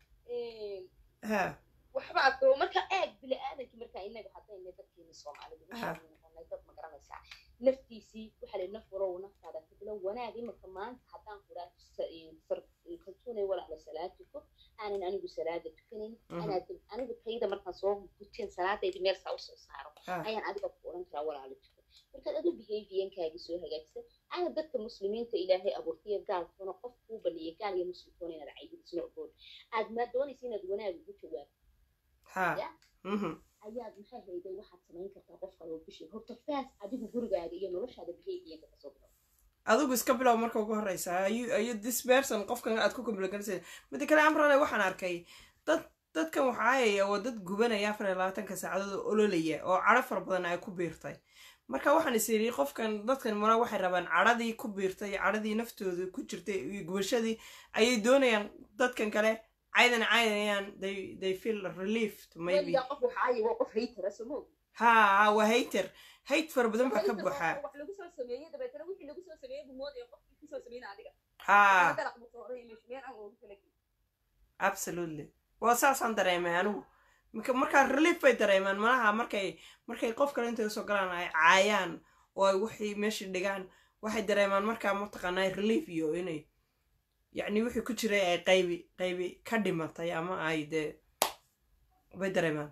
ha waxba adko marka eeg bini aadankii markaa inaga haddayna dadkeeni soomaalida Aha. waxaanu noqonay dad ma garanaysaa naftiisii waxaa la naf warow naftaada kadilo wanaag imika maanta haddaan kuraa kaltuunay walaala salaad tuko aanan anigu salaada tukanayn Mhm. anaa anigu tayda markaan soo guteen salaadayda meel saa usoo saaro ha ayaan adiga ku oran karaa walaala tuko markaad adu behaviyankaagi soo hagaagsan ana dadka muslimiinta ilaahay abuurtaya gaalkuna qof kuu baneeya gaal iyo muslimkoona inaad caybidisna ogoon aad maa doonaysa inaad wanaag ugu jawaabto ha Ya. mhm ayaad maxay hayday waxaad samayn kartaa qof kaloo bishii horta faas adigu gurigaaga iyo noloshaada behaviyanka kasoo bilow adigu iska bilow marka ugu horeysa ayu ayu this person qofkan aad ku complaganaysa mida kale amrale waxaan arkay dad dadkan waxaayaya waa dad gubanaya afar iyo labaatanka saacadood oo ololaya oo cadho fara badan ay ku biirtay marka waxaan is yidhi qofkan dadkan mara waxay rabaan cadhadii ku biirtay cadhadii naftooda ku jirtay iyo gubashadii ayay doonayaan dadkan kale caydan caydayaan they they feel relieved maybe weligaa qof waxaaya waa qof haytara somo ha ha waa hater hate fara badan baa ka buuxaa wax lagu soo sameeyey dabeetana wixii lagu soo sameeyey buu moodaya qofkii kusoo sameyna adiga ha dalaq buu soo horay meesha meel aan ugu kala gelin absolutely waa saasaan dareemay anigu marka markaa relief bay dareemaan malaha markay markay qof kale intay usoo galaan ay caayaan oo ay wixii meesha dhigaan waxay dareemaan markaa mataqaanaa relief iyo inay yacni wixii ku jiray ay qaybi qaybi ka dhimatay ama ay dee bay dareemaan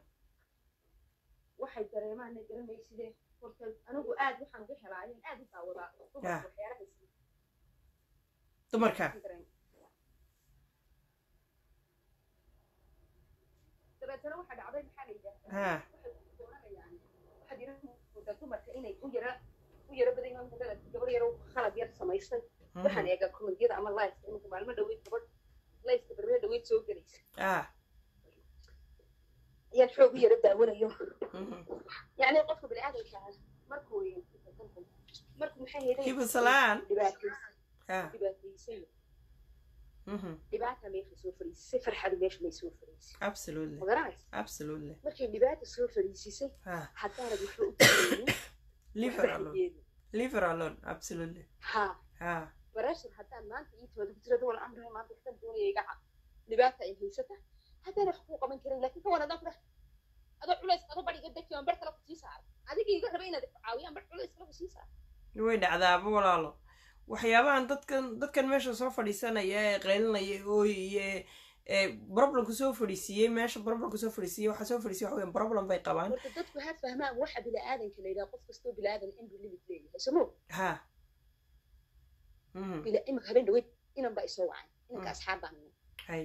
waxay dareemaan na garanaysidee horta anigu aad waxaan uga helaayeen aad u daawadaa Yeah. waxyaalaha is- dumarka dabeetana waxaa dhacday maxaa la yidhahdaa ha waxay ku dooranayaan waxaad yara moodaa dumarka inay u yara u yara badan yihiin hadda gabar yaro khalad yar samaystay waxaan eegaa kommentiyada ama liveka imika maalmo dhaweyd gabadh liveka barbe dhaweyd soo gelaysa ah ayaan xoog u yara daawanayo mhm. yacni qofka biniaadamka ah markuu markuu maxay heday Hiba salaan. dhibaataysan ha dhibaataysan mhm. dhibaata meesha soo fariisisay farxadu meesha may soo fariisay absolutely ma garanaysa absolutely markay dhibaata soo fariisisay ha haddaanad waxba u taraynin leave her alone leave her alone absolutely ha ha barashar haddaan maanta ii tooda ku jirada wala amrahay maanta waxtan doonaya iga cad dhibaata ay haysata haddaan wax kuu qaban karin laakiin kawan adaan kudhax adoo culays adoo bariga degti aan bar kale ku sii saaro adiga iga raba inaad caawiyaan bar culays kale ku sii saaro way dhacdaaba walaalo waxyaabahan dadkan dadkan meesha soo fadhiisanaya ee qaylinaya ooyaya ee problemku soo fadhiisiiyey meesha problemku soo fadhiisiiyey waxaa soo fadhiisiyey waxa weyan problem bay qabaan horta dadku ha fahmaan waxa bini'aadanka la yidhaha qof kastoo bini'aadan in buu limit leeyahay somo ha mhm bila imika habeen dhaweyd inan baa isoo wacan inanka Mm. asxaab baan nahay hay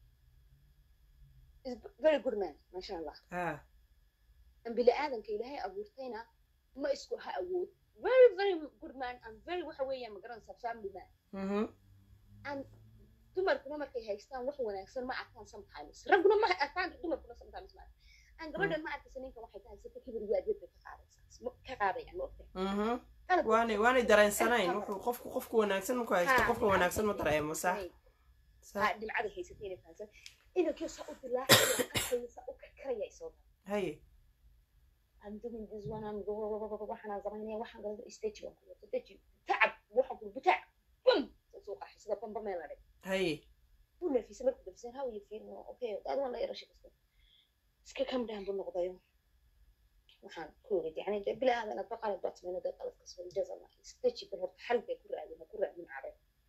is very good man maasha allah ha an bini'aadanka ilaahay abuurtayna ma isku ha awood very very good man and very waxa weeyaan magaranaysaa family man mhm and dumarkuna markay haystaan wax wanaagsan ma arkaan sometimes ragguna ma arkaan dumarkuna sometimes ma arkaan aan gabadhan ma arkaysa ninkan waxay ka haysata kibir waadiyad bay ka qaadaysaa ma- ka qaadayaan ma ogtahay mhm qalad waanay waanay dareensanayn wuxuu qofku qofku wanaagsan markuu haysto Ha, qofka wanaagsan ma dareemo sax ha sax dhimcada haysatay inay fahansan inankii saa u dilaacaya qasaya saa u karkaraya isoo haye I'm doing this one I'm waxaan samaynaya waxaan galada stage baan ku wata deji tacab waxaan ku butac bum soo qaxay sida bamba meel la dhig haye wuu nafisay markuu nafisay how you feel no okay dad waan la yara shaqaysta iska kam down buu noqdayo waxaan ku yiri yani de bila aadan adba qalad baad samayna dad qalad kasoo jaza ma stage bal horta xal bay ku raadin ku raadin cabe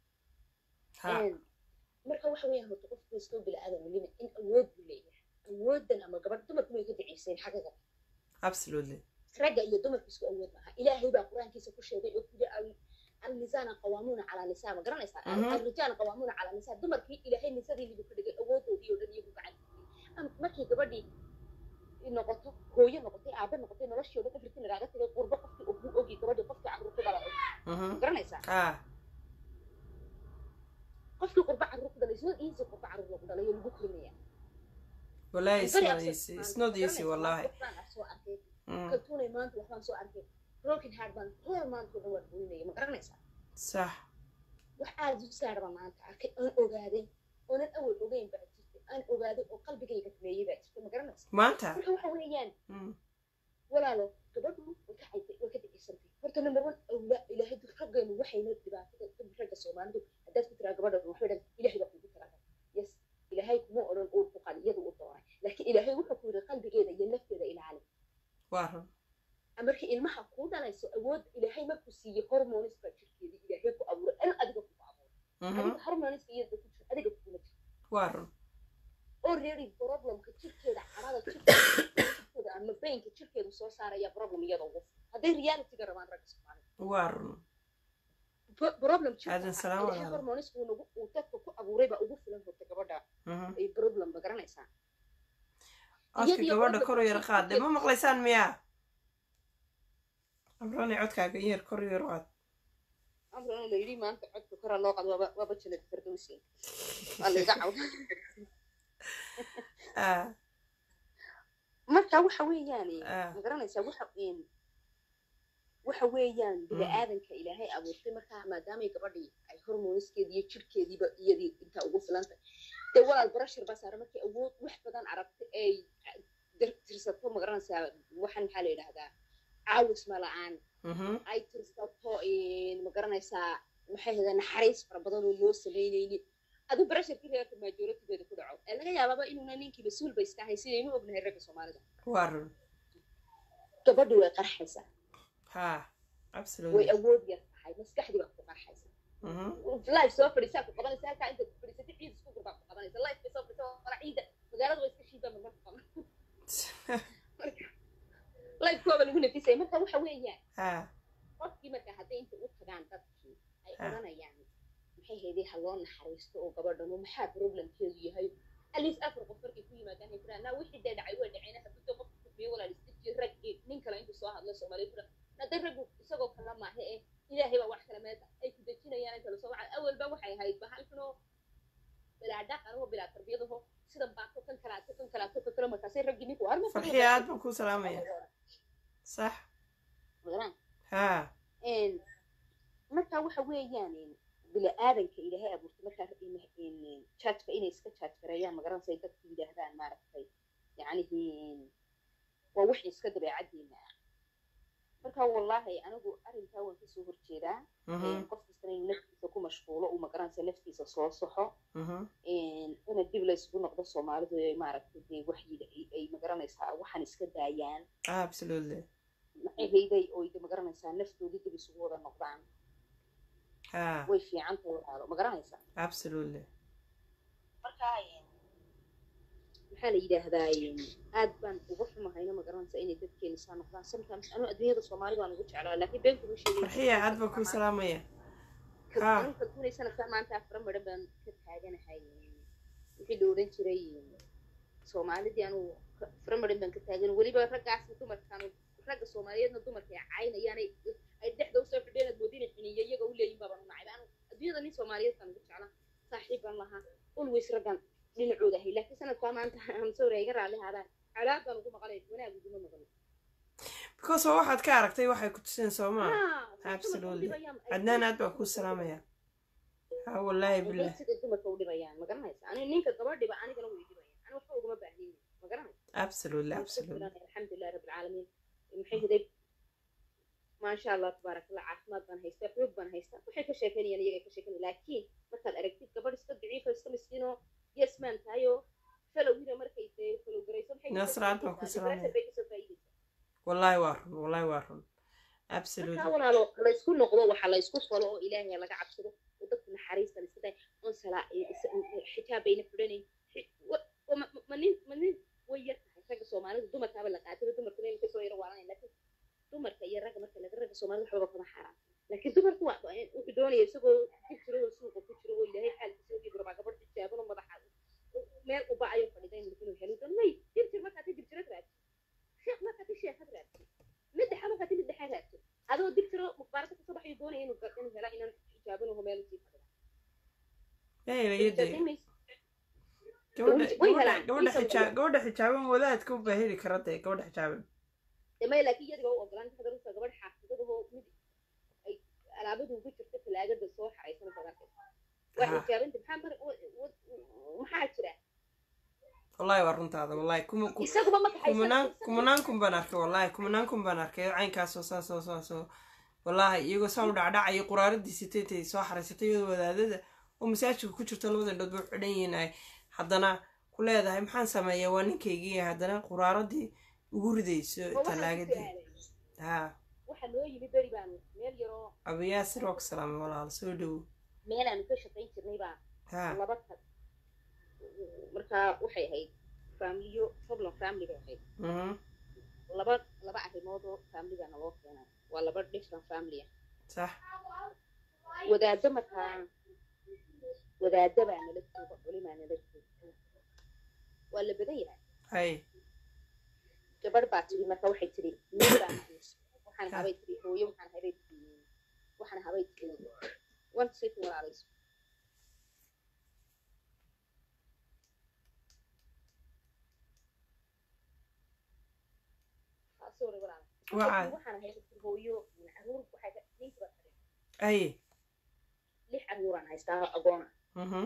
ha marka waxa weeyaan horta qofku iskoo bilaadan weliba in awood buu leeyahay awoodan ama gabadh dumarku way ka daciiseen xaqiiqa absolutely ragga iyo dumarku isku awood maaha ilaahay baa qur-aankiisa ku sheegay oo kuli alnisaana qawaamuuna calaa nisaa ma garanaysaa Mhm. alrijaala qawaamuuna calaa nisaa dumarkii ilaahay nisadii libu ka dhigay awoodoodii oo dhan iyagu gacan Am- markii gabadhii noqoto hooyo noqotay aabe noqotay noloshii oo dhan everything lagaaga tagay qurbo qofkii ugu ogi gabadhii qofkii carruur ku dhala Mhm. ma garanaysaa ha qofkii qurbo carruur ku dhalay isnoo easy qurbo carruur lagu dhalay oo lagu korinaya wallahi it's Very not upset easy maanta, it's not ma easy garanaysaa? wallahi Waxbaan aan soo arkay Mm. kaltuunay maanta waxbaan soo arkay broken heart baan reer maanta oo dhan waan ooynaya ma garanaysaa sax wax aad u saarba maanta arkay aan ogaaday oonan awal ogeyn baa jirtay aan ogaaday oo qalbigayga rumeeyey baa jirtay ma garanaysaa maanta marka waxa weeyaan Mm. walaalo gabadhu way ka caytay way ka dacisantay horta number one awla ilaahay dad raggeenu waxayna dhibaatada dad ragga soomaalidu haddaad ku tiraa gabadha waxay dhan ilaahay baa kugu talagalay yes ilaahay kuma odhan uu ku qali iyadu u dooray laakiin ilaahay wuxuu ku yidhi qalbigeeda iyo nafteeda ilaali waa run markii ilmaha kuu dhalayso awood ilaahay markuu siiyey hormoniska jirkeeda ilaahay ku abuuray an adiga kugu abuuray Mhm. adiga hormoniska iyada ku jira adiga kuguma jiro waa run already problemka jirkeeda carada jirkeeda ama baynka jirkeedu soo saaraya problem iyada ugu hadday realityga rabaan ragga soomaalida waa run Pro- problem Aadan salaam ilaahay walaalo. hormoniska uu nagu- uu dadka ku abuuray baa ugu filan horta gabadha Mhm. ay problem ma garanaysaa codka Iyadiyo gabadha gabadha kor u yar ku- qaade ma maqlaysaan miyaa amrani codkaaga in yar kor u yar qaad amrana la yidhi maanta codka koraa loo qado waaba waaba jannada firdowsi waa layga cawda ah marka waxa weeyaan Ah. ma garanaysaa waxa een waxa weeyaan bini-aadanka ilaahay abuurtay markaa maadaamay gabadhii ay hormoniskeedi iyo jirkeediiba iyadii intaa ugu filantay dee walaal barashar baa saara markay awood wax badan aragtay ay dir- tirsato ma garanaysaa waxaan maxaa la yidhahdaa caawis ma la-aan Mhm. ay tirsato een, ma garanaysaa maxay ahayda naxariis fara badan oo loo samaynayni adu barasharkii reerka majoritigeeda ku dhaco ee laga yaababa inuuna ninkii mas-uul ba iska ahay sidaynu ognahay ragga soomaalida waa run gabadhi way qarxaysaa ha way absolutely awood yar tahay maskaxdii baa ku qarxaysa Mhm. life soo fadhiisaa ku qabanaysa halkaa intaad ku fadhiisatay ciid isku gurbaa ku qabanaysa life bay soo fadhisa wala ciida magaalada way iska shiidaa marmar ku qaban life kuwaba lagu nafisaya marka waxa weeyaan ha qofkii marka hadday inta u tagaan dadkii ay Ah. odhanayaan maxay haydee ha loo naxariisto oo gabadhan oo maxaa problemkeedu yahay aliis afar qof markay ku yimaadaan ay kuraa naa wixii dee dhacay waa dhaceen hadduu qof kufriyo walaal istajiyo raggii nin kale intuu soo hadlo soomaaliya kura hadday raggu isagoo kala maaha ee ilaahay baa wax kale meed ay ku dejinayaan inta lasoo waca awalba waxay ahayd bahalkanoo bilaa dhaqan oo bilaa tarbiyadaho sidan baato kan kalaato kan kalaato kan kale markaasay raggii ninku harma farxiya aad baan kuu salaamaya sax ha marka waxa weeyaan bini-aadanka ilaahay abuurtay markaa jaajka inay iska jaaj gareeyaan magaranaysa ay dadku yidhaahdaan maaragtay yacnihi waa wax iska dabeecadiina ah marka wallaahi anigu arrinkaa waan kasoo horjeedaa Mhm. qof kastana inuu naftiisa ku mashquulo uu magaranaysa naftiisa soo soxo Mhm. ina dib laysugu noqdo soomaalidu ay maaragtay dee wax yidha ay magaranaysaa waxaan iska daayaan absolutely maxay hayday oo de magaranaysaa naftoodii dib isugu wada noqdaan ha way fiican tahay walaalo ma garanaysaa absolutely marka maxaa la yidhaahdaa aad baan uga xumahayna ma garanaysaa inay dadkeena saa noqdaan sometimes anuu adduunyada soomaali baan ugu jeclaa laakiin been kuma sheegay farxiya aad baan kuu salaamaya ha kaltuunay sanadkaa maanta afra midhan baan ka taaganahay wixii la odhan jiray soomaalidii anuu afra midhan baan ka taagan weliba raggaasna dumarkaan ragga soomaaliyeedna dumarka ay caynayaanay ay dhexda usoo fidheen aad moodina xiniya iyaga u leeyihin baabaan u nacay anu adduunyada nin soomaaliyeed baan ugu jeclaa saaxiib baan lahaa always raggan dhinacooda ahay laakiin sanadkaa maanta amsawra iga raalli haadaan cadaab baan ugu maqlay wanaag uguma maqlay because waa waxaad ka aragtay waxay ku tuseen soo maa absolutely cadnaan aad baan kuu salaamaya ha wallaahi billah sida dumarka u dhibayaan ma garanaysa ani ninka gabadhiba anigana way dhibayaan ani waxba ugama baahnin ma garanaysa absolutely absolutely alxamdulilah rabi alcaalamiin maxay hiday maasha allah tabaarak allah caafimaad baan haystaa xoog baan haystaa waxay ka sheekeynayaan iyaga ka sheekeynaya laakiin markaad aragtid gabadh iska daciifa iska miskiinoo yesmaan tahayoo falowina markay dee falow garayso maxay Nasraad baan ku salaamaya. bay kasoo faa'iidaysaa wallahi waa run wallahi waa run markaa absolutely walaalo laysku noqdo waxa laysku falo oo ilaahay laga cabsado oo dadku naxariistan iska tahay oon salaa xijaab bayna xidhanayn Xi- wa- wa- ma- ma nin ma nin way yar tahay ragga soomaalida dumarkaaba la qaatay dumarkuna in kasoo yaro waalanay laakiin dumarka iyo ragga marka laga ragga soomaalida waxbaba kama xaaraan laakiin dumarku waa wuxuu doonaya isagoo ku jiro oo suuqa ku jiro oo ilaahay xaalkiisa ogi barbaa gabadh xijaaban oo madaxa meel u bacayo fadhiday inuu helo doon may jirjir markaad jirjirad raadsi sheekh markaad sheekad raadsi middexa markaad middexa raadsi adoo digtiro mukhbaarada kasoo baxayo doonaya inuu ga- inuu hela inaan xijaaban oo meel sii fadhido meelayade Xijaabin gabadha way gabadha helaan. gabadha Way xijaa gabadha xijaaban wadaadka u baa heli kara dee gabadha xijaaban damay laakiin iyadiga u ogolaan hadda runta gabadh xaafidadahoo mid ay alaabadu ku jirta talaagada soo xaraysan badarka waa Ha. xijaabinta maxaa mar wa- wa- maxaa jira wallahi waa runtaada wallahi kuma ku- isaguba ma kaxaysan kumanaan kumanaan kun baan arkay wallahi kumanaan kun baan arkay caynkaasoo saasoo saasoo wallahi iyagoo saa u dhacdhacaya quraaradii sitaytay soo xaraysatay iyadoo wadaadada oo masaajidka ku jirto labada indhood bay u xidhan yihiin ay haddana ku leedahay maxaan sameeyaa waa ninkaygii haddana quraaradii ugu ridayso oo waxaan ku talaagadii su'aalay, ha waxaa noo yimi beri baan meel yaroo abayaasir waa ku salaamay walaal soo dhowo meel aanu ka shaqayn jirnay baa ha laba tag markaa waxay ahayd faamiliyo problem family bay ahayd mhm laba laba arrimood oo familiga naloo keenay waa laba different family ah sax wadaaddo markaa wadaaddo baa nala jooga culimaa nala joogta waa la badan yahay hay gabadh baa tiri marka waxay tiri nin baan haysto waxaan habay tiri hooyo waxaan habay tiri waxaan habay tiri one second walaalayso Ah, sorry walaal Waa caadi. waxaan habay tiri hooyo caruur waxay ka ninka baa tiri hay lix caruuraan haystaa agoona mhm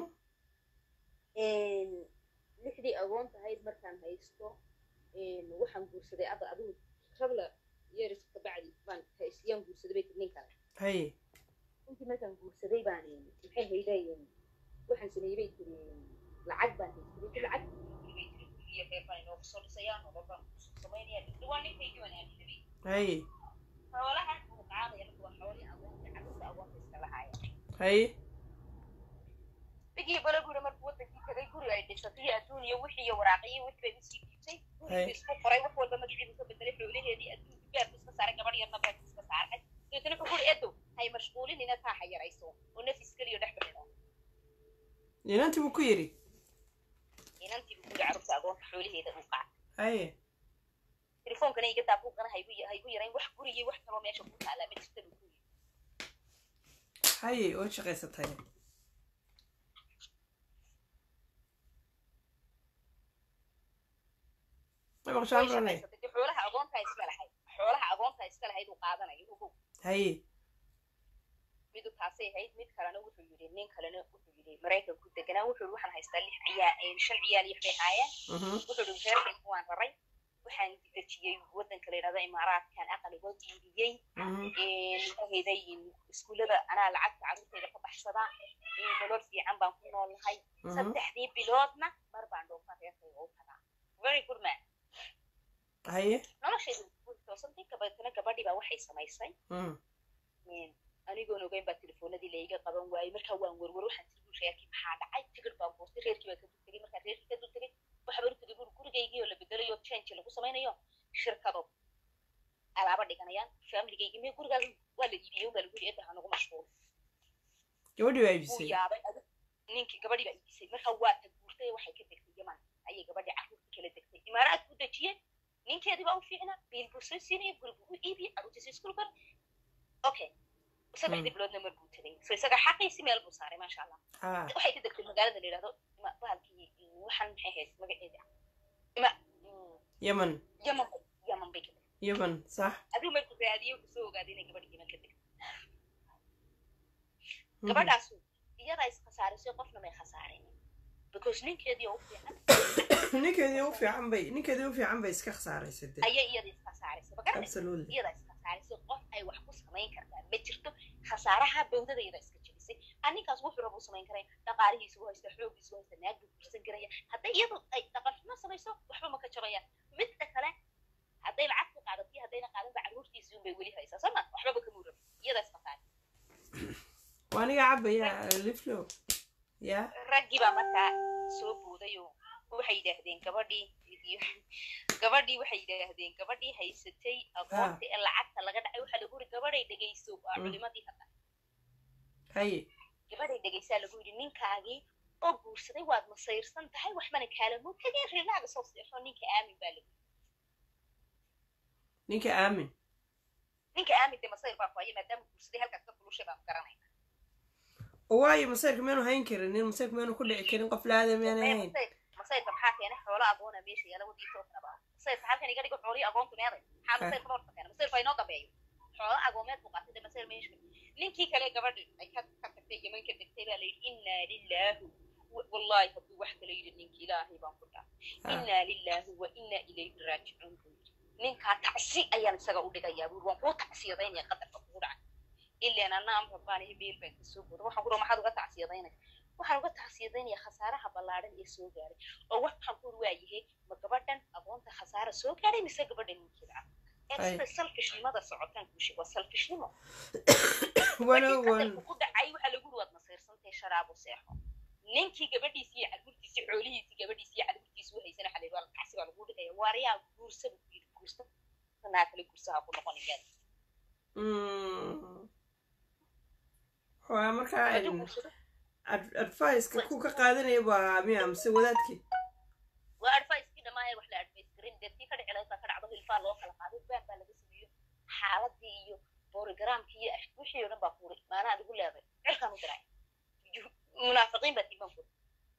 lixdii agoon tahayd markaan haysto waxaan guursaday adda adigu rabla yeeris kabacdi baan haysiyaan guursaday bay tiri nin kale hay intii markaan guursaday baan maxay hayday waxaan sameeyey bay tiri lacag baan haystay bay tiri lacag bay tiri guriga reer baan inoogu soo dhisayaa nolol baan kusoo samaynaya dhawaan ninkaygii waan aaminabay hay xoolahan uu qaadaya marka waa xoolii agoonta carruurta agoonta iska lahaaya hay bigii bala guri markuu wadankii tagay guri ay dhisatay iyo adduun iyo wixii iyo waraaqiyii wixii bay usii dhiibtay gurigii isku qoray wax walba magaciibu ka bedelay xoolaheedii adduunka beerku iska saaray gabadh yarna beerku iska saaray dabeetana wuxuu guri edo hay mashquulinina taa ha yarayso oo nafis keliyo dhex baxino inantii buu ku yidhi inantii buu guri carruurta agoonta xoolaheeda uu qaatay hay telefoonkana iga daabuuqana haygu haygu yarayn wax gurigii wax kaloo meesha ku taalaa ma jirta buu ku yidhi hay oo shaqaysatay ma way maqshaan ranay shaqaysatay dee xoolaha agoontaa iska lahayd xoolaha agoontaa iska lahayd uu qaadanayo ogow hay midu taasay ahayd mid kalena wuxuu yidhi nin kalena wuxuu yidhi maraykanku deganaa wuxuu yidhi waxaan haystaa lix ciyaa shan ciyaal iyo waxbay haayeen mhm wuxuu yidhi reerkaygu waan raray waxaan dejiyey waddanka la yidhahdo imaaraadkan aqaligood iibiyey mhm maxahayday iskuullada anaa lacagta carruurtayda ka baxsada nolol fiican baan ku noolahay mhm saddexdii biloodna mar baan dhoofan reerkayga u tagaa very good man haye noloshaydu way toosantay kabatana gabadhii baa waxay samaysay mhm anigoon ogeyn baa telefoonadii laiga qaban waayey markaa waan werwer waxaan tiri buu reerkii maxaa dhacay tigir baan goostay reerkii baa ka dul tegey markaan reerkii ka dul tegey waxaa baan u tegey buri gurigaygii oo la bedelayo change lagu samaynayo shirkado alaaba dhiganayaan familigaygii mee gurigaas waa la iibiyey un baa lagu yidhi edda ha nagu mashquul gabadhii baa wuu iibisay yaabay adi ninkii gabadhii baa iibisay markaa waa ta guurtay waxay ka degtay yaman ayay gabadhii carruurtii kala degtay imaaraad ku dejiyeen ninkeedii baa u fiicnaa biil buu soo siinayay guri buu u iibiyey carruurtiisa iskuul bar okay saddexdii biloodna mar buu tegay so isaga xaqiisi meel buu saaray maasha allah ha waxay ka degtay magaalada la yidhahdo ima bahalkii waxaan maxay ahayd magaceeda ima mm, yaman yaman bay yaman bay ka degtay yaman sax adigu markuu raadiyey wuxuu soo ogaaday inay gabadh yaman ka degtay Mhm. gabadhaasu iyadaa iskhasaaraysay qofna may khasaareen because ninkeedii oo u fiican ninkeedii u fiican bay ninkeedii u fiican bay iska khasaaraysay de ayay iyada iskhasaaraysay magaranaysa absolutely iyada iskhasaaraysay qof ay wax ku samayn kartaa ma jirto khasaaraha bawdada iyada iska jebisay aninkaas wuxuu raba u samayn karaya dhaqaalihiisa u haysta xoogiisa u haysta naag buu guursan karaya hadday iyadu ay dhaqan xumo samayso waxba ma ka jabayaan midda kale hadday lacag ku qaadato iyo haddayna qaadanba carruurtiisii unbay weli haysaa soo ma waxbaba kamuu rabin iyada iskhasaar waa aniga cabaya liflo ya raggii baa markaa soo booday oo waxay yidhaahdeen gabadhii gabadhii waxay yidhaahdeen gabadhii haysatay aqoonta ee lacagta laga dhacay waxaa lagu yidhi gabadhay dhegayso waa Mm. culimadii hadda haye gabadhay dhegaysaa lagu yidhi ninkaagii oo guursaday waad masayrsan tahay waxbana kaalamo tageen rilaaga soo seexo ninka aamin baa lagu yidhi ninka aamin ninka aamin dee masayr baa ku haya maadaama guursaday halkaas ka fulushay baan garanayna oo waayo masayrka miyaanu hayn karin nin masayrka miyaanu ku dhici karin qof laada miyaanu Maya hayn masayr- masayrka maxaa keenay xoolo agoona meesha yaala wadii toosnaba masayrka halkan iga dhigo xoolii agoontu meeday maxaa Ah. masayrka horta keena masayrka inoo dambeeyo xoolo agoomeed buu qaatay dee masayr meesha ninkii kale gabadhi ay ka ka tagtay yeman ka degtay baa layidhi innaa lilaahu wa- wallaahi hadduu wax kala yidhi ninki ilaahay baan ku dhaaf Ah. innaa lilaahi wa innaa ilayhi raajicuun buu yidhi ninkaa tacsi ayaan isaga u dhigayaa buuri waan kuu tacsiyadaynaya qadarka kugu dhacay ilaan anna amra baan ihi meel baan kasoo booda waxaan ku dhaha maxaad uga tacsiyadaynaya waxaan uga tacsiyadaynaya khasaaraha ballaadhan ee soo gaaray oo waxaan ku waayahay ma gabadhan aqoonta khasaara soo gaaray mise gabadhan ninkii lacag ee Ay. sida salfishnimada socotaan kuushi waa salfishnimo wana markii wan qadarku ku dhacay waxaa lagu yiri waad masayrsantahay sharaabo seexo ninkii gabadhiisi iyo cadurtiisi xoolihiisi gabadhiisi iyo cadurtiisi u haysana waxaa la yidhi waa lacagsi baa lagu dhigaya waariyaa guursa buu ku yidhi guursa naa kale guursaha ku noqonayaa Mm. waa markaa hadduu in guursado ad- advice-ka ku ka qaadanaya baa miya mise wadaadkii waa advice-kii dhammaaya wax la advice garin deetii ka dhici lahayd baa ka dhacdo hilfaa loo kala qaaday baan baa laga sameeyo xaaladii iyo borogramkii iyo ash- wixii oo dhan baa fuuray maanaa adigu leeday cirkaan u diray Ju- munaafiqiin baa tiiman furay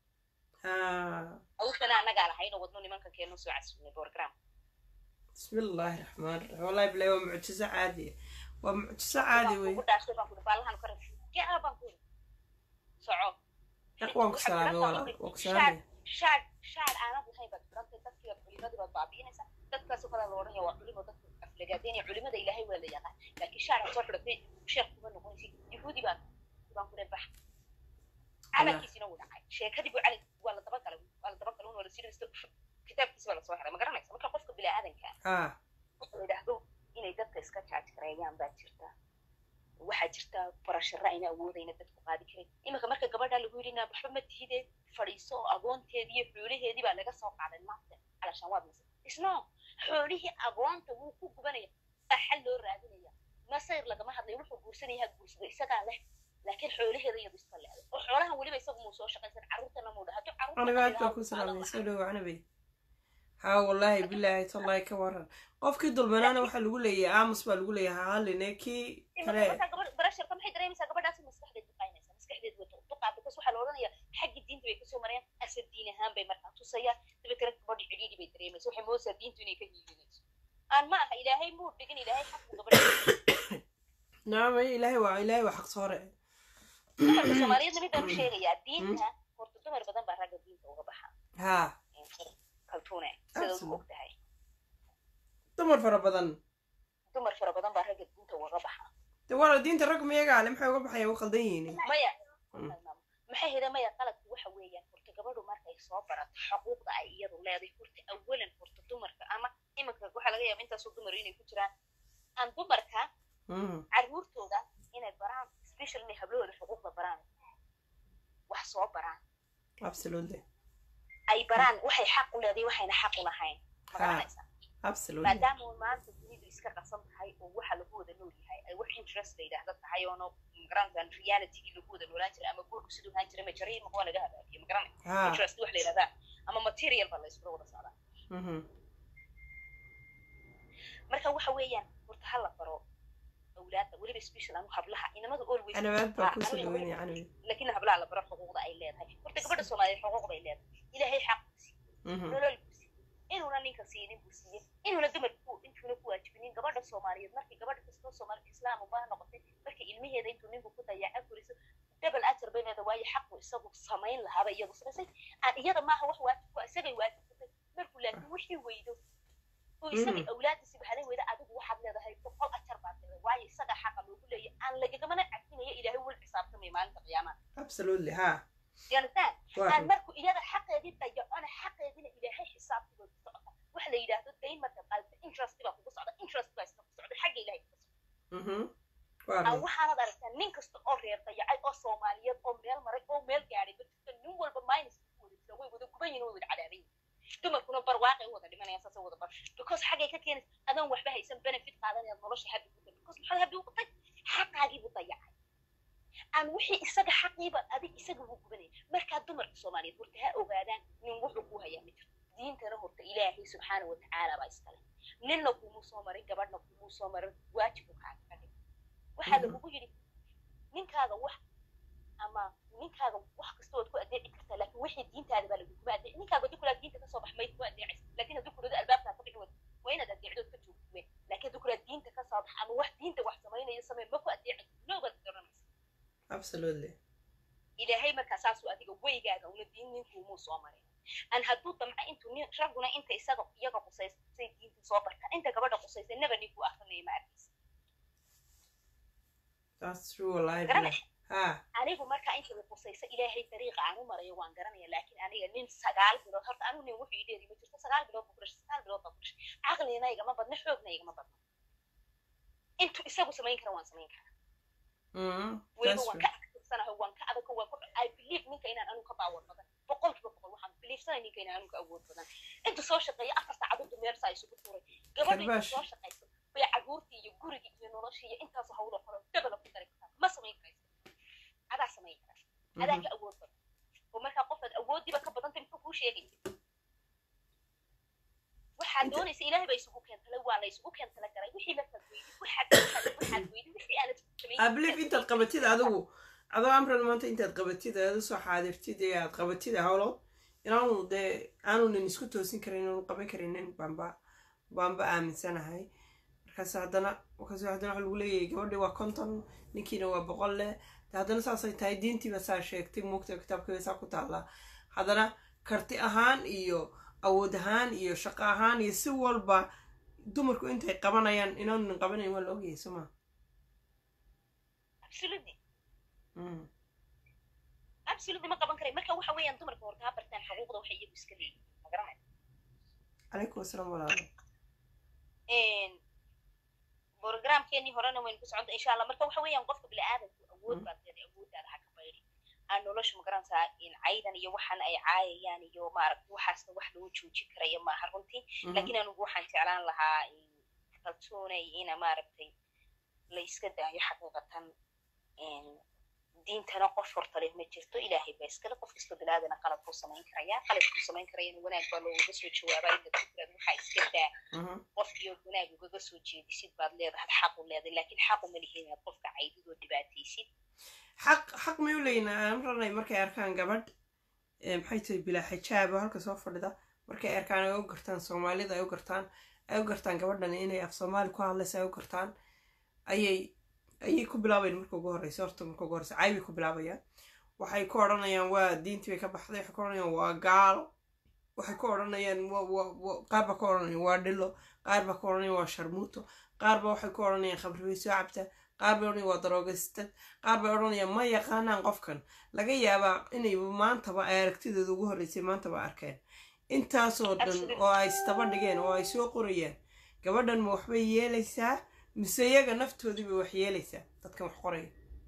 ha awsana annagaa lahayn oo wadno nimankan keeno soo casuunay program bismi illaahi raxmaan raxiim wallahi bilahi waa mucjiso caadiya waa mucjiso caadi wey ugu dhaashay baan kuri baalahan ka rabay gaa baan kuri soco Yaq, waan ku salaamay walaal waan ku salaamay shaad shaad aanad lahayn baad furantay dadkii culimadii baad baabiinaysaa dadkaas kala la odhanaya waa culimo dadka aflagaadeynaya culimada ilaahay waa la yaqaan laakiin shaad aad soo xidhatay sheekh kuma noqonaysid yahuudi baan baan ku bax calankiisina wuu dhacay sheekadii buu calan waa la dabagalay waa la dabagalay waa la sii dhistay kitaabkiisa waa la soo xiray ma garanaysa marka qofka bini'aadanka ha wuxuu la yidhaahdo inay dadka iska jaaj gareeyaan baa jirta waxaa jirta barasharo ayna awoodayna dadku qaadi karin iminka marka gabadha lagu yidhi naa waxba ma tihide fadhiiso oo agoonteedii iyo xoolaheedii baa laga soo qaaday maanta calashaan waad masay isno xoolihii agoonta wuu ku gubanaya baa xal loo raadinaya masayr lagama hadlayo wuxuu guursanaya ha guursado isagaa leh laakiin xoolaheeda iyadu iska leeday oo xoolahan weliba isagu muu soo shaqaysan carruurtana muu dhaha anigaad baa ku salaamay soo dhowo canabey ha wallaahi bilaahi tallahi ka waran qofkii dulmanaana waxaa lagu leeyahay aamus baa lagu leeyahay hahaline kii kale barasharka maxay dareemaysaa gabadhaasi maskaxdeed duqaynaysa maskaxdeed wata duqaa bikas waxaa la odhanaya xagga diinta bay kasoo marayaan asal diin ahaan bay markaa tusayaan dabeetana gabadhi cidhiidhi bay dareemaysa waxay moodaysaa diintu inay ka hiilinayso aan ma aha ilaahay muu dhigin ilaahay xaqu gabadha naamay ilaahay waa ilaahay waa xaq soore dumarka soomaaliyeedna mid baan u sheegayaa diinta horta dumar badan baa ragga diinta uga baxa ha kaltuune sidaad u Absolute. og tahay dumar fara badan dumar fara badan baa ragga diinta uga baxa de wala diinta rag miyagaa le maxay uga baxaya u qaldan yihiin maya Mm. maxay heda maya qaladku waxa weeyaan horta gabadhu markay soo barato xuquuqda ay iyadu leedahay horta awalan horta dumarka ama iminka waxaa laga yaaba intaasoo dumar inay ku jiraan aan dumarka Mm. carruurtooda inay baraan special inay hablahooda xuquuqda baraan wax soo baraan absolutely ay baraan waxay xaq u leedahay waxayna xaq u lahayn ma Ha. garanaysaa absolutely maadaama uu maanta dunidu iska qasan tahay oo waxa lagu wada nool yahay ay wax interest la yidhaahda tahay oono magaranaysaa realitygii lagu wada noolaan jiray ama guurku siduu ahaan jiray ma jaray ma waa laga habaabiye ma garanay ha interest wax la yidhahdaa ama material baa la iskula wada socdaa Mhm. marka waxa weeyaan horta ha la baro awlaadda weliba special anu hablaha inamadu always canabaad baa Ah, kusoo aniga dhaweynaya canabi laakiin hablaha la baro xuquuqda ay leedahay horta gabadha soomaaliyeed xuquuq bay leedahay ilaahay xaq buu siiyey Mhm. nolol buu siiyey inuuna ninka siinin buu siiyey inuuna dumar ku intuuna ku waajibinin gabadha soomaaliyeed markii gabadha kastoo soomaali islaam ubaa noqotay markii ilmaheeda intuu ninku ku dayaca furiso double ajar bay leedahay waayo xaqu isagu samayn lahaaba iyadu samaysay aan iyada maaha wax waajib ku ah, isagay waajib ku tahay markuu laakiin wixii weydo oo isagii awlaadiisi baxday weyda adigu waxaad leedahay boqol ajar baad leedahay waayo isaga xaqa loogu leeyahay aan lagagamana cadfinaya ilaahay wal xisaabtamaya maalinta qiyaamaha absolutely ha you understand waa aan markuu iyada xaqeedii dayacona xaqeediina ilaahay xisaabtii bay ku socota waxa la yidhaahdo dayn marka qaadata interest baa kugu socda interest baa iska ku socda xagga ilaahay kuga socda Mhm. waa aan run. waxaanad aragtaa nin kasta oo reer dayacay oo soomaaliyeed oo meel maray oo meel gaadhay ma jirto minus ku wada jira way wada guban yihin way wada cadaaban yihin dumarkuna barwaaqay u wada dhimanayaan saasay wada bar because xaggay ka keenaysa adoon waxba haysan benefit qaadanayaad nolosha habi ku tay because maxaad habi ugu tay xaqaagii buu dayacay aan wixii isaga xaqiiba adig isaga buu gubanaya markaa dumarka soomaaliyeed horta ha ogaadaan nin wuxuu ku hayaa ma jirto diintana horta ilaahay subxaana watacaala baa iskale ninna kumuu soo marin gabadhna kumuu soo marin waajibu kaaga ka dhig waxaa lagugu yidhi ninkaaga wax ama ninkaaga wax kasta waad ku adeeci kartaa laakiin wixii diintaada baa laguguma adeeci ninkaaga haddii kulaa diinta kasoo bax mayd ku adeecaysa laakiin haddii kulado albaabkaa ka bixi wad waa inaad adeecdood ka joogto weyn laakiin haddii kulaa diinta kasoo bax ama wax diinta wax samaynayo samee ma ku adeecaysa noobaad garanaysa absolutely ilaahay markaa saasuu adiga weygaaga una diin ninkuumuu soo marin aan hadduu damca intuu nin ragguna inta isaga iyaga qusaysay diinta soo bartaan inta gabadha qusaysay naba ninkuu akrinaya ma arkaysa that's true wallahi garanay ha anigu markaa inta la qusaysa ilaahay dariiqa aan u marayo waan garanaya laakiin aniga nin sagaal bilood horta anigu nin wuxuu ideedi ma jirto sagaal bilood buu ku dhashay sagaal bilood baa ku dhashay caqligana igama badna xoogna igama badna intuu isagu samayn kara waan samayn karaa Mm, weliba that's waan true ka aktirsanahay waan ka adag waan ku i believe ninka inaan anigu ka baawar badan boqolkiiba boqol waxaan beliefsanay ninka inaan anigu ka awood badan intuu soo shaqeeya afar saacadood meersaa isugu tuuray gabadha intuu Karbash. soo shaqayso bay caruurtii iyo gurigii iyo noloshii iyo intaasoo hawlo kale dabala ku dari kartaa ma samayn karaysa adaa samayn kara adaa Mhm. ka awood badan oo markaa qofaad awoodiiba ka badantay muxuu kuu sheegaya waxaad Inta- doonaysa ilaahay baa isugu keentala waa la isugu keentala garay wixii markaad weydid waxaad waxaad waxaad weydid wixii aanad samayn I believe intaad qabatid adigu adoo amran maanta intaad qabatid aad usoo xaadirtid ee aad qabatid howlood inaanu dee aanu nin isku toosin karin inaanu qaban karinin baanba baanba aaminsanahay markaas haddana markaas haddana waxa lagu leeyahay gabadhii waa konton ninkiina waa boqol leh de haddana saasay tahay diintiiba saa sheegtay muugta kitaabkiiba saa ku taallaa haddana karti ahaan iyo awood ahaan iyo shaqo ahaan iyo si walba dumarku intay qabanayaan inaanu nin qabanayn waa la ogyahay soo ma absolutely Mm. absolutely ma qaban karay marka waxa weeyaan dumarka horta ha bartaan xuquuqda waxay iyagu iska leeyihiin ma garanay calaykum asalaam walaalo programkeenii horena waynu ku socota insha allah marka waxa weeyaan qofka bini'aadamku awood baad leedahay awooddaada ha ka baydi aan nolosha ma garanaysaa in caydan iyo waxan ay caayayaan iyo maaragta waxaasna wax lagu joojin karayo maaha runtii laakiin anigu waxaan jeclaan lahaa in kalsoonay ina maaragtay la iska daayo xaqiiqatan diintana qof horta leh ma jirto ilaahay baa iskale qof kastoo biniaadana qalad buu samayn karayaa qaladkuu samayn karayana wanaag baa loogaga soo jawaabaa inta fikrad waxaa iska daa Mhm. qofkiio wanaag ugaga soo jeedisid baad leedahay xaq u leedahay laakiin xaq uma lihin inaad qofka caydidoo dhibaataysid xaq xaq may u leeyihin amranay markay arkaan gabadh ee maxay tahay bilaa xijaab oo halka soo fadhida markay arkaan ay u gartaan soomaalida ay u gartaan ay u gartaan gabadhan inay af soomaali ku hadlaysa ay u gartaan ayay ayay ku bilaabayan marka ugu horeysa horta marka ugu horeysa caybay ku bilaabayaan waxay ku odhanayaan waa diintii bay ka baxday waxay ku odhanayaan waa gaalo waxay ku odhanayaan wa- wa- wa- qaar baa ku odhanayaan waa dhilo qaar baa ku odhanayaan waa sharmuuto qaar baa waxay ku odhanayaan khamri bay soo cabta qaar bay odhanayaan waa daroogastad qaar bay odhanayaan ma yaqaanaan qofkan laga yaabaa inay maantaba ay aragtidooda ugu horreysay maantaba arkeen intaasoo dhan Absolutely. oo ay istaba dhigeen oo ay soo qorayaan gabadhan ma waxbay yeelaysaa mise iyaga naftoodii bay wax yeelaysaa dadkan wax qoraya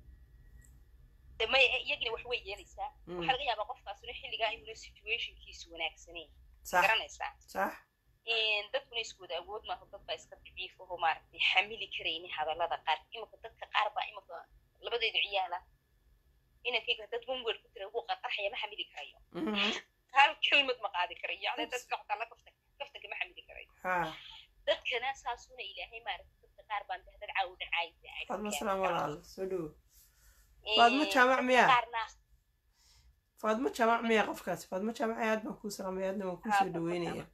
de may iyagina wax way yeelaysaa Mm. waxaa laga yaabaa qofkaasuna xilligaa inuna situationkiisu wanaagsaneyn sax garanaysaa sax dadkuna iskooda awood maaha dad baa iska daciif aho maaragtay xamili karaynin hadallada qaar imika dadka qaar baa imika labadeedu ciyaala inankayga dad wanwer ku tira wuu qarqarxaya ma xamili karayo Mhm. hal kelmad ma qaadi karayo yacni dadka xotaa la kafta kaftanka ma xamili karayo ha dadkana saasuna ilaahay maaragtay dadka qaar baan dahdad caawu dhacaaysa faadma salaam walaalo soo dhowo faadma jaamac miyaa qaarna faadma jaamac miyaa qofkaasi faadma jaamac aad baan kuu salaamay aadna waan kuu Haa, soo Faadma dhaweynaya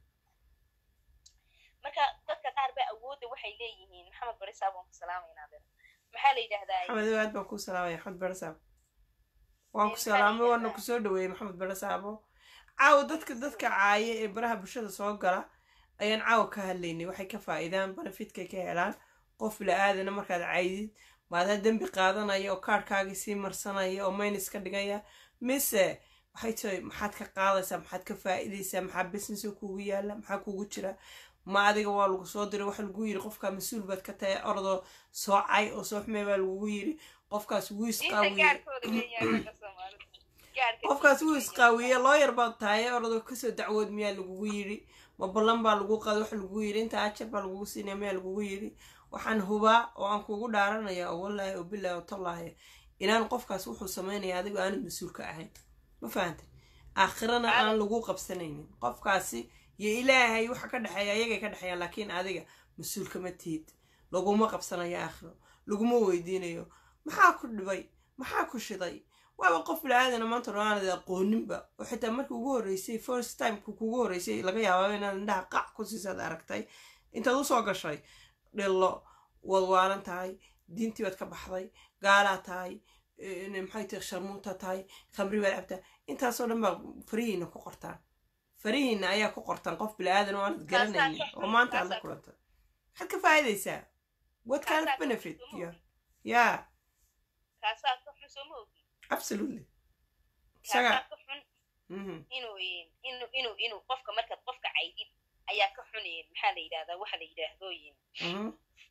marka dadka qaar baa awoodda waxay leeyihiin maxamed barisaab waan ku salaamaynaa adeer maxaa la yidhaahdaa maxamed aad baan kuu salaamaya maxamed barasaabo waan ku Maxaa salaamay la waana yidhahdaa? kusoo dhaweeyey maxamed barasaabo caawa dadka dadka caaya ee baraha bulshada soo gala ayaan caawa ka hadlaynay waxay ka faa'iidaan benefitkay ka helaan qof la-aadana markaad caydid maadaa dembi qaadanaya oo kaarhkaagii sii marsanaya oo maynis ka dhigaya mise waxay tahay maxaad ka qaadaysaa maxaad ka faa'iidaysaa maxaa business oo kugu yaala maxaa kugu jira ma adiga waa lagu soo diray waxa lagu yiri qofkaa mas-uul baad ka tahay orodoo soocay oo soo xumey baa lagugu yiri qofkaas wuu diinta isqaawiye gaarkooda weeyaan ragga soomaalida gaadhka qofkaas wuu isqaawiye looyar baad tahay orado kasoo dacwood miyaa lagugu yidhi ma ballan baa lagu qada wax lagugu yidhi inta ajar baa lagugu siinaya miyaa lagugu yidhi waxaan hubaa oo aan kugu dhaaranaya oo wallaahi oo bilaahi oo tallaahi inaan qofkaas wuxuu samaynaya adigo aanad mas-uul ka ahayn ma fahantay aakhirana aan lagu qabsanaynin qofkaasi iyo ilaahay waxa ka dhexeeya ayagay ka dhexeeyaan laakiin adiga mas-uul kama tihid laguma qabsanayo aakhiro laguma weydiinayo maxaa ku dhibay maxaa ku shiday waaba qof bilaaadana maanta dhan aanad aqooninba oo xitaa markii ugu horreysay first timeka kugu horreysay laga yaabaa inaad indhaha qac ku siisaad aragtay intaad usoo gashay dhillo waad waalan tahay diintii baad ka baxday gaalaa tahay maxay tahay sharmuunta tahay khamri baad cabtaa intaasoo dhan baa farihiina ku qortaan farihiina ayaa ku qortaan qof bilaadan oo aanad garanaynin oo maanta aad la kulanta maxaad ka faa'iidaysaa what kind of benefit yeah yeah kaasaa ka xun soo ma ogi absolutely kaasaa isaga ka xun mhm inuu inuu inuu inuu qofka markaad qofka caydid ayaa ka xun maxaa la yidhahdaa waxa la yidhaahdooyin mhm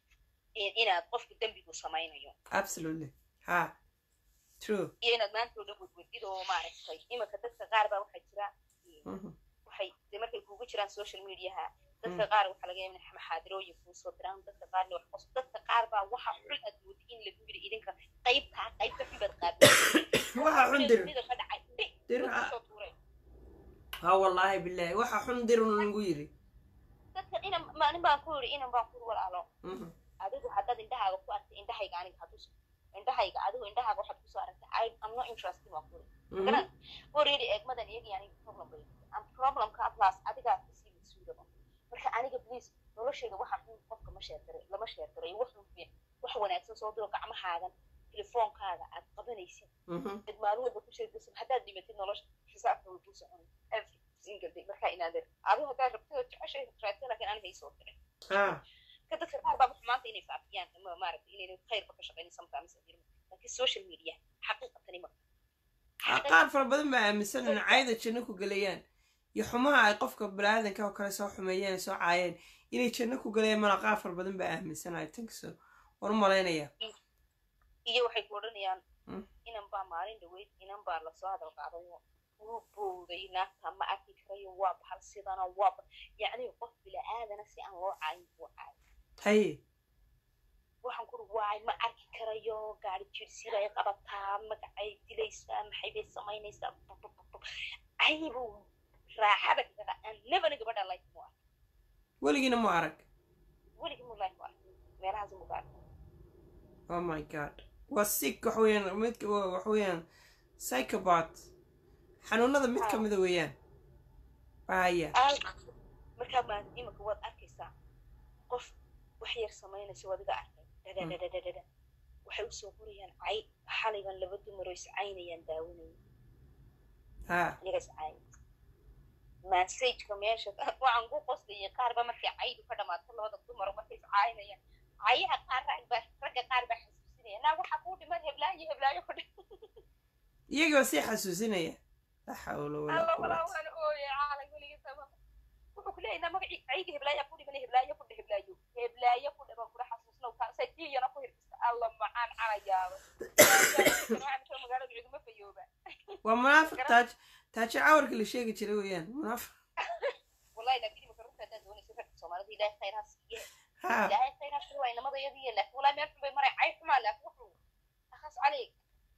inaad qofku dembigu samaynayo absolutely ha true iyo inaad maanta oo dhan wadwadid oo maaragtay imanka dadka qaar baa waxaa jira mhm waxay de markay kugu jiraan social mediaha dadka qaar waxaa laga yaaba inay maxaadirooyin kuu soo diraan dadka qaarna wax qos dadka qaar baa waxa xun aad moodi in lagu yiri idinka qaybtaa qaybta xun baad qaabay waxa xun dir ka dhacay dhe dir dadku soo tuuray ha wallaahi billahi waxa xun dir un lagu yiri dadka inan maalin baan ku yiri inan baan ku walaalo mhm adigu haddaad indhahaaga ku aragtay indhahayga aniga hadduu indhahayga adigu indhahaaga waxaad kusoo aragtay I am not interested waan ku yiri mhm garan already eegmadan iyagii aniga problem bay am problemka atlas adigaa kasii mas-uulaba marka aniga please noloshayda waxa xun qofka ma sheergaray lama sheergaray wax xun wax wanaagsan soo diro gacmahaagan telefoonkaaga aad qabanaysid mhm dad maalin walba ku sheegaysid haddaad dhimatid nolosha xisaabta way kuu socon every single day markaa inaadeer adigu haddaad rabtid oo jeceshay raadsan laakiin aniga isoo diray ha ka dadka qaar baa xumaanta inay faafiyaan ama maaragtay inayna khayrba ka shaqaynin sometimes laakiin social media xaqiiqatani ma qaar fara badan baa aaminsan in cayda janno ku gelayaan iyo xumaha ay qofka baniaadanka oo kale soo xumeeyeen ay soo caayeen inay janno ku gelayaan mala qaar fara badan baa aaminsanaya tankiso waan u malaynaya iyo waxay ku odhanayaan Mm. inan baa maalin dhaweyd inan baa lasoo hadal qaadayo wuu bowday naagta ma arki karayo waa bahal sidana waa ba- yacni qof bila'aadana si aan loo caayin buu caay haye waxaan kuri waay ma arki karayo gaari jirsibay qabataa magacay dilaysaa maxay bay samaynaysaa aybu raaxada kaga aan nebana gabadha like mu ark weligiina mu arag weligii mu like mu ark meelahaas mu gaar oh my god waa sick wax weeyaan midka waa- wax weeyaan psychobat xanuunada mid ka mida weeyaan haya markaa maa imanka waad arkaysaa qof wax yar samaynaysa wadiga arkay dhadhadhadhadhada waxay usoo qorayaan cay xaligan laba dumaro iscaynayaan daawanaya ha iyaga iscaynay massageka meesha waxaan ku qoslayay qaarba markay caydu ka dhamaato labada dumaro markay iscaynayaan cayaha qaar rag baa ragga qaar baa xasuusinaya naa waxaa kuu dhiman heblaayo heblaayo ku dhiman iyagoo sii xasuusinaya la xawla walaa alla walaa quwata waan ooyay caalam weligii sama wuxuu ku leeyahay magacii cayga heblaayaa ku dhiman heblaayo ku dhe heblaayo heblaayo ku dhiman kula xasuusnow kaasay tiyana ku hirgista alla macaan calayaaba magaalada cuduma fayooba waa munaafiq taaj taaji cawarka la sheegi jiray weeyaan munaafiq wallahi laakiin imika runta haddaad doonaysa ragga soomaalida ilaahay khayr ha siiye ha ilaahay khayr ha siiye waa inamadayadiiya laakiin wallahi meel xun bay maray cay xumaa laakiin wuxuu akhas caleyk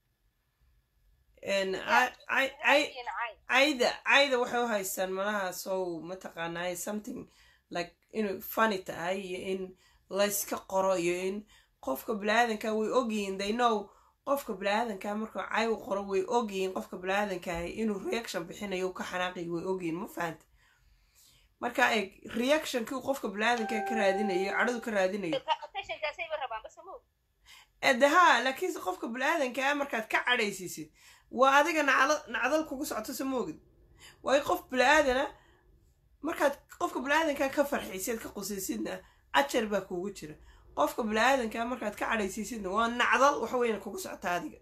n ay- ay- ay- cay cayda cayda waxay u haystaan malaha sow mataqaanaa something like inuu funny tahay iyo in layska qoro iyo in qofka biniaadanka way ogyihiin they know qofka biniaadanka markuu cay u qoro way ogyihiin qofka biniaadanka inuu reaction bixinayo uu ka xanaaqay way ogyihiin ma fahanta marka eeg reactionkii uu qofka biniaadanka ka raadinayo cadhadu ka raadinayo attentionkaasayba rabaan bas ma og ede haa laakiinse qofka bini-aadankaa markaad ka cadhaysiisid waa adiga nacda- nacdal kugu socoto sa moogid waayo qof bini-aadana markaad qofka bini-aadankaa ka farxisid ka qusaysidna ajar baa kugu jira qofka bini-aadankaa markaad ka cadhaysiisidna waa nacdal waxa weyna kugu socota adiga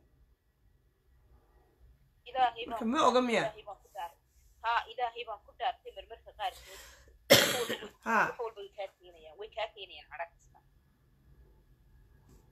ilaahay marka baan ma oga miya ilaahay baan ku daaray haa ilaahay baan ku daartay marmarka qaarkood haa wax walba way kaa keenayaan way kaa keenayaan cadha kasta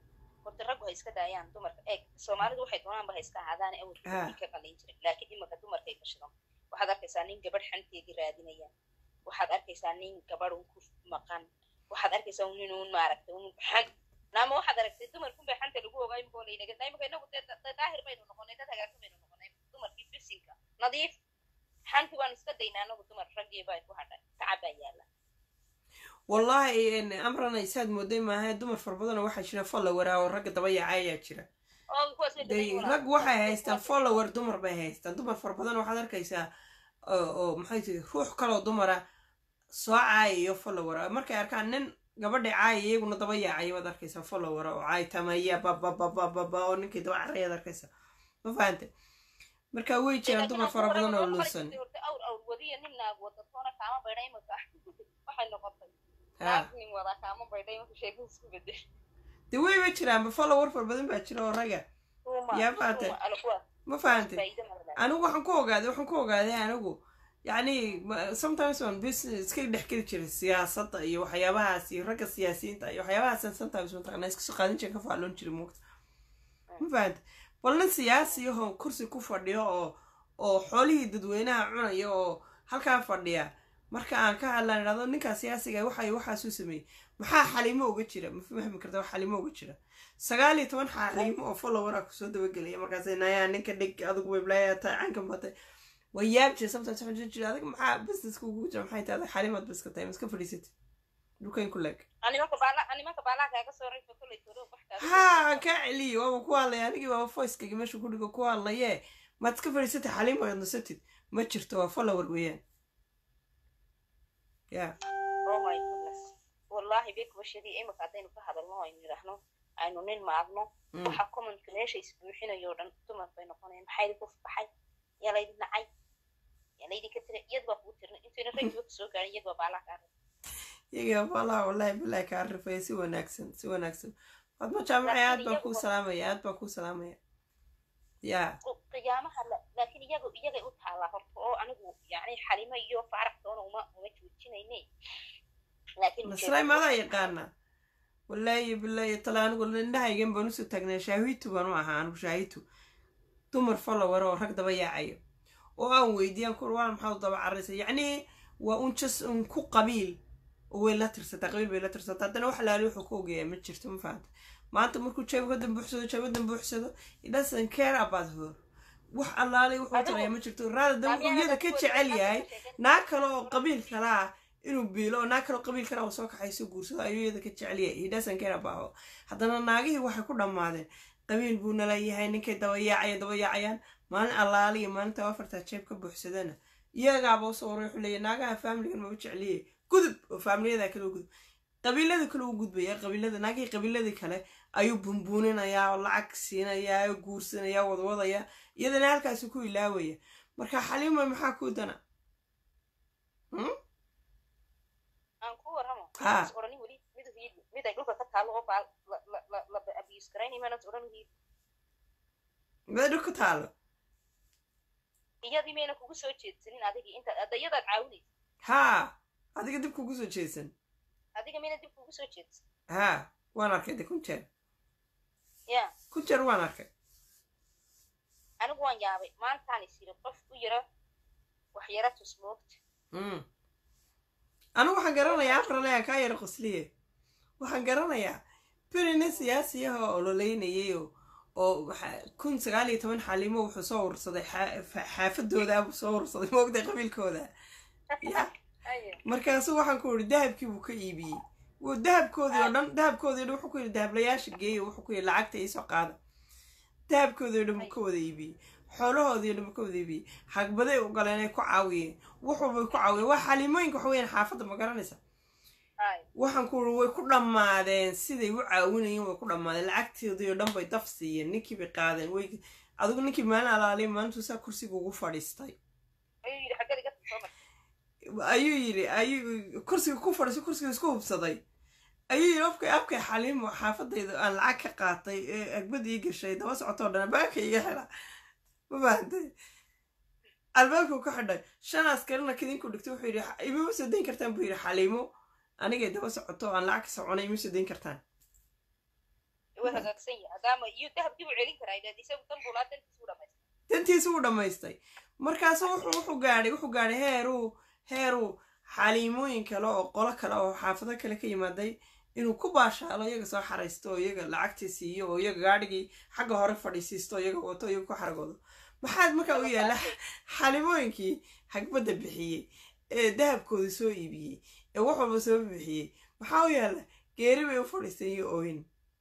horta raggu ha iska daayaan dumarka eeg soomaalidu waxay doonaanba ha iska ahaadaan Ha. awalka ka qalin jiray laakiin imaka dumarkay gashadan waxaad arkaysaa nin gabadh xanteedii raadinaya waxaad arkaysaa nin gabadh un ku maqan waxaad arkaysaa nin un maaragtay un xan naama waxaad aragtay dumarkunbay xanta lagu ogaa imika oo laynaga imika inagu dee da- daahir baynu noqonay dad hagaagsan baynu noqonay dumarkii bisinka nadiif xanti waan iska daynaa anagu dumar raggii baa ku hadhay tacab baa yaala wallaahi n amrana isaad mooday maaha dumar fara badanoo waxaa jira follower ah oo ragga daba yaacay ayaa jira oo kuwaas way Dee, dadan rag waxay haystaan follower dumar bay haystaan dumar fara badan waxaad arkaysaa oo oo maxay tihi ruux kaloo dumara soo caayayo follower ah. markay arkaan nin gabadha caaya iyaguna daba yaacaya baad arkaysaa follower oo caaytamaya bababababa oo ninkii daba carayaad arkaysaa ma fahante marka way jiraan dumar fara badan oo luusan horta awr awr wadiya nin naag wada toona kaama baydha imika waxay noqotay ha naag nin wadaa kaama baydha imika sheekadu isku bedel dee wayba jiraanba follower fara badan baa jira oo raga Yaa fahatay. ma fahante anigu waxaan ku ogaaday waxaan ku ogaaday anigu yacni ma- sometimes on business iska dhex geli jiray siyaasadda iyo waxyaabahaas iyo ragga siyaasiyiinta iyo waxyaabahaasaan sometimes mataqana iska soo qaadan jiray ka faalloon jiray muugta ma fahante bal nin siyaasi ahoo kursi ku fadhiyo oo oo xoolihii dadweynaha cunaya oo halkaa fadhiya marka aan ka hadlaan idhahdo ninkaa siyaasiga waxay waxaasuu sameeyey maxaa xalimo uga jira ma fahmi karta wax xalimo uga jira sagaal iyo toban xalimo oo followera kusoo dabagelaya markaas nayaa ninka dhig adigu weblaya tahay cankan batay way yaab jira sometimes waxaan jiri jira adig maxaa businesska ugu jira maxay tahay adig xalimaad biska tahay maska fadhiisatid dhulkayn ku leeg animaka baala animaka baalaa kaaga soo rayfa kolley toro wax kaaga ha aan kaa celiyo waaba ku hadlaya anigii waaba voicekayga meesha ku dhigo ku hadlaye maad iska fadhiisatid xalimo aad nasatid ma jirto waa follower weeyaan ya oh my goodness wallahi bek bashadii imika haddaynu ka hadalno aynu yidhaahno aynu nin maagno Mm. waxaa commentka meesha isbuuxinayo o dhan dumar bay noqonayaan maxaa idinku faxay yaa laydi nacay yaa laydi ka tira iyad baa kugu tirnay intayna raggiba ka soo gaarin iyad baa baalaa kaa rabay iyaga walahi wallahi bilahi kaa rifaya si wanaagsan si wanaagsan fadmo jaamacay aad baan kuu salaamaya aad baan kuu salaamaya ya qiyaamaha la- laakiin iyaga iyagay u taallaa horta oo anigu yani xalimo iyo faarax toona uma uma joojinayne laakiin nasray maadaa yaqaana wallaahi bilahi tala anigu indhahaygan baan usoo taagnaa shaahitu baan u ahaa anigu shaahitu dumar follower oo rag daba yaacayo oo aan weydiiyaan kur waa maxaa u daba caraysa yacni waa un jas un ku qabiil oo way la tirsataa qabiil bay la tirsataa haddana wax laali wuxuu ku ogayaa ma jirto ma fahanta maanta markuu jeebkadan buuxsado jeebadan buuxsado it doesn't care about her wax allaalay wuxuu Adigu- tarayaa ma jirto raada dan wuxuu iyada ka jecel yahay naag kale oo qabiil kale ah inuu biilo oo naag kale oo qabiil kale ah oo soo kaxayso guursado ayuu iyada ka jecel yahay he doesn't care about her haddana naagihii waxay ku dhammaadeen qabiil buu nala yahay ninkay dabayaacaya dabayaacayaan maalin allaali iyo maalinta afartaa jeeb ka buuxsadana iyagaaba usoo waray wuxuu leeyahy naagaha faamiligan maba jecliye gudub oo faamiliyada kale u gudub qabiilada kale u gudbaya qabiilada naagihii qabiiladii kale ayuu bunbuuninayaa oo lacag siinayaa oo guursanaya wadwadaya iyadana halkaasi ku ilaawaya marka xaliima maxaa ku dana aan ku warramo Ha. is odhanin weli mid hiid mid ay dhulka ka taalo oo baal la la la la abuse garaynay maanad odhan hiid meedho ku taalo iyadii mayna kugu soo jeedsanin adigii inta hadda iyadaad caawinaysa haa adiga dib kugu soo jeesan adiga mayna dib kugu soo jeedsan haa waan arkay de kun jeer ya kun jeer waan arkay anigu waan yaabay maantaan is yiri qof u yara wax yara tusmoogta Mm. anigu waxaan garanayaa afraleyan kaa yara qosliye waxaan garanayaa berina siyaasiyaha oo ololeynayay oo oo waxa- kun sagaal iyo toban xalimo wuxuu soo urursaday xaa- fa- xaafadooda buu soo urursaday moogday qabiilkooda ya Aye. markaasu waxaan ku yidhi dahabkii buu ka iibiyey wuu dahabkoodii oo dhan dahabkoodii o dhan wuxuu ku yidhi dahablayaasha geeya wuxuu ku yidhi lacagta iisoo qaada dahabkoodii o dhan buu ka wada iibiyey xoolahoodii o dhan buu ka wada iibiyey hagbaday u galeen ay ku caawiyeen wuxuubay ku caawiyeen waa xalimooyinka waxa weyaan xaafadda ma garanaysa Aye. waxaan ku yidhi way ku dhammaadeen siday u caawinayeen way ku dhammaadeen lacagtoodii oo dhan bay daf siiyeen ninkii bay qaadeen way adigu ninkii maalin alaaliya maalintuu saa kursiga ugu fadhiistay ayuu yidhi xaggada iga soo mar ayuu yidhi ayuu kursiga ku fadhiiso kursiga isku hubsaday ayuu yidhi afkay afkay xaliimo xaafadayda aan lacag ka qaatay ee agbad ii gashay daba socotoo dhan albaabka iga xidha ma fahantay albaabkuu ka xidhay shan askarina kadinku dhigtay wuxuu yidhi imama soo dayn kartaan buu yidhi xaliimo anigay daba socoto aan lacag ka soconay ima soo dayn kartaan waa hagaagsan yahay hadaama iyo dahabkii buu celin karaa idhaad isagu dan buu laa dantiisu u dhamaystay dantiisa uu dhammaystay markaasu wuxuu wuxuu gaadhay wuxuu gaadhay heeruu heeruu xaliimooyin kale oo qolo kale oo xaafado kale ka yimaaday inuu ku baashaalo iyaga soo xaraysto oo iyaga lacagtii siiyo oo iyaga gaadhigii xagga hore fadhiisiisto oo iyaga wato iyaga ku xaragoodo maxaad markaa u yaalla xalimooyinkii hagbadda bixiyey ee dahabkooda soo iibiyey ee wax walba soo bixiyey maxaa u yaalla geeri bay u fadhiistay iyo ooyin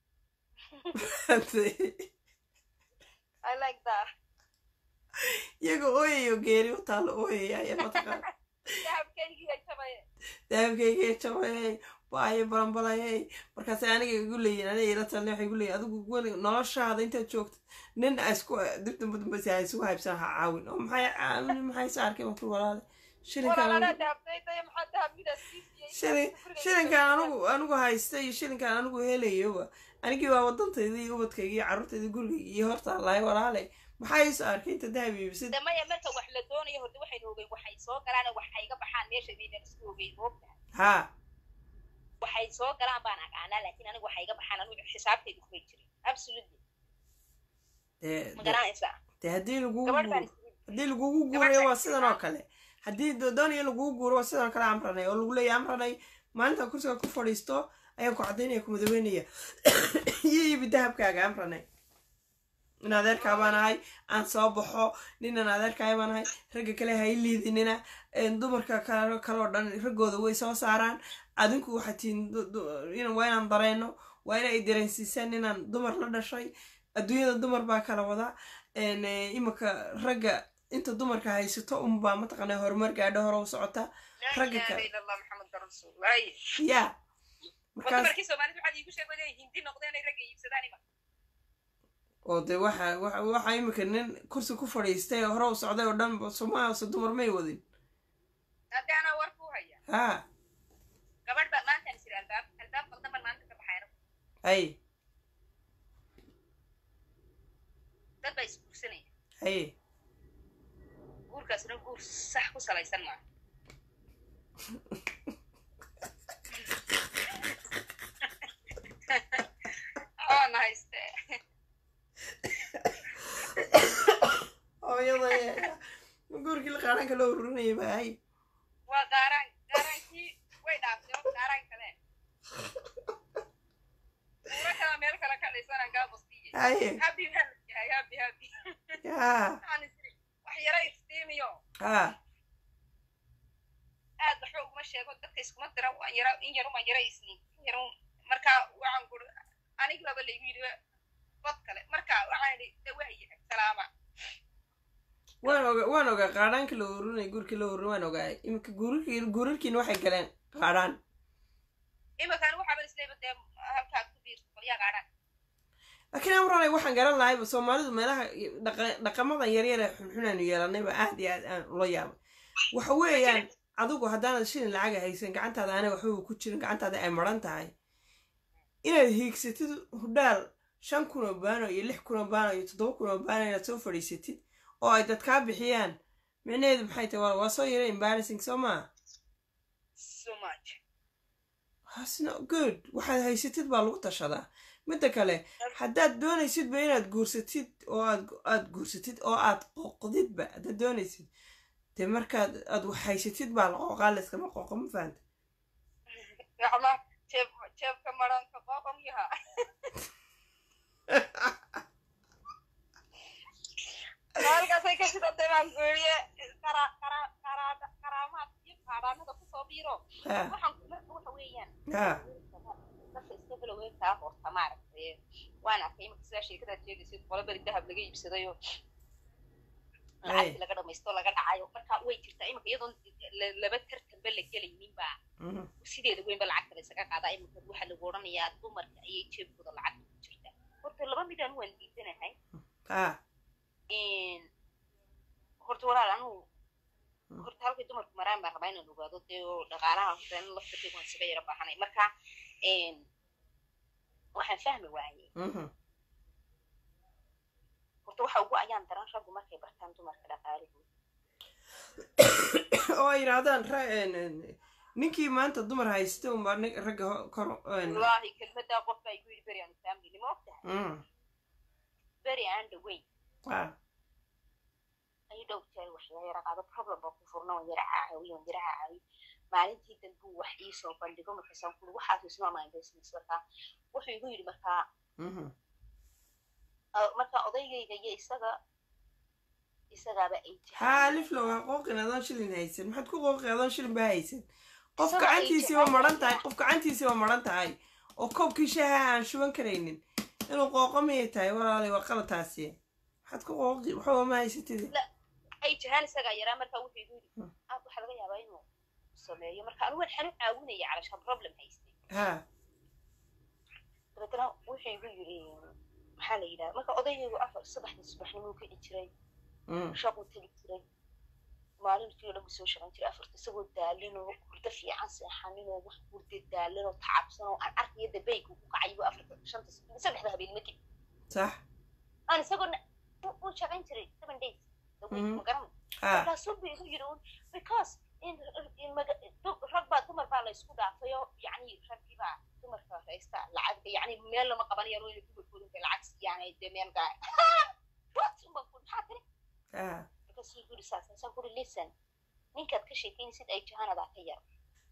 i like that iyaga ooyayo geeri u taalo ooyaya ayaa mataqaan dahabkaygii ay tabaye dahabkayga jabayay waayo balanbalayay markaasay aniga igu leeyihin aniga ila talne waxay igu leeyihin adigu weli noloshaada intaad joogto nin a isku dib damba dambasi ha isugu haybsan ha caawin oo maxay caawin maxay sa arkay makul walaale shilinkaan walaalaa dahabtaytaya maxaa dahab midaas sii siiyey shilin shilinkaan anigu anigu haysta iyo shilinkaan anigu helayoba anigii waa wadantayda iyo ubadkayga iyo carruurtayda gurigayga iyo horta lahay walaale maxaa iiso arkay inta dahab iibsid damaya marka wax la doonayo horta waxaynu ogeyn waxay soo galaan wax ay ga baxaan meesha maynan isku ogeyn moogtahay haa waxay soo galaan baan aqaanaa laakiin aniga waxay ga baxaan anigu xisaabtayda kumay jirin absolutely dee ma dee- garanaysaa dee haddii lagugu gabadh baan guuro haddii lagugu guurayo waa sidan oo kale haddii do- doonaya lagugu guuro waa sidan oo kale amranay oo lagu leeyahy amranay maalinta kursiga ku fadhiisto ayaan ku caddaynaya ku madaweynaya iyo iibi dahabkaaga amranay in adeerkaa baan ahay aan soo baxo ninan adeerkaay baan ahay ragga kale ha i liidinina een, dumarka kale kaloo dhan raggooda way soo saaraan adinku waxaad tihiin du- du- in- waa inaan dareenno waa inay dareensiisaan inaan dumar la dhashay adduunyada dumar baa kala wada een, eh, imika ragga inta dumarka haysato unbaa mataqaanaa horumar gaadho hore u socota ragga laa kale. ilaha illa allah maxameda rasuulullah ya waa markaas dumarkii soomaalida waxaad iigu sheegay inay hindi noqdeen ay ragga iibsadaan ima oo dee waxa waxa waxa imika nin kursi ku fadhiistay oo hore u socday oo dhan somaaliya dumar may wadin haddii anaa war kuu haya ha gabadh baa maantaan jira albaab albaab qaldan baan maanta ka baxayna hay dad baa isguursanaya hay guurkaasna guur sax ku salaysan maaha oona hayste hooyada guurkii la qaadhanka loo ururinayay ba hay waa qaaraan qaaraankii way dhaaftay oo qaaraan kale guuro kala meel kale ka dhisanaan kaa bastiye haye habi baa la yahay habi habi ya waxaan isiri wax yara iftiimiyo ha aad waxba uguma sheego dadka iskuma dira waan yara in yaruma yara isniin in yarun markaa waxaan kuri anig laba laygu yidhi bad kale marka waxaan idhi de waa yahay salaama waan oga waan ogaa qaadhaanka la ururinay guurkii la ururin waan ogaa imika guurarkii guurarkiina waxay galeen qaadhaan iminkan waxaaban isleeba dee halkaad ku biirto qolyaa gaadhaan laakiin amranay waxaan garan lahayba soomaalidu meelaha dhaqa- dhaqamadan yaryar ee xunxunaanu yeelanayba aad iyo aad aan ula yaabay waxa weeyaan adigu haddaanad shilin lacaga haysan gacantaada aanay waxbaba ku jirin gacantaada ay maran tahay inaad hiigsatid hudhaal shan kun oo baano iyo lix kun oo baano iyo toddoba kun oo baano inaad soo fadhiisatid oo ay dad kaa bixiyaan micnaheedu maxay tahay waa waa soo yara embarrassing soo maa so much That's not good waxaad haysatid baa lagu tashadaa midda kale haddaad doonaysidba inaad guursatid oo aad aad guursatid oo aad qoqdidba haddaad doonaysid dee markaad aad wax haysatid baa la qooqaa layskama qooqo ma fahanta gacma jeeb jeebka maranka qoqom yaha halkaasay ka shidatay baan guuriye qara qara qaraada qaraamaad iyo qaadhaanada kusoo biiro ha waxaan marka waxa weeyaan ha dadka iska biloweenkaa horta maaragtay waan arkay imika sidaa sheekadaad sheegaysid qolo beri dahab laga iibsadayo lacagtii laga dhamaysto laga dhacayo marka way jirtaa imika iyadoon la- laba tartanba la gelaynin baa mhm, sideeda weynba lacagta la isaga qaadaa imika waxaa lagu odhanayaa dumarka ayay jeebkooda lacagta ku jirtaa horta laba midaan waan diidanahay ha horta walaal anugu Mm. horta halkay dumarku maraan baan rabaa inaan ogaado dee oo dhaqaalaha horta in laftirkeyga waan isaga yara baahanay marka waxaan fahmi waayey mhm. horta waxa ugu ayaan daran raggu markay bartaan dumarka dhaqaalihooda oo ay yidhaahdaan ra- en- en- ninkii maanta dumar haysta unbaa nin- ragga ho- kor een, wallaahi kelmadaa qof baa igu yidhi beri aan family ma ogtahay mm, beri aan dhaweyn ah, ayu dhow jeer wax iga yara qaado problem baa ku furna waan yara caawiyo waan yara caawiyo maalintii dambu wax ii soo bandhigo markaasaan kuli waxaas is not my business markaa wuxuu igu yidhi markaa mhm. ah, markaa odaygayga iyo isaga isagaaba ay haa liflo waa qooqin adoon shilin haysan maxaad ku qooqi adoon shilin baa haysan qof Isagoo ay gacantiisii waa jecel maran tahay tahay. qof gacantiisii waa maran tahay oo koobkii shaaha aan shuban karaynin inuu qooqo miyay tahay walaalay waa qalataasi maxaad ku qooqi waxba ma haysatid ay jahaan isagaa yaraa markaa wuxuu igu yidhi Hmm. ah waxaa laga yaabaa inuu sameeyo marka anigu waan xanu caawinaya calashaan problem haystay haa dabeetana wuxuu igu yidhi maxaa la yidhaha marka odaygaygu afar saddexdii subaxnimuu kici jiray mm, shaquu tegi jiray maalintii oo dhan buu soo shaqayn jiray afarta isagoo daalinoo hurdo fiican seexaninoo wax hurda daalinoo tacabsanoo aan arkayo dabaygu ku kacayo afarta shanta saddexda habeenimo kadib sax aan isagoo uu shaqayn jiray seven days the week Mhm. ma garan haa markaasuu buu igu yidhi un because in in maga- du- rag baa dumar baa la isku dhaafayo yacni raggii baa dumarka haysta lacag yacni meel lama qabanayo inay dumarkooda intay lacag siiyaan dee meel gaa what unbaan ku maxaa tiri haa markaasuu igu yidhi saas asaan kuri listen ninkaad ka sheekeynaysid ay jahanadaa ka yar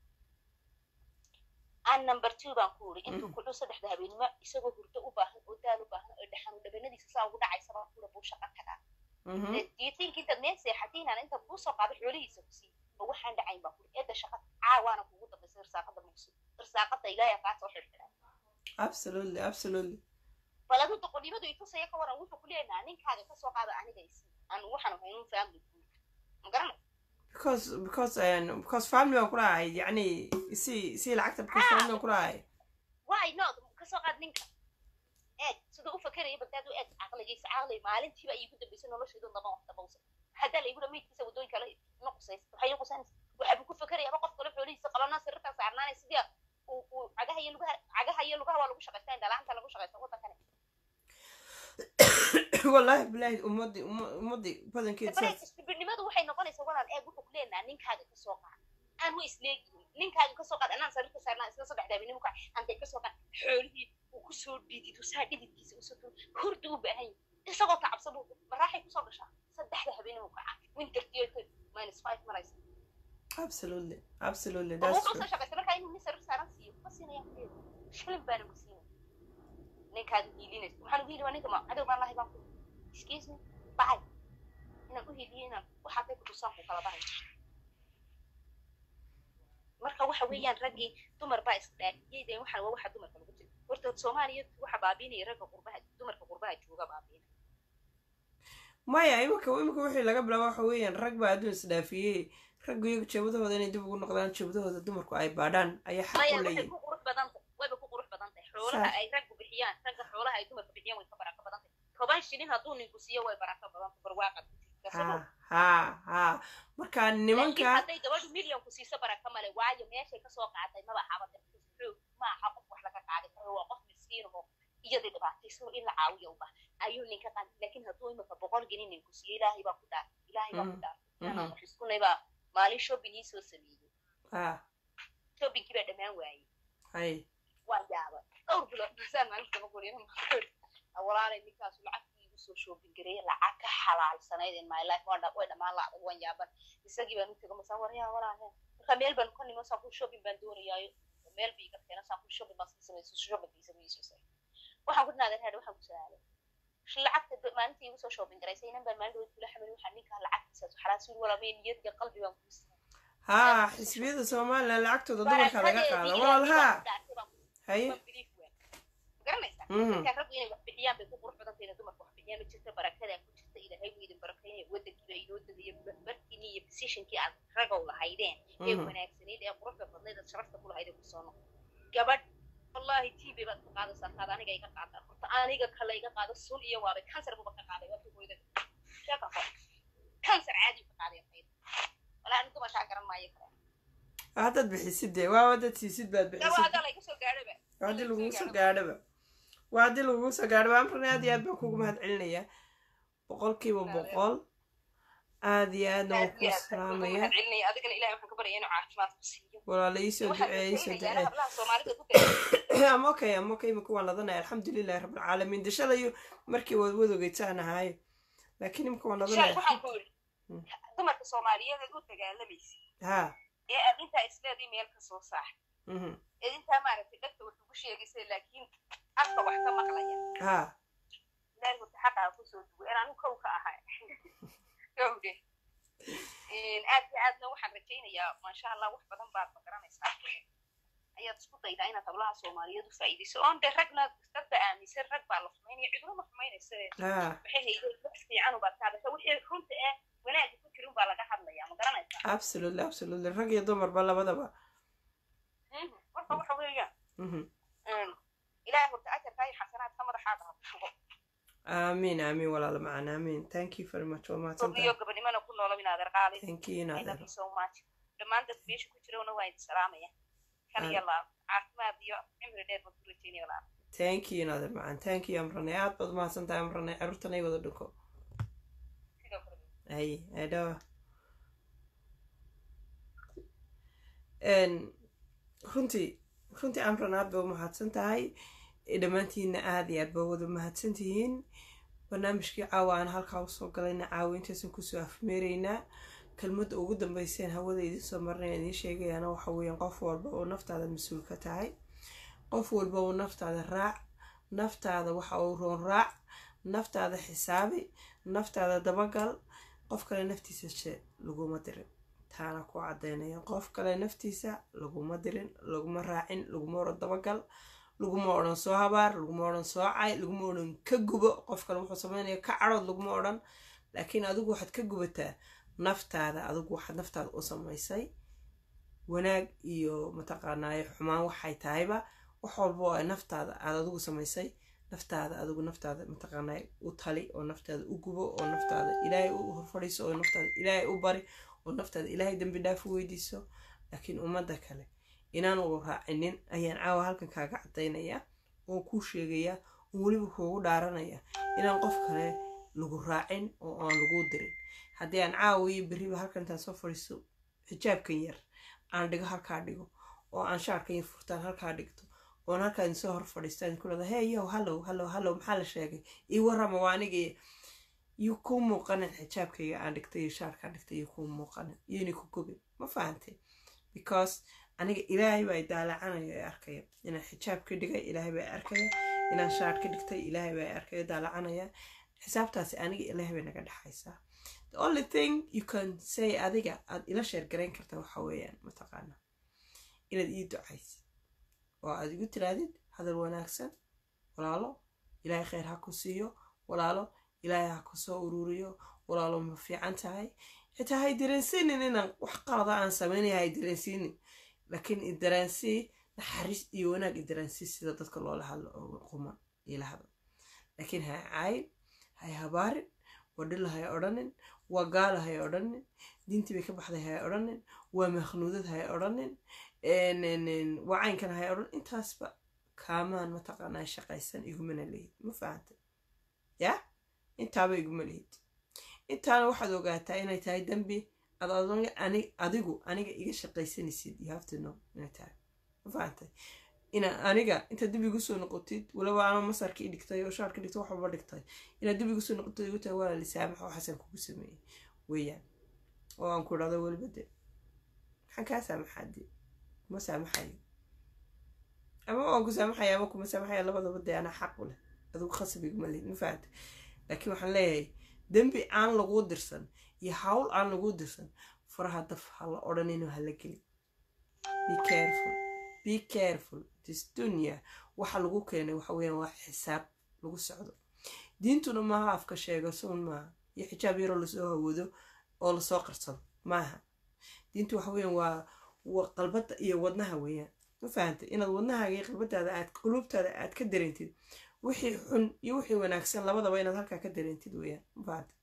aan number two baan ku yidhi intuu Mhm. kudhow saddexda habeenimo isagoo hurdo u baahan oo daal u baahan oo dhaxan dhabanadiisa saa ugu dhacaysa baan kula buu shaqo tagaa mhm, do you think intaad meel seexatiinaan inta kuu soo qaado xoolihiisa ku sii ma waxaan dhacayn baa kuri eedda shaqa caawaana kugu dambaysa irsaaqada mugsi irsaaqada ilaahay kaa soo xirxiraa absolutely absolutely bal aduu doqonnimadu itusaya ka waran wuxuu ku leenahaa ninkaaga kasoo qaada aniga isi aan waxaan haynin family guud ma garanay because because um, because family baan kula ahay yacni si si lacagta because family baan kula ahay why not kasoo qaad ninka eeg siduu u fakeraya bagdaad u eeg caqligiisa caqli maalintiiba iigu dambaysay noloshaydu daba wax dabawsa haddaa la igula meydkiisa waddooyin kale ina qusaysa waxay ina qusanaysa waxaabuu ku fakerayaaba qof kale xoolihiisa qabanaa sirritan saarnaanay sidii uu uu cagaha iyo lugaha cagaha iyo lugaha waa lagu shaqaystaa indhalaanta lagu shaqaysta waddankani wallaahi bilaahi ummadii umma- ummadii badankeed bareeg saas istibirnimadu waxay noqonaysaa walaal eeg wuxuu ku leenahaa ninkaaga kasoo qaad aan wa isleegihin ninkaaga kasoo qaad anaan sariirta saarnaa isla saddex daabinimo ka antay kasoo qaad xoolihii uu kusoo dhidido saa dhididkiisa usoo tuuro hurda u baahan yahay isagoo tacabsan buu maraaxay kusoo gashaa saddexda habeenimo kaca wintertiyo minus five maraysa absolutely absolutely oo that's wuxuu true soo shaqaysta markaa inuu nin sariir saaran siiyo ma siinaya kuleeda shilin baana ku siinaya ninkaaga hiilinaysa waxaan ugu hili waa ninka ma cadow baan lahay baan ku excuse me bacay inaan u hiliyo inaan waxaatay ku tusaan ku kala bahay marka waxa weeyaan raggii dumar baa isdhaafiyey dee waxaan waa waxa dumarka lagu jira horta soomaaliya waxa baabiinaya ragga qurbaha dumarka qurbaha jooga baabiina maya imika imika wixii laga bilaabo waxa weeyaan rag baa adduun isdhaafiyey raggu iyagu jeebadahooda inay dib ugu noqdaan jeebadahooda dumarku ay baadhaan ayaa xaq maya u waxay leeyihin ku qurux badan tahay wayba ku qurux badan tahay xoolaha Saas. ay raggu bixiyaan ragga xoolaha ay dumarka bixiyaan way ka barako badan tahay toban shilin hadduu ninku siiyo way barako badan tahay barwaaqad ku jirta ha sabab ha ha marka laakiin nimanka hadday gabadhu milyan ku siiso barako male waayo meeshay kasoo qaaday maba xabada xoog ma aha qof wax laga qaadi karo waa qof miskiin oo iyadii dhibaataysan in la caawiyo u baahan ayuu ninka qaadi laakiin hadduu imika boqol gelin ninku siiyo ilaahay baa ku dhaar ilaahay baa ku dhaar inaan wax iskunay baa maalin shopping ii soo sameeyey ha shoppingkii baa dhammaan waayey hay waan yaaba dhowr bilood masaan maalinta daba guriyana walaalay ninkaasu lacagtii igu soo shopping gareeye lacag ka xalaalsanayd in my life waan dha- way dhammaan lacdag waan yaaban isagii baan u tego masaan waryaa walaahe marka meel baan ka nimo saan ku shopping baan doonayaayo meel bii iga keena saan ku shopping baan sii samayso shoppingkiisa ma iisoo saray waxaan ku dhinaadeen hadha waxaan ku saalay lacagta ba- maalintii igu soo shopping garaysay inan baan maalin dhaweyd kula xamil waxaa ninkaa lacagtiisaas xalaal suul walaamay niyad iyo qalbi baan kuu siiyey ha xisbiyada somalilan lacagtooda dumarka laga qaada walaal ha haye garanaysaa Mhm. markaa raggu inay wax bixiyaan bay ku qurux badan tahay dumarka wax bixiyaan ma jirta barakadaa ku jirta ilaahay wuu idin barakeynaya wadankiiba inoo degaya barkiinii iyo positionkii aad ragow lahaydeen ee Mhm. wanaagsanayd ee quruxda badnayd aad sharafta ku lahayd ee kusoo noqo gabadh wallahi tv baad ka qaadaysaa taad aniga iga qaada horta aniga kale iga qaado sun iyo waabay kansar buba ka qaaday waa tugoyda sheeka hor kansar caadi ka qaaday fayda walaa ani dumashaa garan maayo kale haddaad bixisid dee waa haddaad siisid baad gawa bixisid haddaa layga soo gaadhaba waa haddii lagugu soo gaadhaba waa haddii lagugu soo gaadhaba amrani aad iyo aad baan kugu mahad celinayaa boqolkiiba boqol aad iyo aadna waan aad iyo kuu aad baan uga salaamaya mahad celinaya adigana ilahay waxaan ka baryaya inuu caafimaad ku siiyo walaala iisoo waxaan duceeye iisoo rajaynayaa duceeye hablaha soomaalida ku dayay am okay am okay imika waan ladanaya alxamdulilahi rabbilcaalamiin dashadayo markii waad wadogeytaan ahaaye laakiin imika waan shalay ladanaya waxaan ku yidhi Mm. dumarka soomaaliyeed ee u dagaalamaysa ha ee aad intaa isleedii meel ka soo saar mhm, ee intaa maaragtay dhegta wax ugu sheegaysa laakiin afka wax ka maqlaya ha ilaahay horta xaqaa kusoo dugo in anigu kow ka ahay gowde aad iyo aadna waxaan rajaynayaa maasha allah wax badan baad magaranaysaa ayaad isku daydaa inaad hablaha soomaaliyeed u faa'iidayso oon de ragna dadba aaminsan rag baa la xumaynaya ciduna ma xumaynaysa ha waxay haydeen wax fiican ubaad ka hadasha wixii runta ee wanaagga ku jirin baa laga hadlayaa ma garanaysaa absolutely absolutely rag iyo dumarba labadaba Mhm. marka waxa weeyaan mhm. ilaahay horta ajarkaa iyo xasanaadka madaxaaga ha ku shugo aamiin aamiin walaala macaan aamiin thank you very much waa mahadsantahay gobniyo gabadhimana ku noolo in adeer qaali thank you I love inaad you so much dhammaan dadka meesha ku jirana waa idin salaamaya kal iyo laab caafimaad iyo cimri dheer baan ku rajaynaya walaal thank you inaad macaan thank you amrane aad baad mahadsantahay amrane caruurtan ay wada dhinko sidoo kale ay adho runtii runtii amran aad ba u mahadsan tahay dhammaantiinna aad iyo aad ba wada mahadsan tihiin barnaamijkii caawa aan halkaa usoo galayna caawa intaysan kusoo afmeeraynaa kelmadda ugu dambeyseen hawada idiin soo marnay idiin sheegayaana waxa weeyaan qof walba oo naftaada mas-uul ka tahay qof walba oo naftaada raac naftaada waxa uu roon raac naftaada xisaabi naftaada dabagal qof kale naftiisa she laguma dirin taana ku cadaynaya qof kale naftiisa laguma dirin laguma raacin laguma odhan dabagal laguma odhan soo habaar laguma odhan soo cay laguma odhan ka gubo qof kale wuxuu sameynaya ka cadhood laguma odhan laakiin adigu waxaad ka gubataa naftaada adigu waxaad naftaada u samaysay wanaag iyo mataqaanaaye xumaan waxay tahayba wax walba oo ay naftaada aad adigu samaysay naftaada adigu naftaada mataqaanaaye u tali oo naftaada u gubo oo naftaada ilaahay u horfadhiiso oo naftaada ilaahay u bari oo naftaada ilaahay dembi dhaaf u weydiiso laakiin ummadda kale inaan uu raacinin ayaan caawa halkan kaaga cadaynayaa oo kuu sheegayaa oo weliba kuugu dhaaranaya inaan qof kale lagu raacin oo aan laguu dirin haddii aan caawa iyo berriba halkan intaan soo fadhiisto xijaabkan yar aan dhigo halkaa dhigo oo aan shaarkan yar furtaan halkaa dhigto oon halkaa idin soo hor fadhiistaan ku dhada hey yow hallow hallow hallow maxaa la sheegay ii warrama waa anigii yuu kuu muuqanin xijaabkayga aan dhigtay iyo shaarkaan dhigtay iyo kuu muuqanin iyona ku gubin ma fahantay because aniga ilaahay baa daalacanaya ee arkaya inaan xijaab ka dhigay ilaahay baa arkaya inaan shaar ka dhigtay ilaahay baa arkaya daalacanaya xisaabtaasi aniga ilaahay bay naga dhexaysaa the only thing you can say adiga aad ila sheer garayn karta waxa weeyaan mataqaana inaad ii ducaysid oo aad igu tiraadid hadal wanaagsan walaalo ilaahay kheyr ha ku siiyo walaalo ilaahay ha ku soo ururiyo walaalo ma fiican tahay xitaa hay dareensiinin inaan wax qalada aan sameynaya hay dareensiinin laakiin idaraansii naxariis iyo wanaag idaraansii sida dadka loola hadlo oo quman ila hadlo laakiin hay caayin hay habaarin wadhila hay odhanin waa gaala hay odhanin diintii bay ka baxday hay odhanin waa makhnuudad hay odhanin waa caynkan hay odhan intaasba kaamaan mataqaanaa shaqaysan igumana lihid ma fahantay yaa intaaba iguma lihid intaana waxaad ogaataa inay tahay dembi ad adigu aniga iga shaqaysanaysid you have to know inay tahay ma fahantay ina aniga intaad dib igu soo noqotid waliba ama masarkii dhigtay oo shaarka dhigtay wax walba dhigtay inaad dib igu soo noqotid igu tahay waa lisaamaxa waxaasaan kugu sameeyey weeyaan oo aan ku idhahdo weliba de maxaan kaa saamaxaa de kuma saamaxayo ama waan ku saamaxaya ama kuma saamaxaya labadaba dee anaa xaq u leh adigu khasab iguma lehid ma fahantay laakiin waxaan leeyahay dembi aan laguu dirsan iyo hawl aan laguu dirsan faraha daf ha la odhanino ha la gelin be careful be careful this dunya waxa lagu keenay waxa weeyaan waa xisaab lagu socdo diintuna maaha afka sheega suun maaha iyo xijaab yaroo lasoo hawado oo lasoo qarsado maaha diintu waxa weeyaan waa waa qalbada iyo wadnaha weeyaan ma fahantay inaad wadnahaaga iyo qalbadaada aad quluubtaada aad ka dareentid wixii xun iyo wixii wanaagsan labadaba inaad halkaa ka dareentid weeyaan ma fahantay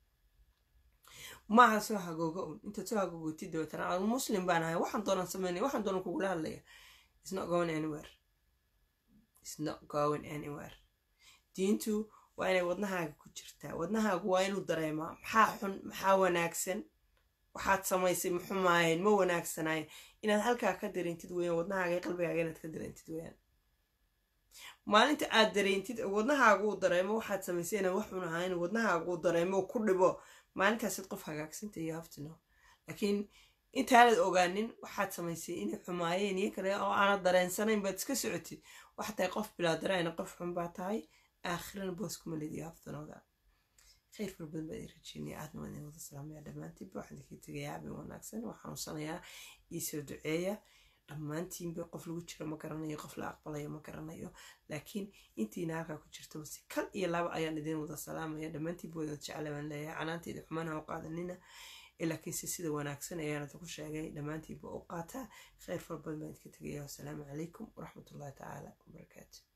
maaha soo hagooga un intaad soo hagoogotid dabeetana aan muslim baan ahay waxaan doonaan sameynaya waxaan doonaan kugula hadlaya it's not going anywhere it's not going anywhere diintu waa inay wadnahaaga ku jirtaa wadnahaagu waa inuu dareemaa maxaa xun maxaa wanaagsan waxaad samaysay maxumaayeen ma wanaagsanaayeen inaad halkaa ka dareentid weyaan wadnahaaga iyo qalbigaaga inaad ka dareentid weyaan maalinta aad dareentid wadnahaagu uu dareemo waxaad samaysay inaan wax xun ahayn wadnahaagu uu dareemo ku dhibo maalintaasid qof hagaagsanta iyo haftino laakiin intaanad ogaanin waxaad samaysay inay xumaayeen iyo kale oo aanad dareensanayn baad iska socotid waxa tahay qof bilaa darayna qof xun baa tahay aakhirana boos kuma lediyo haftanooda khayr fara badan baa idin rajeynaya aadna waan idin wada salaamaya dhammaantiinba waxaan idinkii tegayaa habeen wanaagsan waa xanuunsanayaa iisoo duceeya dhammaantiinba qof lagu jiro ma garanayo qof la aqbalayo ma garanayo laakiin intiina halkaa ku jirtaba si kal iyo laba ayaan idin wada salaamaya dhammaantiinba wada jecla baan leeyahay canaanteeda xumaana u qaadanina laakiinse sida wanaagsan ayaan idinku sheegay dhammaantiinba u qaataa khayr fara badan baan idinka tegaya wasalaamu calaykum waraxmatullahi tacaala wabarakaatu